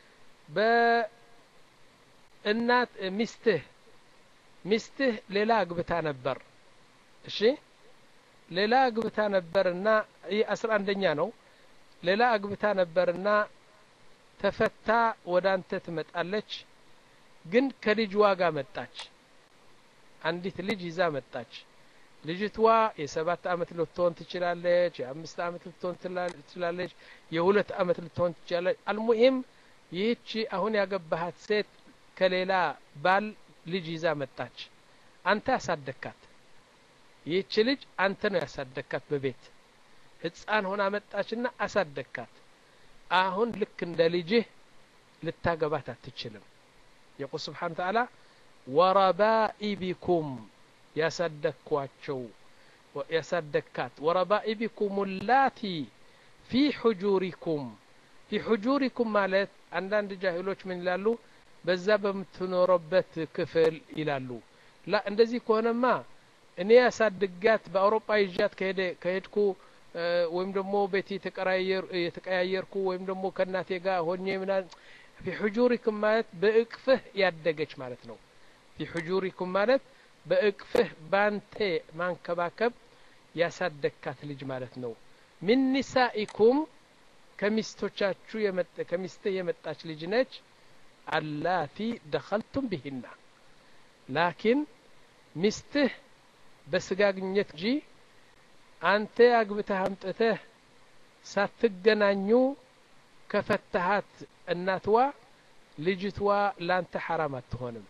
S1: በእናት ሚስትህ ሚስትህ ሌላ አግብታ ነበር። እሺ ሌላ አግብታ ነበርና ይህ አስራ አንደኛ ነው። ሌላ አግብታ ነበርና ተፈታ ወደ አንተ ትመጣለች። ግን ከልጅ ዋጋ መጣች። አንዲት ልጅ ይዛ መጣች። ልጅቷ የሰባት አመት ልትሆን ትችላለች። የአምስት አመት ልትሆን ትችላለች። የሁለት አመት ልትሆን ትችላለች። አልሙሂም ይህቺ አሁን ያገባሃት ሴት ከሌላ ባል ልጅ ይዛ መጣች። አንተ ያሳደግካት ይህች ልጅ አንተ ነው ያሳደግካት። በቤት ህፃን ሆና መጣችና አሳደግካት። አሁን ልክ እንደ ልጅህ ልታገባት አትችልም። የቁል ስብሓን ተዓላ ወረባኢቢኩም ያሳደግኳቸው ያሳደግካት ወረባኢቢኩም ላቲ ፊ ሑጁሪኩም ፊ ሑጁሪኩም ማለት አንዳንድ ጃሂሎች ምን ይላሉ? በዛ በምትኖረበት ክፍል ይላሉ። ላ እንደዚህ ከሆነማ እኔ ያሳድጋት በአውሮፓ ይዣት ከሄደ ከሄድኩ ወይም ደግሞ ቤት የተቀያየርኩ ወይም ደግሞ ከእናቴ ጋር ሆኜ ምናምን ፊ ሑጁሪኩም ማለት በእቅፍህ ያደገች ማለት ነው። ፊ ሑጁሪኩም ማለት በእቅፍህ ባንቴ ማንከባከብ ያሳደግካት ልጅ ማለት ነው። ሚን ኒሳኢኩም ከሚስቶቻችሁ ከሚስትህ የመጣች ልጅ ነች። አላቲ ደኸልቱም ቢሂና ላኪን ሚስትህ በስጋ ግንኙነት እንጂ አንተ አግብተህ አምጥተህ ሳትገናኙ ከፈታሃት እናትዋ ልጅትዋ ላንተ ሐራም አትሆንም።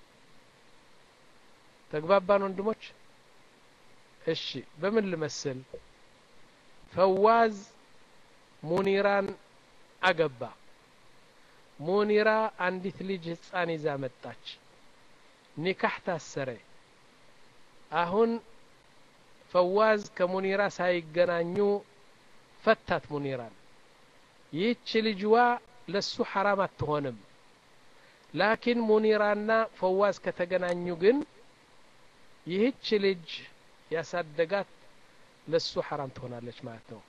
S1: ተግባባን ወንድሞች? እሺ በምን ልመስል? ፈዋዝ ሙኒራን አገባ። ሙኒራ አንዲት ልጅ ህፃን ይዛ መጣች። ኒካህ ታሰረ። አሁን ፈዋዝ ከሙኒራ ሳይገናኙ ፈታት ሙኒራን። ይህች ልጅዋ ለሱ ሐራም አትሆንም። ላኪን ሙኒራና ፈዋዝ ከተገናኙ ግን ይህች ልጅ ያሳደጋት ለሱ ሐራም ትሆናለች ማለት ነው።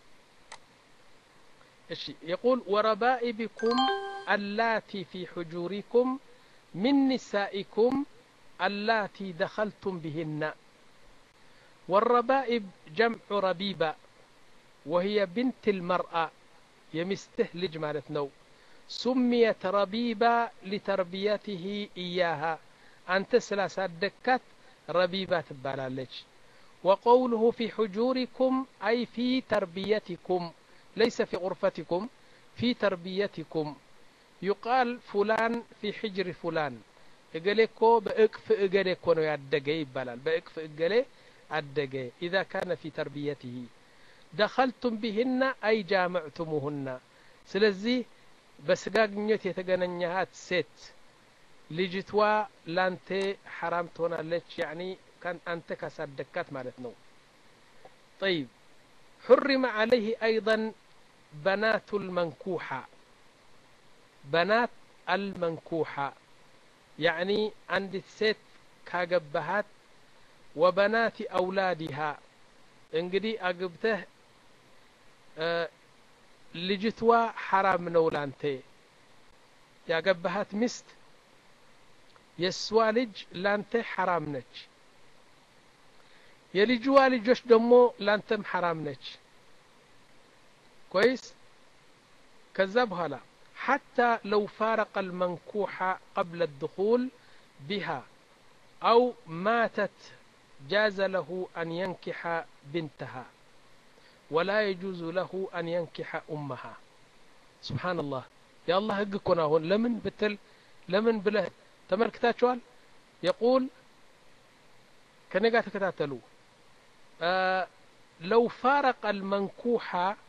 S1: እሺ የቁል ወረባኢቢኩም አላቲ ፊ ሑጁሪኩም ሚን ኒሳኢኩም አላቲ ደኸልቱም ቢሂና والربائب جمع ربيبة وهي بنت المرأة يمسته لج مالت نو سميت ربيبة لتربيته إياها أنت سلاسة دكات ربيبة تبالالج وقوله في حجوركم أي في تربيتكم ليس في غرفتكم في تربيتكم يقال فلان في حجر فلان እገሌ እኮ በእቅፍ እገሌ እኮ ነው ያደገ ይባላል በእቅፍ እገሌ አደገ ኢዛ ካነ ፊ ተርቢየትህ ደኸልቱም ቢህና አይ ጃመዕቱሙሁና ስለዚህ በስጋ ግንኙነት የተገናኘሃት ሴት ልጅቷ ላንተ ሐራም ትሆናለች ያኒ አንተ ካሳደግካት ማለት ነው طيب حرم عليه أيضا بنات المنكوحة بنات المنكوحة يعني عند ست كاجبهات وبنات أولادها እንግዲህ አግብተህ ልጅቷ ሐራም ነው ላንተ ያገባሃት ሚስት የእሷ ልጅ ላንተ ሐራም ነች የልጅዋ ልጆች ደግሞ ላንተም ሐራም ነች كويس ከዛ በኋላ حتى لو فارق المنكوح قبل الدخول بها أو ماتت جاز له أن ينكح بنتها ولا يجوز له أن ينكح أمها سبحان الله يا الله هقكنا هون لمن بتل لمن بله تملكتاتشوال يقول كنقا تكتاتلو آه لو فارق المنكوح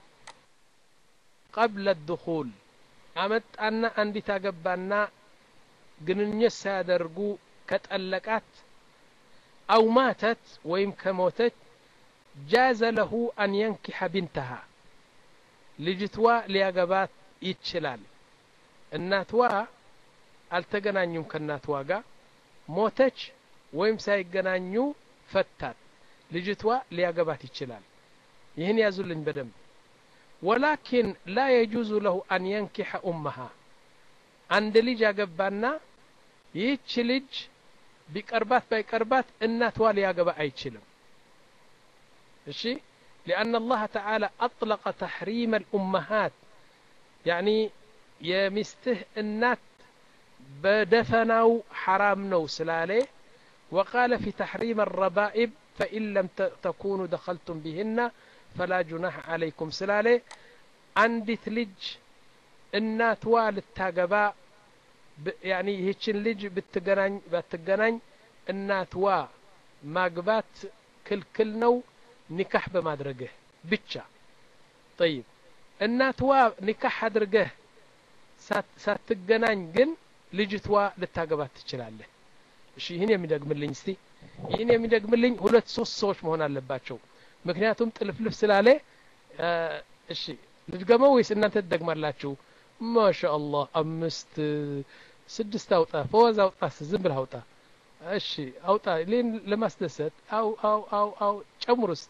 S1: قبل الدخول أمت أن أندي تاقبانا ግንኙነት ሳያደርጉ ከጠለቃት أو ماتت ويم كموتت جاز له أن ينكح بنتها لجتوا لياقبات يتشلال الناتوا አልተገናኙም ከእናትዋ ጋር ሞተች ወይም ሳይገናኙ ፈታት ልጅቷ ሊያገባት ይችላል ይህን ያዙልኝ በደንብ ወላኪን ላ የጁዙ ለሁ አን የንኪሐ ኡመሃ አንድ ልጅ ያገባና ይህች ልጅ ቢቀርባት ባይቀርባት እናትዋ ሊያገባ አይችልም እሺ لأن الله تعالى أطلق تحريم الأمهات يعني يمسته النات بدفنوا حرام نو سلالي وقال في تحريم الربائب فإن لم تكونوا دخلتم بهن فلا جناح عليكم سلالي عندي ثلج الناتوا للتاقباء يعني هيتشن لج بتقنان بتقنان الناتوا ማግባት ክልክል ነው ኒካህ በማድረግህ ብቻ ጠይብ እናትዋ ኒካህ አድርገህ ሳትገናኝ ግን ልጅቷ ልታገባት ትችላለህ እሺ ይህን የሚደግምልኝ እስቲ ይህን የሚደግምልኝ ሁለት ሶስት ሰዎች መሆን አለባቸው ምክንያቱም ጥልፍልፍ ስላለ እሺ ልድገመው ወይስ እናንተ ትደግማላችሁ ማሻ አላህ አምስት ስድስት አውጣ ፈወዝ አውጣ ዝም ብለህ አውጣ እሺ አውጣ ሌን ለማስደሰት አው አው አው አው ጨምሩ እስቲ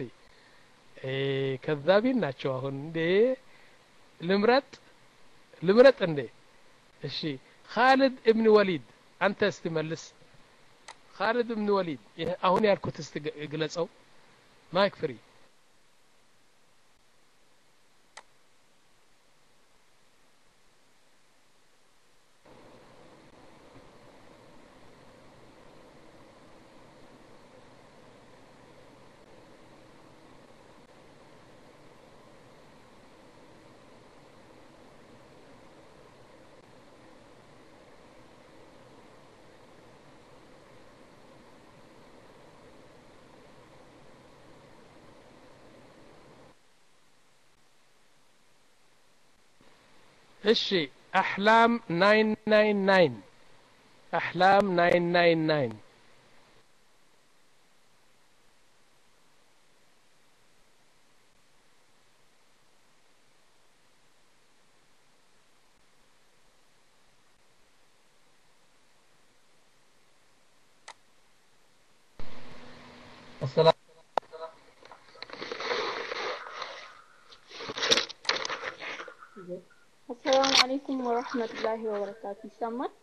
S1: ከዛቢን ናቸው አሁን እንዴ ልምረጥ ልምረጥ እንዴ እሺ ካሊድ እብን ወሊድ አንተ እስቲ መልስ ካሊድ እብን ወሊድ አሁን ያልኩት እስቲ ግለጸው ማይክ ፍሪ እሺ አሕላም ናይን ናይን ናይን አሕላም ናይን ናይን ናይን
S15: السلام
S16: አሰላሙ አለይኩም ወረህመቱላሂ ወበረካቱ ይሰማል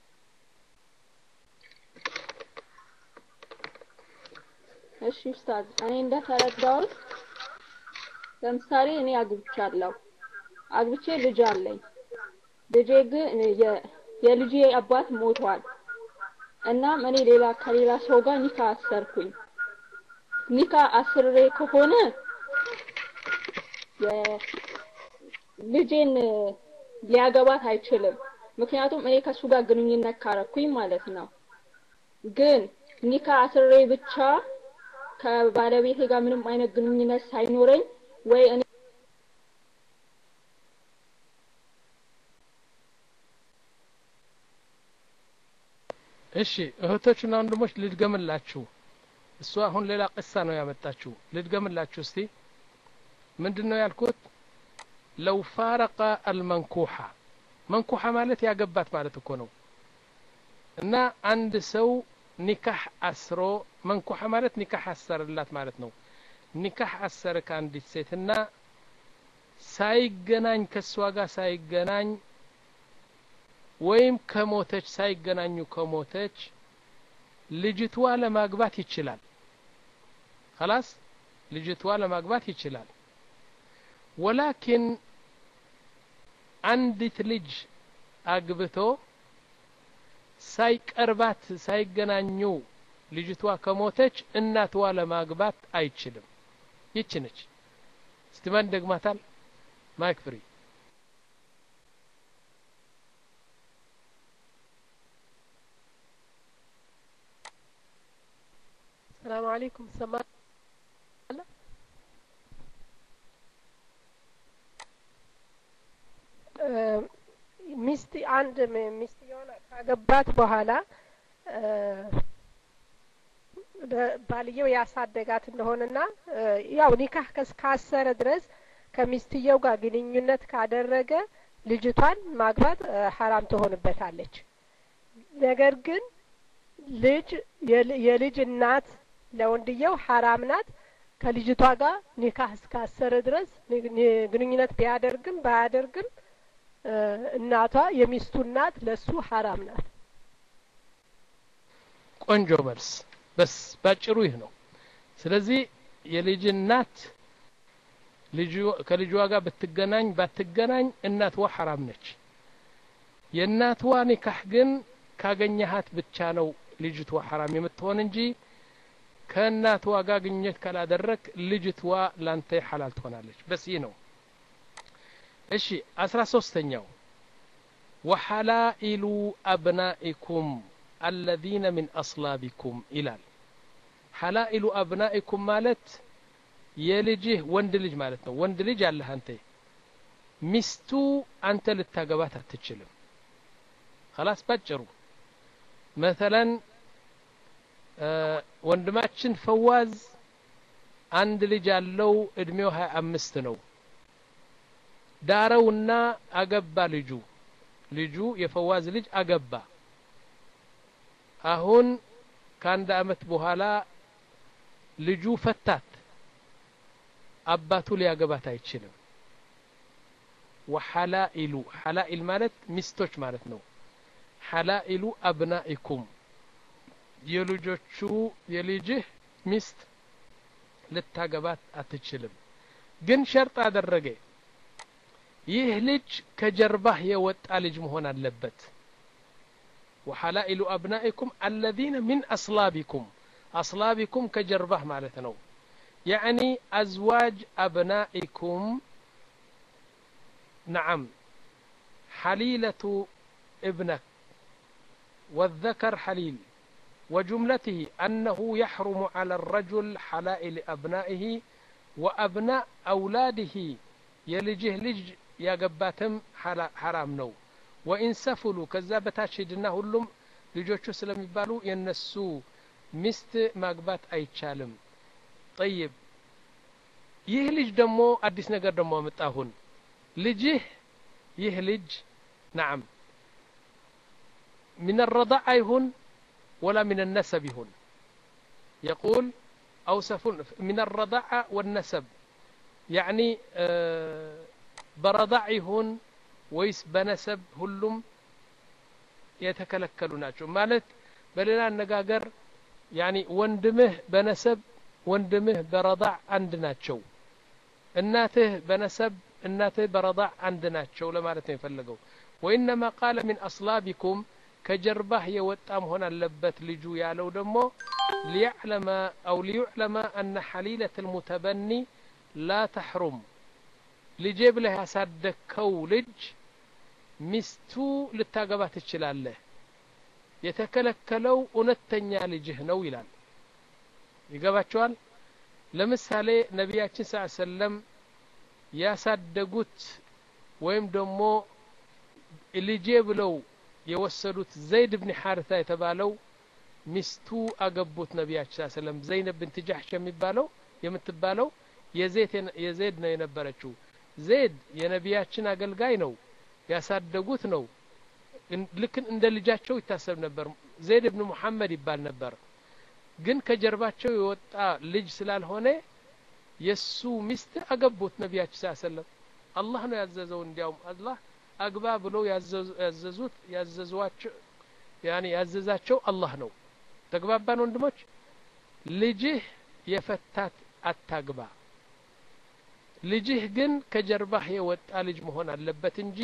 S16: እሺ ኡስታዝ እኔ እንደተረዳሁት ለምሳሌ እኔ አግብቻለሁ አግብቼ ልጅ አለኝ ልጄ ግን የልጄ አባት ሞቷል እናም እኔ ሌላ ከሌላ ሰው ጋር ኒካ አሰርኩኝ ኒካ አስሬ ከሆነ ልጄን ሊያገባት አይችልም ምክንያቱም እኔ ከሱ ጋር ግንኙነት ካረኩኝ ማለት ነው ግን ኒካ አስሬ ብቻ ከባለቤቴ ጋር ምንም አይነት ግንኙነት ሳይኖረኝ ወይ እኔ
S1: እሺ እህቶችና ወንድሞች ልድገምላችሁ እሷ አሁን ሌላ ቅሳ ነው ያመጣችሁ ልድገምላችሁ እስቲ ምንድን ነው ያልኩት ለው ፋረቀ አልመንኩሓ መንኩሓ ማለት ያገባት ማለት እኮ ነው እና አንድ ሰው ኒካህ አስሮ መንኩሓ ማለት ኒካህ አሰረላት ማለት ነው ኒካህ አሰረ ከአንዲት ሴትና ሳይገናኝ ከእሷ ጋር ሳይገናኝ ወይም ከሞተች ሳይገናኙ ከሞተች ልጅቷ ለማግባት ይችላል خلاص ልጅቷ ለማግባት ይችላል ወላኪን አንዲት ልጅ አግብቶ ሳይቀርባት ሳይገናኙ ልጅቷ ከሞተች እናትዋ ለማግባት አይችልም ይች ነች እስቲ ማን ደግማታል ማይክ ፍሪ
S17: السلام عليكم سمع ሚስት አንድ ሚስትየውን ካገባት በኋላ ባልየው ያሳደጋት እንደሆነና ያው ኒካህ ካሰረ ድረስ ከሚስትየው ጋር ግንኙነት ካደረገ ልጅቷን ማግባት ሀራም ትሆንበታለች። ነገር ግን ልጅ የልጅ እናት ለወንድየው ሀራም ናት። ከልጅቷ ጋር ኒካህ እስካሰረ ድረስ ግንኙነት ቢያደርግም ባያደርግም እናቷ የሚስቱ እናት ለሱ ሀራም ናት።
S1: ቆንጆ መልስ። በስ ባጭሩ ይህ ነው። ስለዚህ የልጅ እናት ከልጇ ጋር ብትገናኝ ባትገናኝ እናትዋ ሐራም ነች። የእናትዋ ኒካህ ግን ካገኘሃት ብቻ ነው ልጅቷ ሐራም የምትሆን እንጂ ከእናትዋ ጋር ግንኙነት ካላደረግ ልጅትዋ ላንተ ሐላል ትሆናለች። በስ ይህ ነው። እሺ አስራ ሶስተኛው ወሐላኢሉ አብናኢኩም አለዚነ ሚን አስላቢኩም ይላል። ሐላኢሉ አብናኢኩም ማለት የልጅህ ወንድ ልጅ ማለት ነው። ወንድ ልጅ አለህ አንተ ሚስቱ አንተ ልታገባት አትችልም። خلاص ባጭሩ መተለን ወንድማችን ፈዋዝ አንድ ልጅ አለው እድሜው ሀያ አምስት ነው። ዳረውና አገባ ልጁ ልጁ የፈዋዝ ልጅ አገባ። አሁን ከአንድ አመት በኋላ ልጁ ፈታት። አባቱ ሊያገባት አይችልም። ወሐላኢሉ ሐላኢል ማለት ሚስቶች ማለት ነው። ሐላኢሉ አብናኢኩም የልጆቹ የልጅህ ሚስት ልታገባት አትችልም። ግን ሸርጥ አደረገ። ይህ ልጅ ከጀርባህ የወጣ ልጅ መሆን አለበት። ወሐላኢሉ አብናኢኩም አለዚነ ሚን አስላቢኩም አስላቢኩም ከጀርባህ ማለት ነው። ያዕኒ አዝዋጅ አብናኢኩም ነዓም ሐሊለቱ እብነክ والذكر حليل وجملته أنه يحرم على الرجل حلائل أبنائه وأبناء أولاده يلجه لج يا قباتم حرام نو وإن سفلوا كذا بتاشدنا هلم ልጆቹ ስለሚባሉ የነሱ ሚስት ማግባት አይቻልም ጠይብ ይህ ልጅ ደግሞ አዲስ ነገር ደግሞ አመጣሁን ልጅህ ይህ ልጅ ናም من الرضاعة يهون ولا من النسب يهون يقول أوصف من الرضاعة والنسب يعني آه برضاع يهون ويس بنسب هلم የተከለከሉ ናቸው ማለት በሌላ አነጋገር ያኒ ወንድምህ በነሰብ ወንድምህ በረዳዕ አንድ ናቸው እናትህ በነሰብ እናትህ በረዳዕ አንድ ናቸው ለማለት ነው የፈለገው ወኢነማ ቃለ ሚን አስላቢኩም ከጀርባህ የወጣ መሆን አለበት ልጁ ያለው ደግሞ ሊያዕለመ አው ሊዩዕለመ አነ ሐሊለት ልሙተበኒ ላ ተሕሩም ልጄ ብለህ ያሳደግከው ልጅ ሚስቱ ልታገባ ትችላለህ የተከለከለው እውነተኛ ልጅህ ነው ይላል ይገባቸዋል ለምሳሌ ነቢያችን ስ ሰለም ያሳደጉት ወይም ደግሞ ልጄ ብለው የወሰዱት ዘይድ ብን ሐርታ የተባለው ሚስቱ አገቡት ነቢያችን ስ ሰለም ዘይነብ ብንት ጃሕሽ የሚባለው የምትባለው የዜድ ነው የነበረችው ዜድ የነቢያችን አገልጋይ ነው ያሳደጉት ነው ልክ እንደ ልጃቸው ይታሰብ ነበር ዜድ ብን ሙሐመድ ይባል ነበር ግን ከጀርባቸው የወጣ ልጅ ስላልሆነ የሱ ሚስት አገቡት ነቢያችን ስ ሰለም አላህ ነው ያዘዘው እንዲያውም አላህ አግባ ብለው ያዘዙት ያዘዟቸው ያኔ ያዘዛቸው አላህ ነው ተግባባን ወንድሞች ልጅህ የፈታት አታግባ ልጅህ ግን ከጀርባህ የወጣ ልጅ መሆን አለበት እንጂ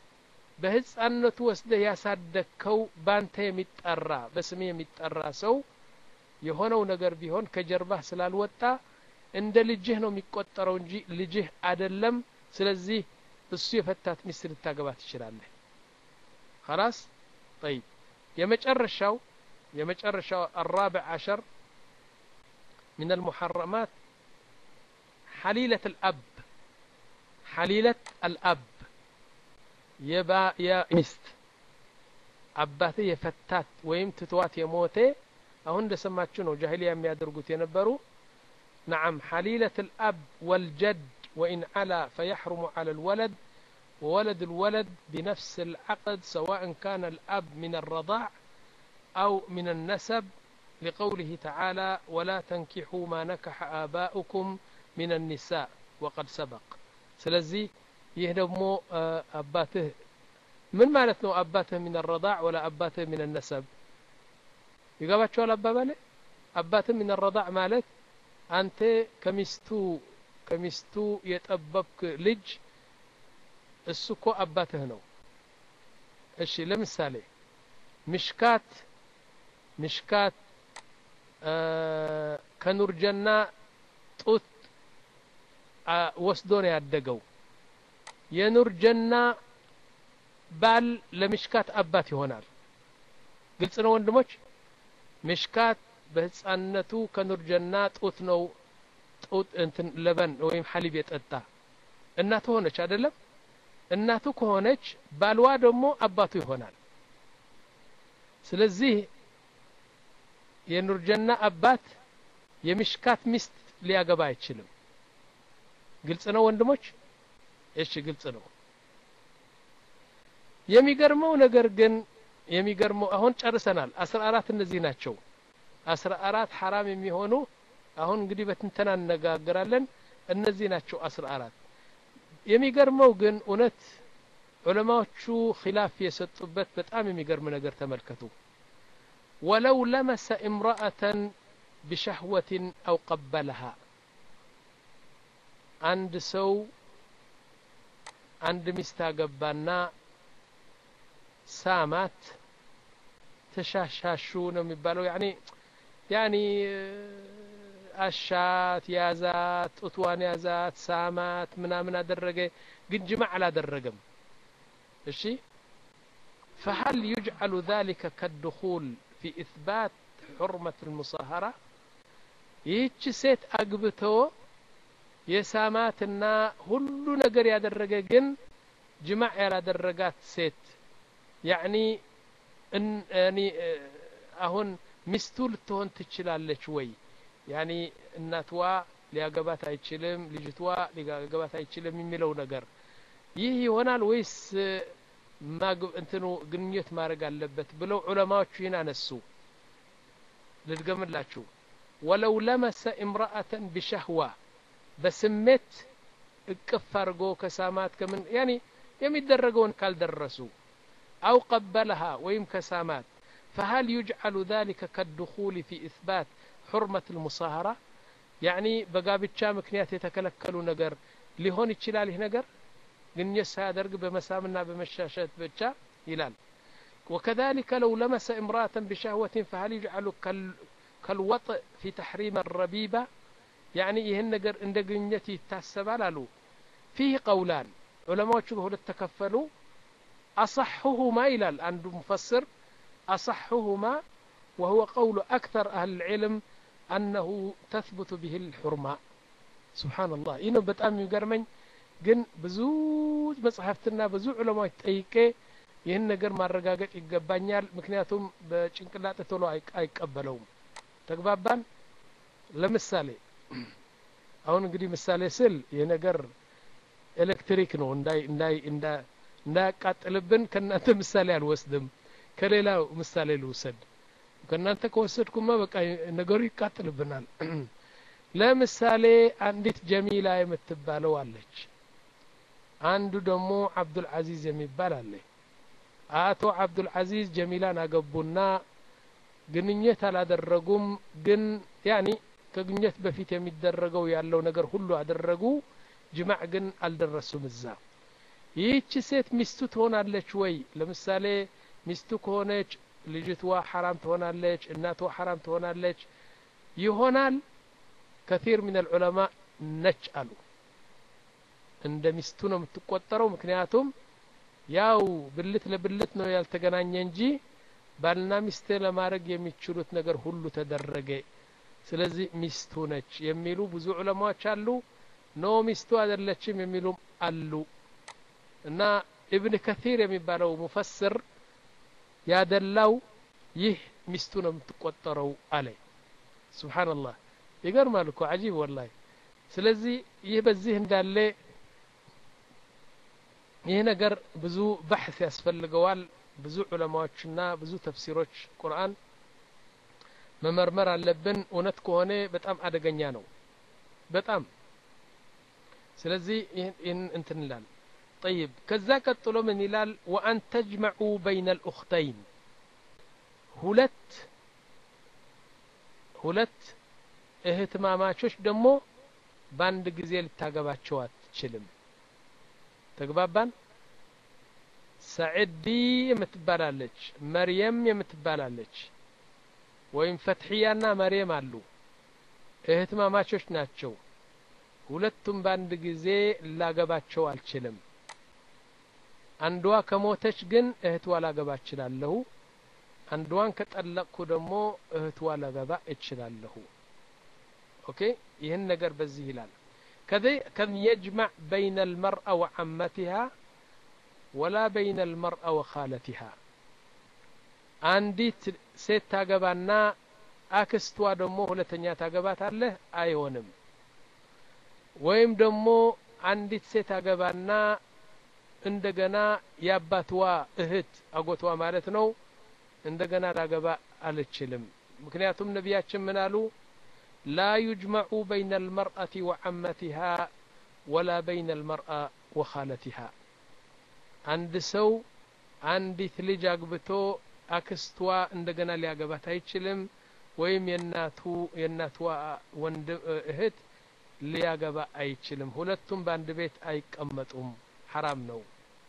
S1: በህፃንነቱ ወስደህ ያሳደግከው ባንተ የሚጠራ በስሜ የሚጠራ ሰው የሆነው ነገር ቢሆን ከጀርባህ ስላልወጣ እንደ ልጅህ ነው የሚቆጠረው እንጂ ልጅህ አደለም ስለዚህ እሱ የፈታት ሚስት ልታገባ ትችላለህ خلاص طيب የመጨረሻው የመጨረሻው الرابع عشر من المحرمات حليلة الأب حليلة الأب የባ የሚስት አባቴ የፈታት ወይም ትቷት የሞተ አሁን እንደሰማችሁ ነው ጃሂሊያ የሚያደርጉት የነበሩ نعم حليلة الأب والجد وإن علا فيحرم على الولد وولد الولد بنفس العقد سواء كان الأب من الرضاع أو من النسب لقوله تعالى ولا تنكحوا ما نكح آباؤكم من النساء وقد سبق سلزي يهدمو أباته من مالتنا أباته من الرضاع ولا أباته من النسب يقاباتشو الأبابالي أباته من الرضاع مالت أنت كمستو ከሚስቱ የጠበብክ ልጅ እሱ እኮ አባትህ ነው እሺ ለምሳሌ ምሽካት ምሽካት ከኑርጀና ጡት ወስዶ ነው ያደገው የኑርጀና ባል ለምሽካት አባት ይሆናል ግልጽ ነው ወንድሞች ምሽካት በህፃንነቱ ከኑርጀና ጡት ነው ጡት እንትን ለበን ወይም ሐሊብ የጠጣ እናቱ ሆነች አይደለም እናቱ ከሆነች ባልዋ ደግሞ አባቱ ይሆናል ስለዚህ የኑርጀና አባት የሚሽካት ሚስት ሊያገባ አይችልም ግልጽ ነው ወንድሞች እሺ ግልጽ ነው የሚገርመው ነገር ግን የሚገርመው አሁን ጨርሰናል አስራ አራት እነዚህ ናቸው አስራ አራት ሐራም የሚሆኑ አሁን እንግዲህ በትንተና እነጋገራለን እነዚህ ናቸው አስራ አራት የሚገርመው ግን እውነት ዑለማዎቹ ኪላፍ የሰጡበት በጣም የሚገርም ነገር ተመልከቱ ወለው ለመሰ እምራአተን ቢሸህወትን አው ቀበለሃ አንድ ሰው አንድ ሚስት አገባና ሳማት ተሻሻሹ ነው የሚባለው ያኒ ያኒ አሻት ያዛት ጡትዋን ያዛት ሳማት ምናምን አደረገ ግን ጅማዕ አላደረገም እሺ فهل يجعل ذلك كالدخول في إثبات حرمة المصاهرة ይህች ሴት አግብቶ የሳማትና ሁሉ ነገር ያደረገ ግን ጅማዕ ያላደረጋት ሴት ያኒ አሁን ሚስቱ ልትሆን ትችላለች ወይ ያኒ እናትዋ ሊያገባት አይችልም ልጅቷ ሊያገባት አይችልም የሚለው ነገር ይህ ይሆናል ወይስ እንትኑ ግንኙነት ማድረግ አለበት ብለው ዑለማዎቹ ይህን አነሱ ልድገምላችሁ ወለው ለመሰ እምራአተን ቢሸህዋ በስሜት እቅፍ አድርጎ ከሳማት ከምን ያኒ የሚደረገውን ካልደረሱ አው ቀበለሃ ወይም ከሳማት فهل يجعل ذلك كالدخول في إثبات حرمة المصاهرة يعني በጋብቻ ምክንያት የተከለከሉ ነገር ሊሆን ይችላል ይህ ነገር ግንኙነት ሳያደርግ በመሳምና በመሻሸት ብቻ ይላል وكذلك لو لمس امرأة بشهوة فهل يجعل كالوطء في تحريم الربيبة يعني ይህን ነገር እንደ ግንኙነት ይታሰባል አሉ فيه قولان ዑለማዎቹ በሁለት ተከፈሉ أصحهما ይላል አንዱ مفسر أصحهما وهو قول أكثر أهل العلم أنه تثبت به الحرمة سبحان الله إنه በጣም የሚገርመኝ ግን ብዙ መጽሐፍትና ብዙ ዑለማዎች ጠይቄ ይህን ነገር ማረጋገጥ ይገባኛል ምክንያቱም በጭንቅላጤ ቶሎ አይቀበለውም ተግባባን ለምሳሌ አሁን እንግዲህ ምሳሌ ስል ይህ ነገር ኤሌክትሪክ ነው እንዳይ እንዳይ እንዳያቃጥልብን ከእናንተ ምሳሌ አልወስድም ከሌላ ምሳሌ ልውሰድ ከእናንተ ከወሰድኩማ በቃ ነገሩ ይቃጥልብናል ለምሳሌ አንዲት ጀሚላ የምትባለው አለች አንዱ ደግሞ አብዱልዓዚዝ የሚባል አለ አቶ አብዱልዓዚዝ ጀሚላን አገቡና ግንኙነት አላደረጉም ግን ያኒ ከግንኙነት በፊት የሚደረገው ያለው ነገር ሁሉ አደረጉ ጅማዕ ግን አልደረሱም እዛ ይህች ሴት ሚስቱ ትሆናለች ወይ ለምሳሌ ሚስቱ ከሆነች ልጅትዋ ሐራም ትሆናለች እናትዋ ሐራም ትሆናለች ይሆናል ከቲር ምን ልዑለማ ነች አሉ እንደ ሚስቱ ነው የምትቆጠረው ምክንያቱም ያው ብልት ለብልት ነው ያልተገናኘ እንጂ ባልና ሚስት ለማድረግ የሚችሉት ነገር ሁሉ ተደረገ ስለዚህ ሚስቱ ነች የሚሉ ብዙ ዑለማዎች አሉ ኖ ሚስቱ አይደለችም የሚሉም አሉ እና ኢብን ከቲር የሚባለው ሙፈስር ያደላው ይህ ሚስቱ ነው የምትቆጠረው አለ ስብሓንላህ ይገርማል እኮ አጂብ ወላሂ ስለዚህ ይህ በዚህ እንዳለ ይህ ነገር ብዙ ባሕስ ያስፈልገዋል ብዙ ዑለማዎችና ብዙ ተፍሲሮች ቁርአን መመርመር አለብን እውነት ከሆነ በጣም አደገኛ ነው በጣም ስለዚህ ይህን እንትን ይላል طيب ከዛ ቀጥሎ ምን ይላል ወአን ተጅመዑ በይነ ልኡክተይን ሁለት ሁለት እህትማማቾች ደግሞ በአንድ ጊዜ ልታገባቸው አትችልም ተግባባን ሰዕዲ የምትባላለች መርየም የምትባላለች ወይም ፈትሕያና መርየም አሉ እህትማማቾች ናቸው ሁለቱም በአንድ ጊዜ ላገባቸው አልችልም አንዷ ከሞተች ግን እህትዋ ላገባ እችላለሁ አንዷን ከጠለቅኩ ደግሞ እህትዋ ላገባ እችላለሁ ኦኬ ይህን ነገር በዚህ ይላል كم يجمع بين المرأة وعمتها ولا بين المرأة وخالتها አንዲት ሴት ታገባና አክስቷ ደግሞ ሁለተኛ ታገባታለህ አይሆንም ወይም ደግሞ አንዲት ሴት አገባና እንደገና የአባትዋ እህት አጎቷ ማለት ነው እንደገና ላገባ አልችልም ምክንያቱም ነቢያችን ምን አሉ لا يجمع بين المرأة وعمتها ولا بين المرأة وخالتها عند سو አንዲት ልጅ አግብቶ አክስቷ እንደገና ሊያገባት አይችልም ወይም የእናቱ የእናትዋ ወንድም እህት ሊያገባ አይችልም ሁለቱም በአንድ ቤት አይቀመጡም ሐራም ነው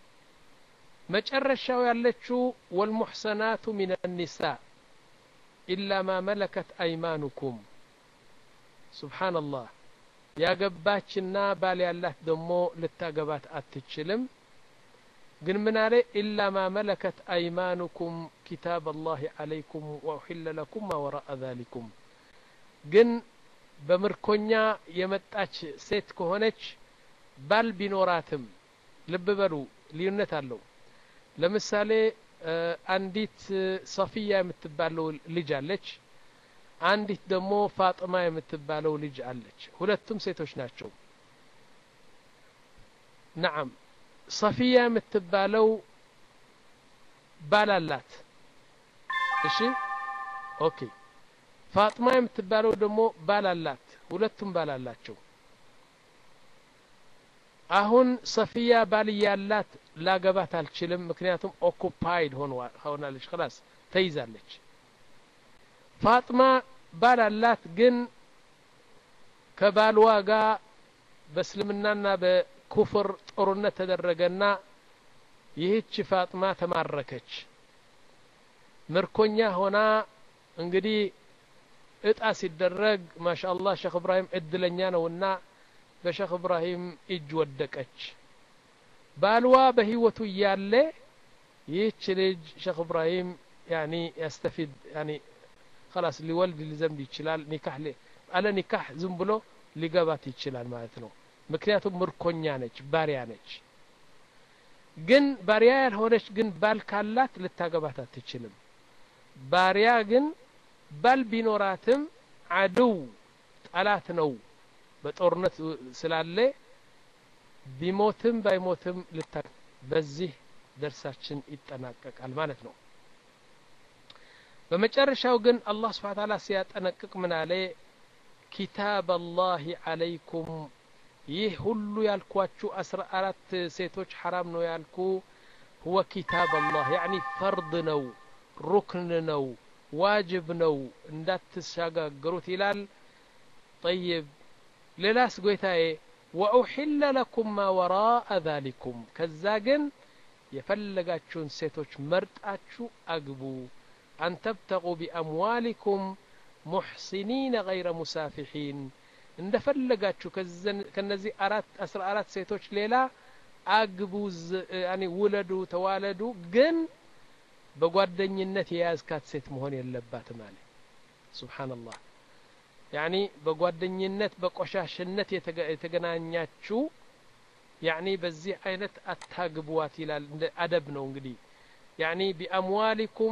S1: መጨረሻው ያለችው ወልሙሕሰናቱ ሚን ኒሳ ኢላ ማ መለከት አይማኑኩም ሱብሓንላህ ያገባችና ባል ያላት ደግሞ ልታገባት አትችልም ግን ምን አለ ኢላ ማ መለከት አይማኑኩም ኪታብ አላህ አለይኩም ወኡሒለ ለኩም ማ ወራአ ዛሊኩም ግን በምርኮኛ የመጣች ሴት ከሆነች ባል ቢኖራትም ልብ በሉ ልዩነት አለው ለምሳሌ አንዲት ሰፊያ የምትባለው ልጅ አለች አንዲት ደግሞ ፋጥማ የምትባለው ልጅ አለች ሁለቱም ሴቶች ናቸው ነዓም ሰፊያ የምትባለው ባል አላት እሺ ኦኬ ፋጥማ የምትባለው ደግሞ ባል አላት ሁለቱም ባል አላቸው አሁን ሰፊያ ባል ያላት ላገባት አልችልም ምክንያቱም ኦኩፓይድ ሆናለች ክላስ ተይዛለች ፋጥማ ባል አላት ግን ከባልዋ ጋር በእስልምናና በኩፍር ጦርነት ተደረገና ይህች ፋጥማ ተማረከች ምርኮኛ ሆና እንግዲህ እጣ ሲደረግ ማሻአላህ ሼክ እብራሂም እድለኛ ነውና በሼክ እብራሂም እጅ ወደቀች ባልዋ በህይወቱ እያለ ይህች ልጅ ሼክ እብራሂም ያኒ ያስተፊድ ያኒ خلاص ሊወልድ ሊዘንብ ይችላል ኒካህ አለ ኒካህ ዝም ብሎ ሊገባት ይችላል ማለት ነው ምክንያቱም ምርኮኛ ነች ባሪያ ነች ግን ባሪያ ያልሆነች ግን ባል ካላት ልታገባት አትችልም ባሪያ ግን ባል ቢኖራትም አድው ጠላት ነው በጦርነት ስላለ ቢሞትም ባይሞትም ልታ በዚህ ደርሳችን ይጠናቀቃል ማለት ነው በመጨረሻው ግን አላህ ስብሓ ታላ ሲያጠነቅቅ ምን አለ ኪታብ አላህ አለይኩም ይህ ሁሉ ያልኳችሁ አስራ አራት ሴቶች ሐራም ነው ያልኩ ሁወ ኪታብ አላህ ያኒ ፈርድ ነው ሩክን ነው ዋጅብ ነው እንዳትሻጋገሩት ይላል ጠይብ ሌላስ ጎይታዬ ወኡሒለ ለኩም ማ ወራአ ዛሊኩም ከዛ ግን የፈለጋችሁን ሴቶች መርጣችሁ አግቡ አን ተብተቁ ቢአምዋሊኩም ሙሕሲኒነ ገይረ ሙሳፊሒን እንደፈለጋችሁ ከነዚህ አራት አስራ አራት ሴቶች ሌላ አግቡ ያኒ ውለዱ ተዋለዱ ግን በጓደኝነት የያዝካት ሴት መሆን የለባትም አለ ሱብሓነላህ ያኒ በጓደኝነት በቆሻሽነት የተገናኛችሁ ያኒ በዚህ አይነት አታግቧት ይላል እንደ አደብ ነው እንግዲህ ያኒ ቢአምዋሊኩም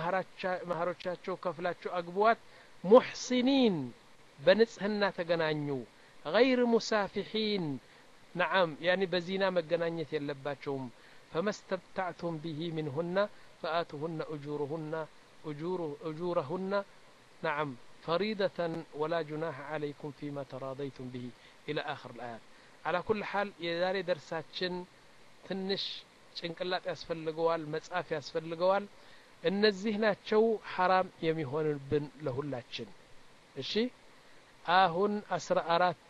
S1: መህሮቻቸው ከፍላችሁ አግቧት ሙሕሲኒን በንጽህና ተገናኙ ገይር ሙሳፊሒን ነዓም ያኒ በዚና መገናኘት የለባቸውም ፈመስተምታዕቱም ብሂ ምንሁና ፈአቱሁነ እጁሩሁና እጁረሁና ነዓም فريضة ولا جناح عليكم فيما تراضيتم به إلى آخر الآيات على كل حال የዛሬ ደርሳችን ትንሽ ጭንቅላት ያስፈልገዋል መጻፍ ያስፈልገዋል እነዚህ ናቸው ሐራም የሚሆንብን ለሁላችን እሺ አሁን አስራ አራቱ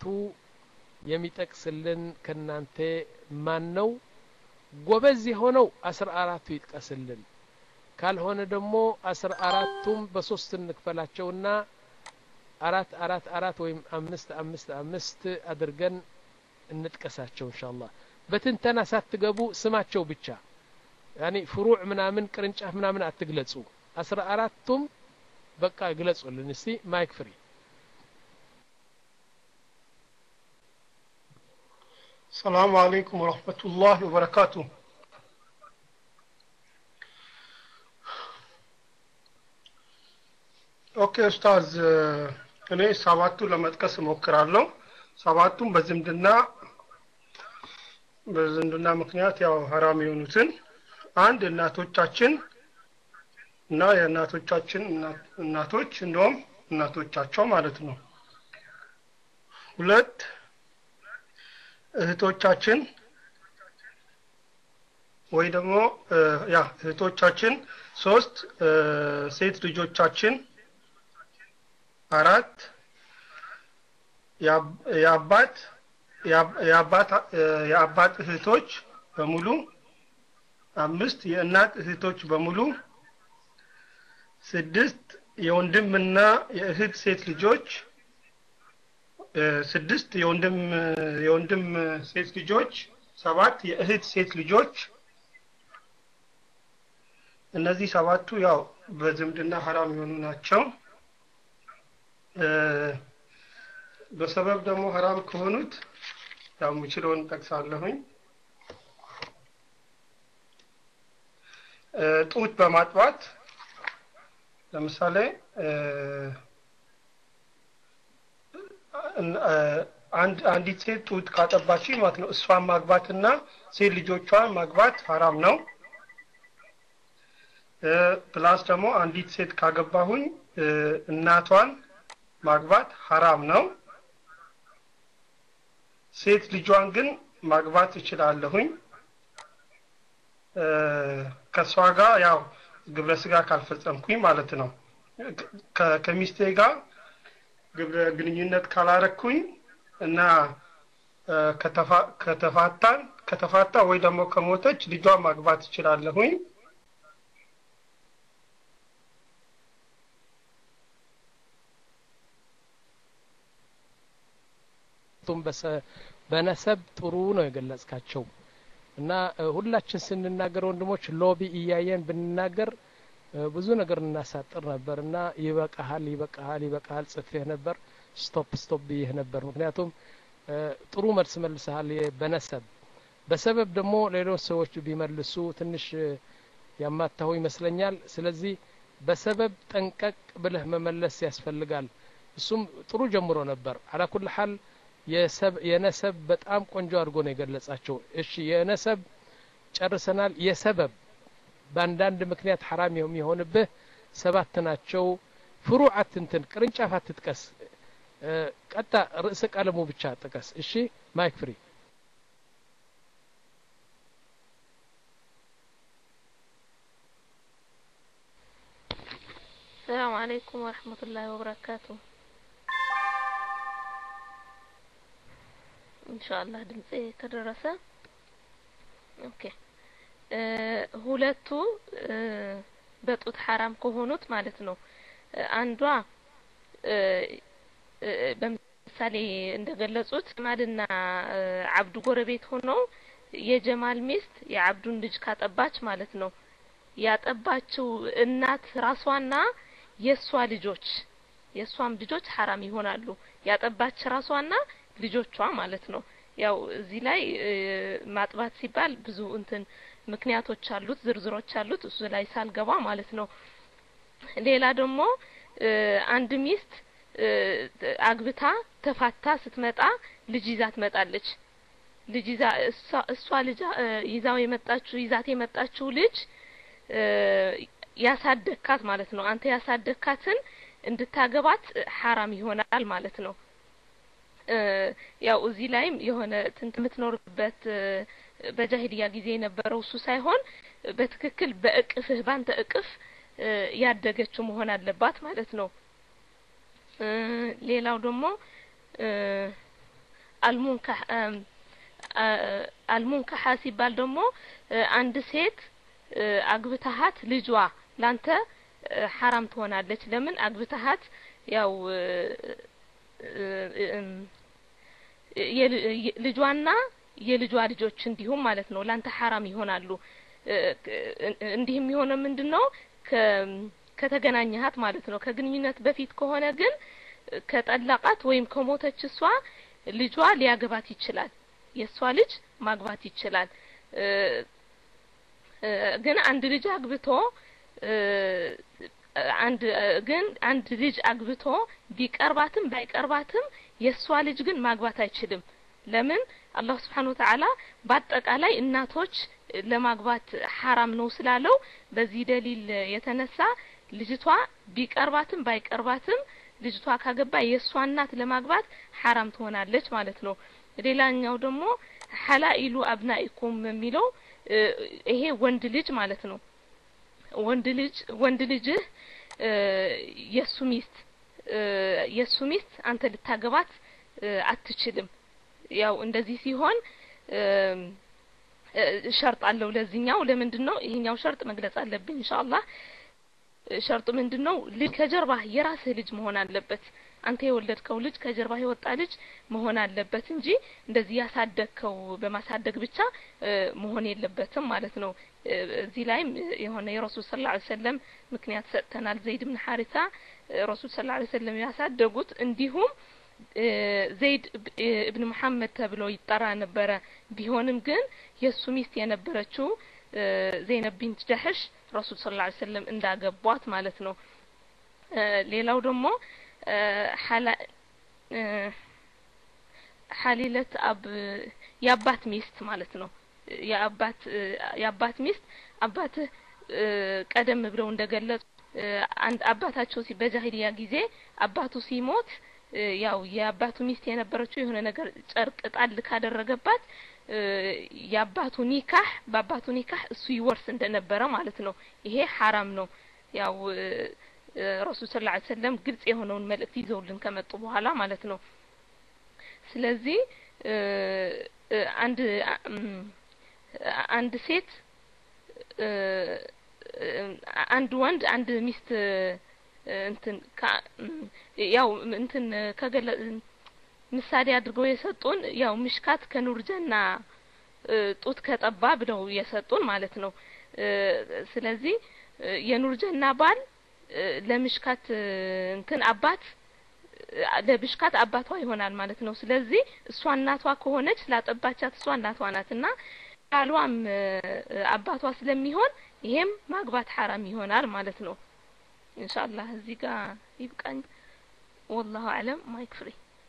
S1: የሚጠቅስልን ከናንተ ማን ነው ጎበዝ የሆነው አስራ አራቱ ይጥቀስልን ካልሆነ ደግሞ አስራ አራቱም በሶስት እንክፈላቸውና አራት አራት አራት ወይም አምስት አምስት አምስት አድርገን እንጥቀሳቸው እንሻአላህ በትንተና ሳትገቡ ስማቸው ብቻ ያኒ ፍሩዕ ምናምን ቅርንጫፍ ምናምን አትግለጹ አስራ አራቱም በቃ ግለጹልን እስቲ ማይክ ፍሪ
S18: السلام عليكم ورحمة الله وبركاته ኦኬ ኡስታዝ እኔ ሰባቱ ለመጥቀስ እሞክራለሁ ሰባቱም በዝምድና በዝምድና ምክንያት ያው ሀራም የሆኑትን አንድ እናቶቻችን እና የእናቶቻችን እናቶች እንደውም እናቶቻቸው ማለት ነው ሁለት እህቶቻችን ወይ ደግሞ ያ እህቶቻችን ሶስት ሴት ልጆቻችን አራት የአባት የአባት የአባት እህቶች በሙሉ አምስት የእናት እህቶች በሙሉ ስድስት የወንድምና የእህት ሴት ልጆች ስድስት የወንድም የወንድም ሴት ልጆች ሰባት የእህት ሴት ልጆች እነዚህ ሰባቱ ያው በዝምድና ሀራም የሆኑ ናቸው በሰበብ ደግሞ ሀራም ከሆኑት ያው የምችለውን ጠቅሳለሁኝ ጡት በማጥባት ለምሳሌ አንድ አንዲት ሴት ጡት ካጠባች ማለት ነው እሷን ማግባትና ሴት ልጆቿን ማግባት ሀራም ነው ፕላስ ደግሞ አንዲት ሴት ካገባሁኝ እናቷን ማግባት ሀራም ነው ሴት ልጇን ግን ማግባት እችላለሁኝ ከእሷ ጋር ያው ግብረ ስጋ ካልፈጸምኩኝ ማለት ነው ከሚስቴ ጋር ግብረ ግንኙነት ካላረኩኝ እና ከተፋታን ከተፋታ ወይ ደግሞ ከሞተች ልጇን ማግባት እችላለሁኝ
S1: ቱም በነሰብ ጥሩ ነው የገለጽካቸው እና ሁላችን ስንናገር ወንድሞች ሎቢ እያየን ብንናገር ብዙ ነገር እናሳጥር ነበር እና ይበቃሃል ይበቃሃል ይበቃሃል ጽፌህ ነበር ስቶፕ ስቶፕ ብዬህ ነበር ምክንያቱም ጥሩ መልስ መልሰሃል በነሰብ በሰበብ ደግሞ ሌሎች ሰዎች ቢመልሱ ትንሽ ያማታሁ ይመስለኛል ስለዚህ በሰበብ ጠንቀቅ ብለህ መመለስ ያስፈልጋል እሱም ጥሩ ጀምሮ ነበር አላኩል ሀል የነሰብ በጣም ቆንጆ አድርጎ ነው የገለጻቸው እሺ የነሰብ ጨርሰናል የሰበብ በአንዳንድ ምክንያት ሐራም የሚሆንብህ ሰባት ናቸው ፍሩዕ አትንትን ቅርንጫፍ አትጥቀስ ቀጣ ርዕሰ ቀለሙ ብቻ ጥቀስ እሺ ማይክ ፍሪ
S4: السلام عليكم ورحمة الله وبركاته إن شاء الله ድምጼ ከደረሰ ኦኬ ሁለቱ በጡት ሐራም ከሆኑት ማለት ነው አንዷ በምሳሌ እንደገለጹት ጀማልና አብዱ ጎረቤት ሆነው የጀማል ሚስት የአብዱን ልጅ ካጠባች ማለት ነው ያጠባችው እናት ራሷና የእሷ ልጆች የእሷም ልጆች ሐራም ይሆናሉ ያጠባች ራሷና ልጆቿ ማለት ነው ያው እዚህ ላይ ማጥባት ሲባል ብዙ እንትን ምክንያቶች አሉት ዝርዝሮች አሉት እሱ ላይ ሳልገባ ማለት ነው ሌላ ደግሞ አንድ ሚስት አግብታ ተፋታ ስትመጣ ልጅ ይዛ ትመጣለች ልጅ ይዛ እሷ ልጅ ይዛው የመጣችው ይዛት የመጣችው ልጅ ያሳደግካት ማለት ነው አንተ ያሳደግካትን እንድታገባት ሐራም ይሆናል ማለት ነው ያው እዚህ ላይም የሆነ ትንት የምትኖርበት በጃሂልያ ጊዜ የነበረው እሱ ሳይሆን በትክክል በእቅፍህ ባንተ እቅፍ ያደገችው መሆን አለባት ማለት ነው ሌላው ደግሞ አልሙንካህ አልሙንካሃ ሲባል ደግሞ አንድ ሴት አግብተሃት ልጇ ላንተ ሐራም ትሆናለች ለምን አግብተሃት ያው ልጇና የልጇ ልጆች እንዲሁም ማለት ነው ላንተ ሐራም ይሆናሉ እንዲህ የሚሆነው ምንድን ነው ከተገናኘሃት ማለት ነው ከግንኙነት በፊት ከሆነ ግን ከጠላቃት ወይም ከሞተች እሷ ልጇ ሊያገባት ይችላል የእሷ ልጅ ማግባት ይችላል ግን አንድ ልጅ አግብቶ አንድ ግን አንድ ልጅ አግብቶ ቢቀርባትም ባይቀርባትም የእሷ ልጅ ግን ማግባት አይችልም ለምን አላህ ስብሓን ወተዓላ በአጠቃላይ እናቶች ለማግባት ሐራም ነው ስላለው በዚህ ደሊል የተነሳ ልጅቷ ቢቀርባትም ባይቀርባትም ልጅቷ ካገባ የእሷ እናት ለማግባት ሐራም ትሆናለች ማለት ነው ሌላኛው ደግሞ ሐላኢሉ አብናኢኩም የሚለው ይሄ ወንድ ልጅ ማለት ነው ወንድ ልጅ ወንድ ልጅህ የሱ ሚስት የሱ ሚስት አንተ ልታገባት አትችልም ያው እንደዚህ ሲሆን ሸርጥ አለው ለዚህኛው ለምንድን ነው ይሄኛው ሸርጥ መግለጽ አለብኝ ኢንሻአላህ ሸርጡ ምንድን ነው ልጅ ከጀርባህ የራስህ ልጅ መሆን አለበት አንተ የወለድከው ልጅ ከጀርባህ የወጣ ልጅ መሆን አለበት እንጂ እንደዚህ ያሳደግከው በማሳደግ ብቻ መሆን የለበትም ማለት ነው እዚህ ላይም የሆነ የረሱል ስለ ላ ሰለም ምክንያት ሰጥተናል ዘይድ ብን ሐሪሳ ረሱል ስለ ላ ሰለም ያሳደጉት እንዲሁም ዘይድ እብን መሐመድ ተብሎ ይጠራ ነበረ ቢሆንም ግን የእሱ ሚስት የነበረችው ዘይነብ ቢንት ጀሕሽ ረሱል ስለ ላ ሰለም እንዳገቧት ማለት ነው ሌላው ደግሞ ሐሊለት አብ የአባት ሚስት ማለት ነው የአባት የአባት ሚስት አባትህ ቀደም ብለው እንደገለጹ አንድ አባታቸው በጃሂልያ ጊዜ አባቱ ሲሞት ያው የአባቱ ሚስት የነበረችው የሆነ ነገር ጨርቅ ጣል ካደረገባት የአባቱ ኒካህ በአባቱ ኒካህ እሱ ይወርስ እንደነበረ ማለት ነው ይሄ ሐራም ነው ያው ረሱል ስለ ላ ሰለም ግልጽ የሆነውን መልእክት ይዘውልን ከመጡ በኋላ ማለት ነው ስለዚህ አንድ አንድ ሴት አንድ ወንድ አንድ ሚስት እንትን ያው እንትን ከገለ ምሳሌ አድርገው የሰጡን ያው ምሽካት ከኑርጀና ጡት ከጠባ ብለው የሰጡን ማለት ነው ስለዚህ የኑርጀና ባል ለምሽካት እንትን አባት ለብሽካት አባቷ ይሆናል ማለት ነው። ስለዚህ እሷ እናቷ ከሆነች ስላጠባቻት እሷ እናቷ ናትና ባሏም አባቷ ስለሚሆን ይሄም ማግባት ሐራም ይሆናል ማለት ነው። ኢንሻአላህ እዚህ ጋር ይብቃኝ። ወላሁ አለም ማይክ ፍሪ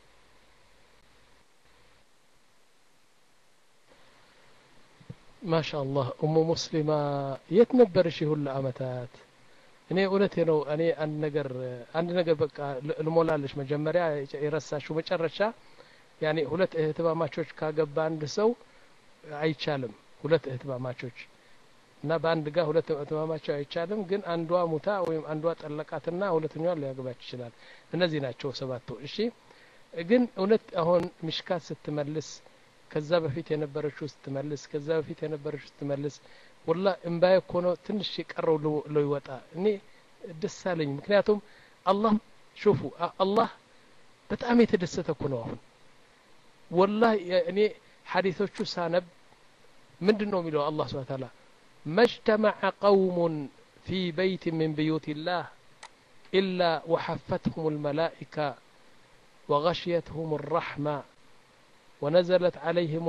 S1: ማሻአላህ ኡሙ ሙስሊማ የት ነበርሽ ሁሉ አመታት? እኔ እውነቴ ነው። እኔ አንድ ነገር አንድ ነገር በቃ ልሞላለች። መጀመሪያ የረሳሽው መጨረሻ ያኔ ሁለት እህትማማቾች ካገባ አንድ ሰው አይቻልም። ሁለት እህትማማቾች እና በአንድ ጋር ሁለት እህትማማቾች አይቻልም። ግን አንዷ ሙታ ወይም አንዷ ጠለቃትና ሁለተኛዋ ሊያገባች ይችላል። እነዚህ ናቸው ሰባቱ። እሺ ግን እውነት አሁን ምሽካት ስትመልስ ከዛ በፊት የነበረችው ስትመልስ ከዛ በፊት የነበረችው ስትመልስ ወላ እምባዬ እኮ ነው ትንሽ የቀረው ለው ይወጣ እኔ ደስ አለኝ። ምክንያቱም አላህ ሹፉ አላህ በጣም የተደሰተ እኮ ነው። አሁን ወላ እኔ ሐዲቶቹ ሳነብ ምንድን ነው የሚለው አላህ ስብሐ ተዓላ መጅተመዐ ቀውሙን ፊ በይት ምን ብዩት ላህ ኢላ ወሐፈትሁም ልመላኢካ وغشيتهم الرحمة ونزلت عليهم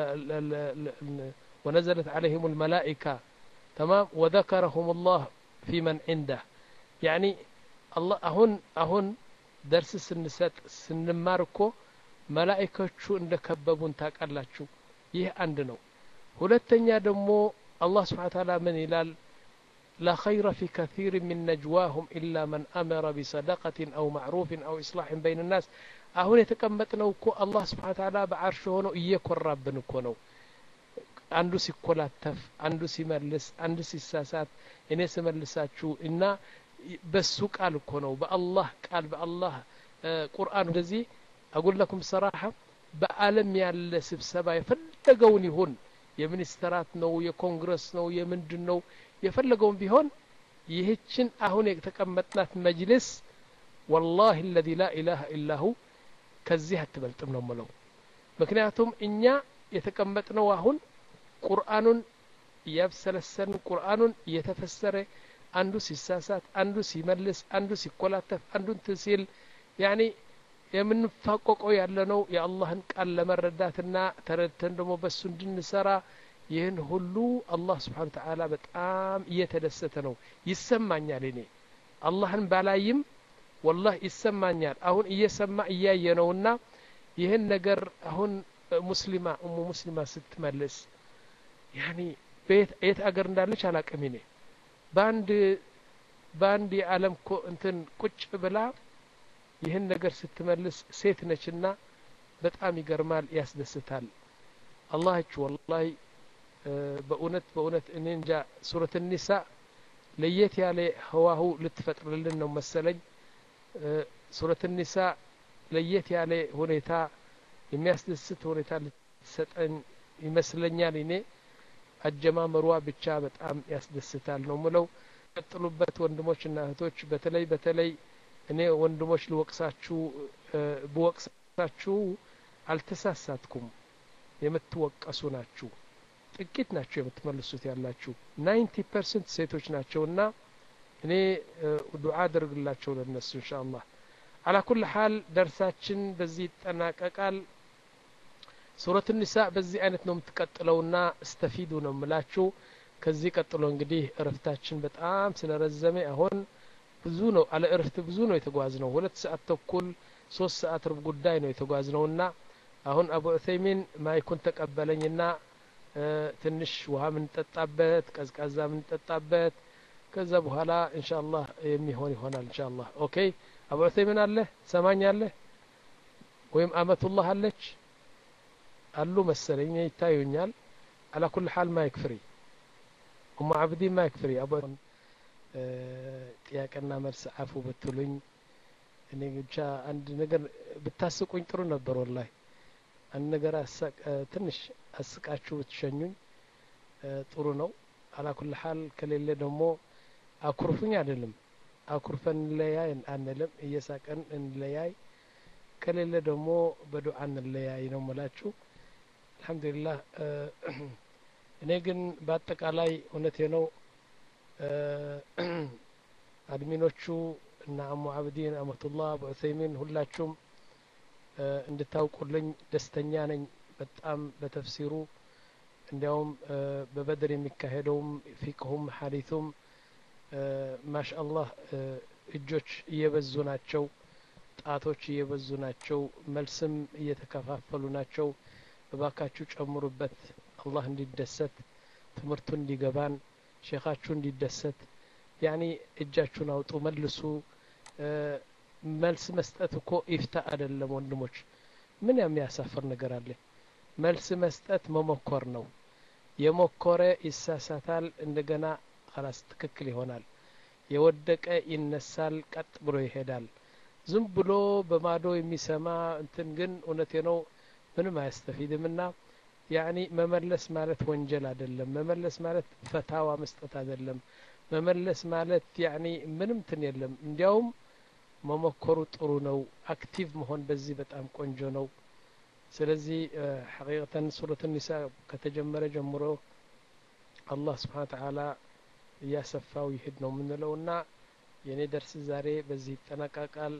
S1: ونزلت عليهم الملائكة تمام وذكرهم الله في من عنده يعني الله أهون أهون درس سنسات سنماركو መላኢኮቹ እንደ ከበቡን ታውቃላችሁ ይህ አንድ ነው ሁለተኛ ደግሞ አላህ ስብሓን ታላ ምን ይላል لا خير في كثير من نجواهم إلا من أمر بصدقة أو معروف أو إصلاح بين الناس አሁን የተቀመጥነው እኮ አላህ ስብሓን ታላ በአርሽ ሆኖ እየኮራብን እኮ ነው አንዱ ሲኮላተፍ አንዱ ሲመልስ አንዱ ሲሳሳት እኔ ስመልሳችሁ እና በሱ ቃል እኮ ነው በአላህ ቃል በአላህ ቁርአን እንደዚህ አጉለኩም ሰራሐ በአለም ያለ ስብሰባ የፈለገውን ይሁን የሚኒስተራት ነው የኮንግረስ ነው የምንድን ነው የፈለገውን ቢሆን ይህችን አሁን የተቀመጥናት መጅልስ ወላሂ አለዚ ላ ኢላሃ ኢላሁ ከዚህ አትበልጥም ነው ምለው ምክንያቱም እኛ የተቀመጥነው አሁን ቁርአኑን እያብሰለሰልን ቁርአኑን እየተፈሰረ አንዱ ሲሳሳት አንዱ ሲመልስ አንዱ ሲኮላተፍ አንዱ እንትን ሲል ያኒ የምንፋቆቀው ያለነው የአላህን ቃል ለመረዳትና ተረድተን ደግሞ በሱ እንድንሰራ ይህን ሁሉ አላህ ስብሓን ተዓላ በጣም እየተደሰተ ነው ይሰማኛል እኔ አላህን ባላይም ወላህ ይሰማኛል አሁን እየሰማ እያየ ነውና ይህን ነገር አሁን ሙስሊማ እሙ ሙስሊማ ስትመልስ ያኒ የት አገር እንዳለች አላቅም እኔ በአንድ በአንድ የዓለም እንትን ቁጭ ብላ ይህን ነገር ስትመልስ ሴት ነችና በጣም ይገርማል ያስደስታል አላህች ወላሂ በእውነት በእውነት እኔ እንጃ ሱረት ኒሳ ለየት ያለ ህዋሁ ልትፈጥርልን ነው መሰለኝ ሱረት ኒሳ ለየት ያለ ሁኔታ የሚያስደስት ሁኔታ ልትሰጠን ይመስለኛል እኔ አጀማመሯ ብቻ በጣም ያስደስታል ነው ምለው ቀጥሉበት ወንድሞችና እህቶች በተለይ በተለይ እኔ ወንድሞች ልወቅሳችሁ ብወቅሳችሁ አልተሳሳትኩም የምትወቀሱ ናችሁ ጥቂት ናቸው የምትመልሱት ያላችሁ ናይንቲ ፐርሰንት ሴቶች ናቸውና እኔ ዱዓ አድርግላቸው ለነሱ እንሻ አላህ አላ ኩል ሀል ደርሳችን በዚህ ይጠናቀቃል ሱረት ኒሳ በዚህ አይነት ነው የምትቀጥለውና እስተፊዱ ነው የምላችሁ ከዚህ ቀጥሎ እንግዲህ እረፍታችን በጣም ስለረዘመ አሁን ብዙ ነው አለ እረፍት ብዙ ነው የተጓዝ ነው ሁለት ሰዓት ተኩል ሶስት ሰዓት ርብ ጉዳይ ነው የተጓዝ ነውና አሁን አቡ ዑሰይሚን ማይኩን ተቀበለኝና ትንሽ ውሃ ምንጠጣበት ቀዝቃዛ ምንጠጣበት ከዛ በኋላ እንሻ አላህ የሚሆን ይሆናል እንሻ አላህ ኦኬ አቡ ዑሰይሚን አለ ሰማኝ አለ ወይም አመቱላህ አለች አሉ መሰለኝ ይታዩኛል አላ ኩል ሀል ማይክ ፍሪ ኡማ አብዲ ማይክ ፍሪ አቡ ጥያቄና መልስ አፉ ብትሉኝ እኔ ብቻ አንድ ነገር ብታስቁኝ ጥሩ ነበር ወላሂ አንድ ነገር ትንሽ አስቃችሁ ብትሸኙኝ ጥሩ ነው አላኩል ሀል ከሌለ ደግሞ አኩርፉኝ አይደለም አኩርፈን እንለያይ አንልም እየሳቀን እንለያይ ከሌለ ደግሞ በዱዓ እንለያይ ነው ምላችሁ አልሐምዱሊላህ እኔ ግን በአጠቃላይ እውነቴ ነው አድሚኖቹ እና አሙ አብዲን አመቱላህ አቡ ዑሰይሚን ሁላችሁም እንድታውቁልኝ ደስተኛ ነኝ በጣም በተፍሲሩ እንዲያውም በበድር የሚካሄደውም ፊቅሁም ሀዲቱም ማሻአላህ እጆች እየበዙ ናቸው ጣቶች እየበዙ ናቸው መልስም እየተከፋፈሉ ናቸው እባካችሁ ጨምሩበት አላህ እንዲደሰት ትምህርቱ እንዲገባን ሼኻችሁ እንዲደሰት ያኒ እጃችሁን አውጡ መልሱ መልስ መስጠት እኮ ኢፍታ አይደለም ወንድሞች ምን የሚያሳፍር ነገር አለ መልስ መስጠት መሞከር ነው የሞከረ ይሳሳታል እንደገና ላስ ትክክል ይሆናል የወደቀ ይነሳል ቀጥ ብሎ ይሄዳል ዝም ብሎ በማዶ የሚሰማ እንትን ግን እውነቴ ነው ምንም አያስተፊድም ና ያኒ መመለስ ማለት ወንጀል አይደለም መመለስ ማለት ፈታዋ መስጠት አይደለም መመለስ ማለት ያኒ ምንም ትን የለም እንዲያውም መሞከሩ ጥሩ ነው አክቲቭ መሆን በዚህ በጣም ቆንጆ ነው ስለዚህ ሐቂቀተን ሱረት ኒሳ ከተጀመረ ጀምሮ አላህ ስብሓን ተዓላ እያሰፋው ይሄድ ነው የምንለው እና የእኔ ደርስ ዛሬ በዚህ ይጠናቀቃል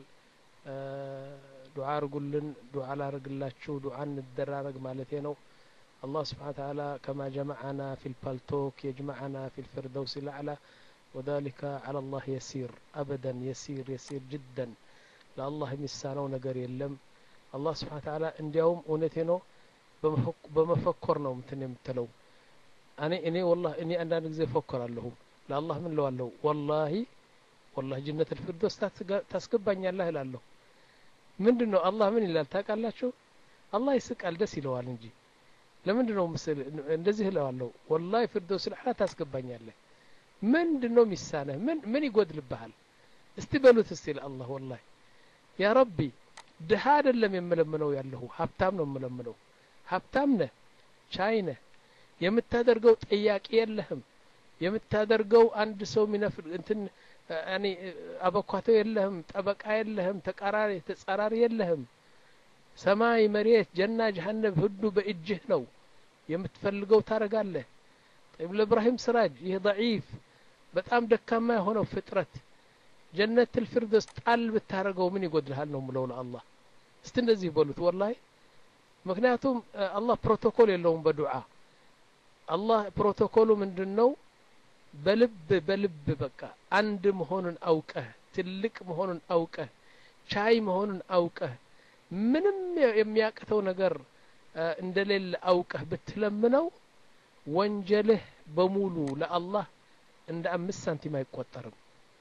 S1: ዱዓ አርጉልን ዱዓ ላርግላችሁ ዱዓ እንደራረግ ማለቴ ነው الله سبحانه وتعالى كما جمعنا في البالتوك يجمعنا في الفردوس الأعلى وذلك على الله يسير أبدا يسير يسير جدا لا الله يمسانو نقر يلم الله سبحانه وتعالى እንዲያውም እውነቴ ነው በመፈኮር ነው ምትን የምትለው እኔ እኔ ወላሂ እኔ አንዳንድ ጊዜ እፎክራለሁ ለአላህ ምን ለዋለሁ ወላሂ ወላሂ ጅነት ልፊርዶስ ታስገባኛለህ እላለሁ ምንድን ነው አላህ ምን ይላል ታውቃላችሁ አላህ ይስቃል ደስ ይለዋል እንጂ ለምንድን ነው ምስል እንደዚህ እለዋለሁ ወላሂ ፊርዶስ ልዓላ ታስገባኛለህ ምንድን ነው ሚሳነህ ምን ምን ይጎድልብሃል እስቲ በሉት እስቲ ለአላህ ወላሂ ያ ረቢ ድሀ አይደለም የምለምነው ያለሁ ሀብታም ነው የምለምነው ሀብታም ነህ ቻይ ነህ የምታደርገው ጥያቄ የለህም የምታደርገው አንድ ሰው ሚነፍር እንትን ያኔ አበኳቶ የለህም ጠበቃ የለህም ተቃራሪ ተጻራሪ የለህም ሰማይ መሬት ጀና ጀሀነም ሁሉ በእጅህ ነው የምትፈልገው ታረጋለህ ጠይብ ለእብራሂም ስራጅ ይህ ضعيف በጣም ደካማ የሆነው ፍጥረት ጀነት ልፊርዶስ ጣል ብታረገው ምን ይጎድልሃል ነው ምለው ለአላህ እስቲ እንደዚህ በሉት ወላሂ ምክንያቱም አላህ ፕሮቶኮል የለውም በዱዓ አላህ ፕሮቶኮሉ ምንድን ነው በልብ በልብ በቃ አንድ መሆኑን አውቀህ ትልቅ መሆኑን አውቀህ ቻይ መሆኑን አውቀህ ምንም የሚያቅተው ነገር እንደሌለ አውቀህ ብትለምነው ወንጀልህ በሙሉ ለአላህ እንደ አምስት ሳንቲም አይቆጠርም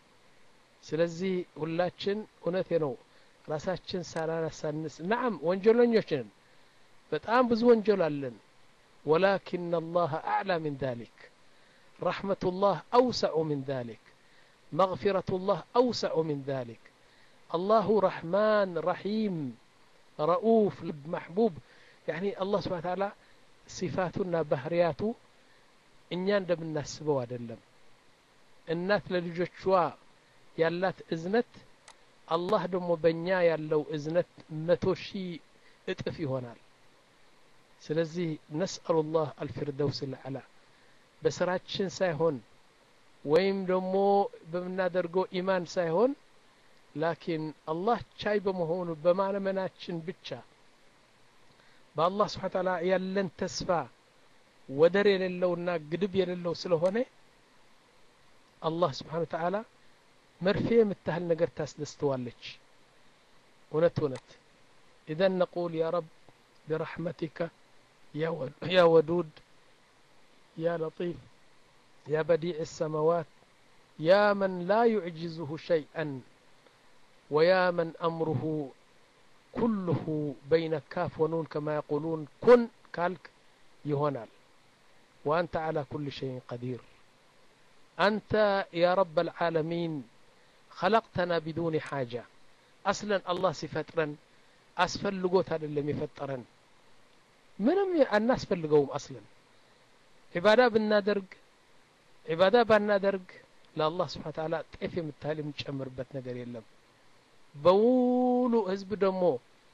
S1: ስለዚህ ሁላችን እውነቴ ነው ራሳችን ሳናነሳንስ ናዓም ወንጀለኞች ነን በጣም ብዙ ወንጀል አለን ወላኪን አላህ አዕላ ምን ذلك رحمة الله أوسع من ذلك مغفرة الله أوسع من ذلك الله رحمن رحيم رؤوف لب محبوب يعني الله سبحانه وتعالى صفاتنا بهرياته እኛ እንደምናስበው አይደለም እናት ለልጆቿ ያላት እዝነት አላህ ደግሞ በእኛ ያለው እዝነት መቶ ሺህ እጥፍ ይሆናል ስለዚህ ነስአሉ ላህ አልፊርደውስ ልዓላ በስራችን ሳይሆን ወይም ደግሞ በምናደርገው ኢማን ሳይሆን ላኪን አላህ ቻይ በመሆኑ በማመናችን ብቻ በአላህ ስብሓ ታላ ያለን ተስፋ ወደር የሌለውና ግድብ የሌለው ስለሆነ አላህ ስብሓን ተዓላ መርፌ የምታህል ነገር ታስደስተዋለች እውነት እውነት ኢዘን ነቁል ያ ረብ برحمتك يا ودود يا لطيف يا بديع السماوات يا من لا يعجزه شيئا ويا من أمره كله بين كاف ونون كما يقولون كن كالك يهونال وأنت على كل شيء قدير أنت يا رب العالمين خلقتنا بدون حاجة أصلا الله سفترا أسفلقوت هذا اللي يفترن ምንም አናስፈልገውም አስለን ዒባዳ ብናደርግ ዒባዳ ባናደርግ ለአላህ ስብሓን ተዓላ ጤፍ የምታህል የምንጨምርበት ነገር የለም በሙሉ ህዝብ ደግሞ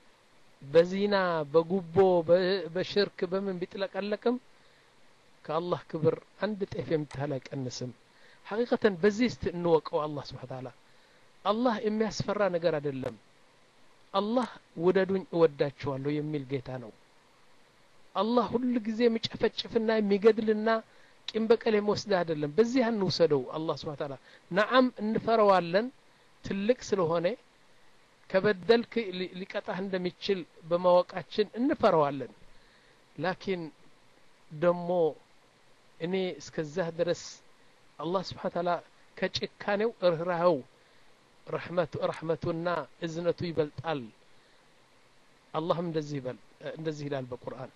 S1: በዚና በጉቦ በሽርክ በምን ቢጥለቀለቅም ከአላህ ክብር አንድ ጤፍ የምታህል አይቀንስም ሐቂቀተን በዚህ እስቲ እንወቀው አላህ ስብሓ ታላ አላህ የሚያስፈራ ነገር አይደለም አላህ ውደዱኝ እወዳችኋለሁ የሚል ጌታ ነው አላህ ሁሉ ጊዜ የሚጨፈጭፍና የሚገድልና ቂም በቀል የሚወስድ አይደለም በዚህ አንውሰደው አላህ ስብሓ ታላ ነዓም እንፈረዋለን ትልቅ ስለሆነ ከበደልክ ሊቀጣህ እንደሚችል በማወቃችን እንፈረዋለን ላኪን ደሞ እኔ እስከዛህ ድረስ አላህ ስብሓን ታላ ከጭካኔው ርኅራኸው ረሕመቱ ረሕመቱና እዝነቱ ይበልጣል አላህም እንደዚህ ይበል እንደዚህ ይላል በቁርአን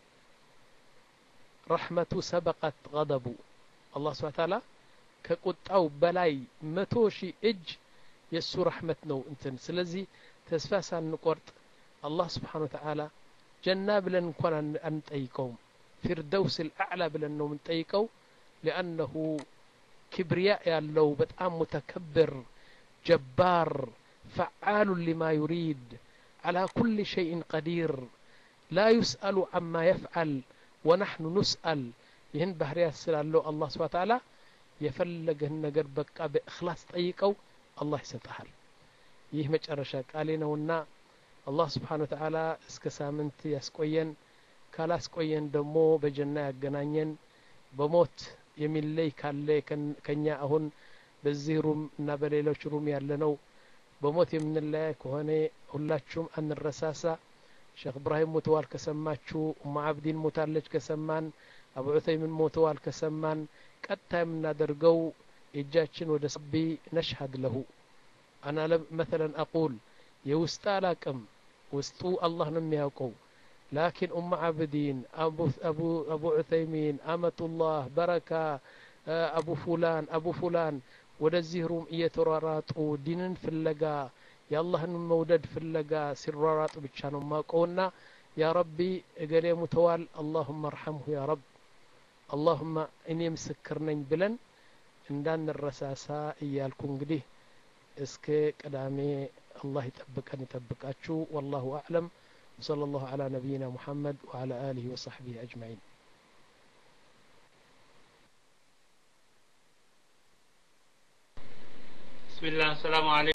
S1: ረሕመቱ ሰበቀት ገደቡ አላህ ስብሓን ታላ ከቁጣው በላይ መቶ ሺህ እጅ የእሱ ረሕመት ነው እንትን ስለዚህ ተስፋ ሳንቆርጥ አላህ ስብሓን ወተዓላ ጀና ብለን እንኳን አንጠይቀውም ፊርደውስ ልአዕላ ብለን ነው የምንጠይቀው ሊአነሁ ክብርያ ያለው በጣም ሙተከብር ጀባር ፈዓሉ ሊማ ዩሪድ على كل شيء قدير لا يسأل عما يفعل ونحن نسأل ይህን ባህርያት ስላለው አላህ ስብሓ ተዓላ የፈለገህን ነገር በቃ በእክላስ ጠይቀው አላህ ይሰጠሃል ይህ መጨረሻ ቃሌ ነውና አላህ ስብሓን ወተዓላ እስከ ሳምንት ያስቆየን ካላስቆየን ደግሞ በጀና ያገናኘን በሞት የሚለይ ካለ ከኛ አሁን በዚህ ሩም እና በሌሎች ሩም ያለ ነው በሞት የምንለያይ ከሆነ ሁላችሁም አንረሳሳ ሼክ እብራሂም ሞተዋል ከሰማችሁ ኡማ አብዲን ሞታለች ከሰማን አቡ ዑተይምን ሞተዋል ከሰማን ቀጥታ የምናደርገው እጃችን ወደ ሰቢ ነሽሀድ ለሁ አና መተለን አቁል የውስጥ አላቅም ውስጡ አላህ ነው የሚያውቀው ላኪን ኡማ አብዲን አቡ ዑተይሚን አመቱላህ በረካ አቡ ፉላን አቡ ፉላን ወደዚህ ሩም እየተሯራጡ ዲንን ፍለጋ የአላህን መውደድ ፍለጋ ሲሯራጡ ብቻ ነው ማውቀውና ያ ረቢ እገሌ ሙተዋል አላሁመ አርሐምሁ ያ ረብ አላሁመ እኔ ምስክር ነኝ ብለን እንዳንረሳሳ እያልኩ እንግዲህ እስከ ቅዳሜ አላህ ይጠብቀን ይጠብቃችሁ ወላሁ አዕለም وصلى الله على نبينا محمد وعلى آله وصحبه أجمعين
S2: بسم الله السلام عليكم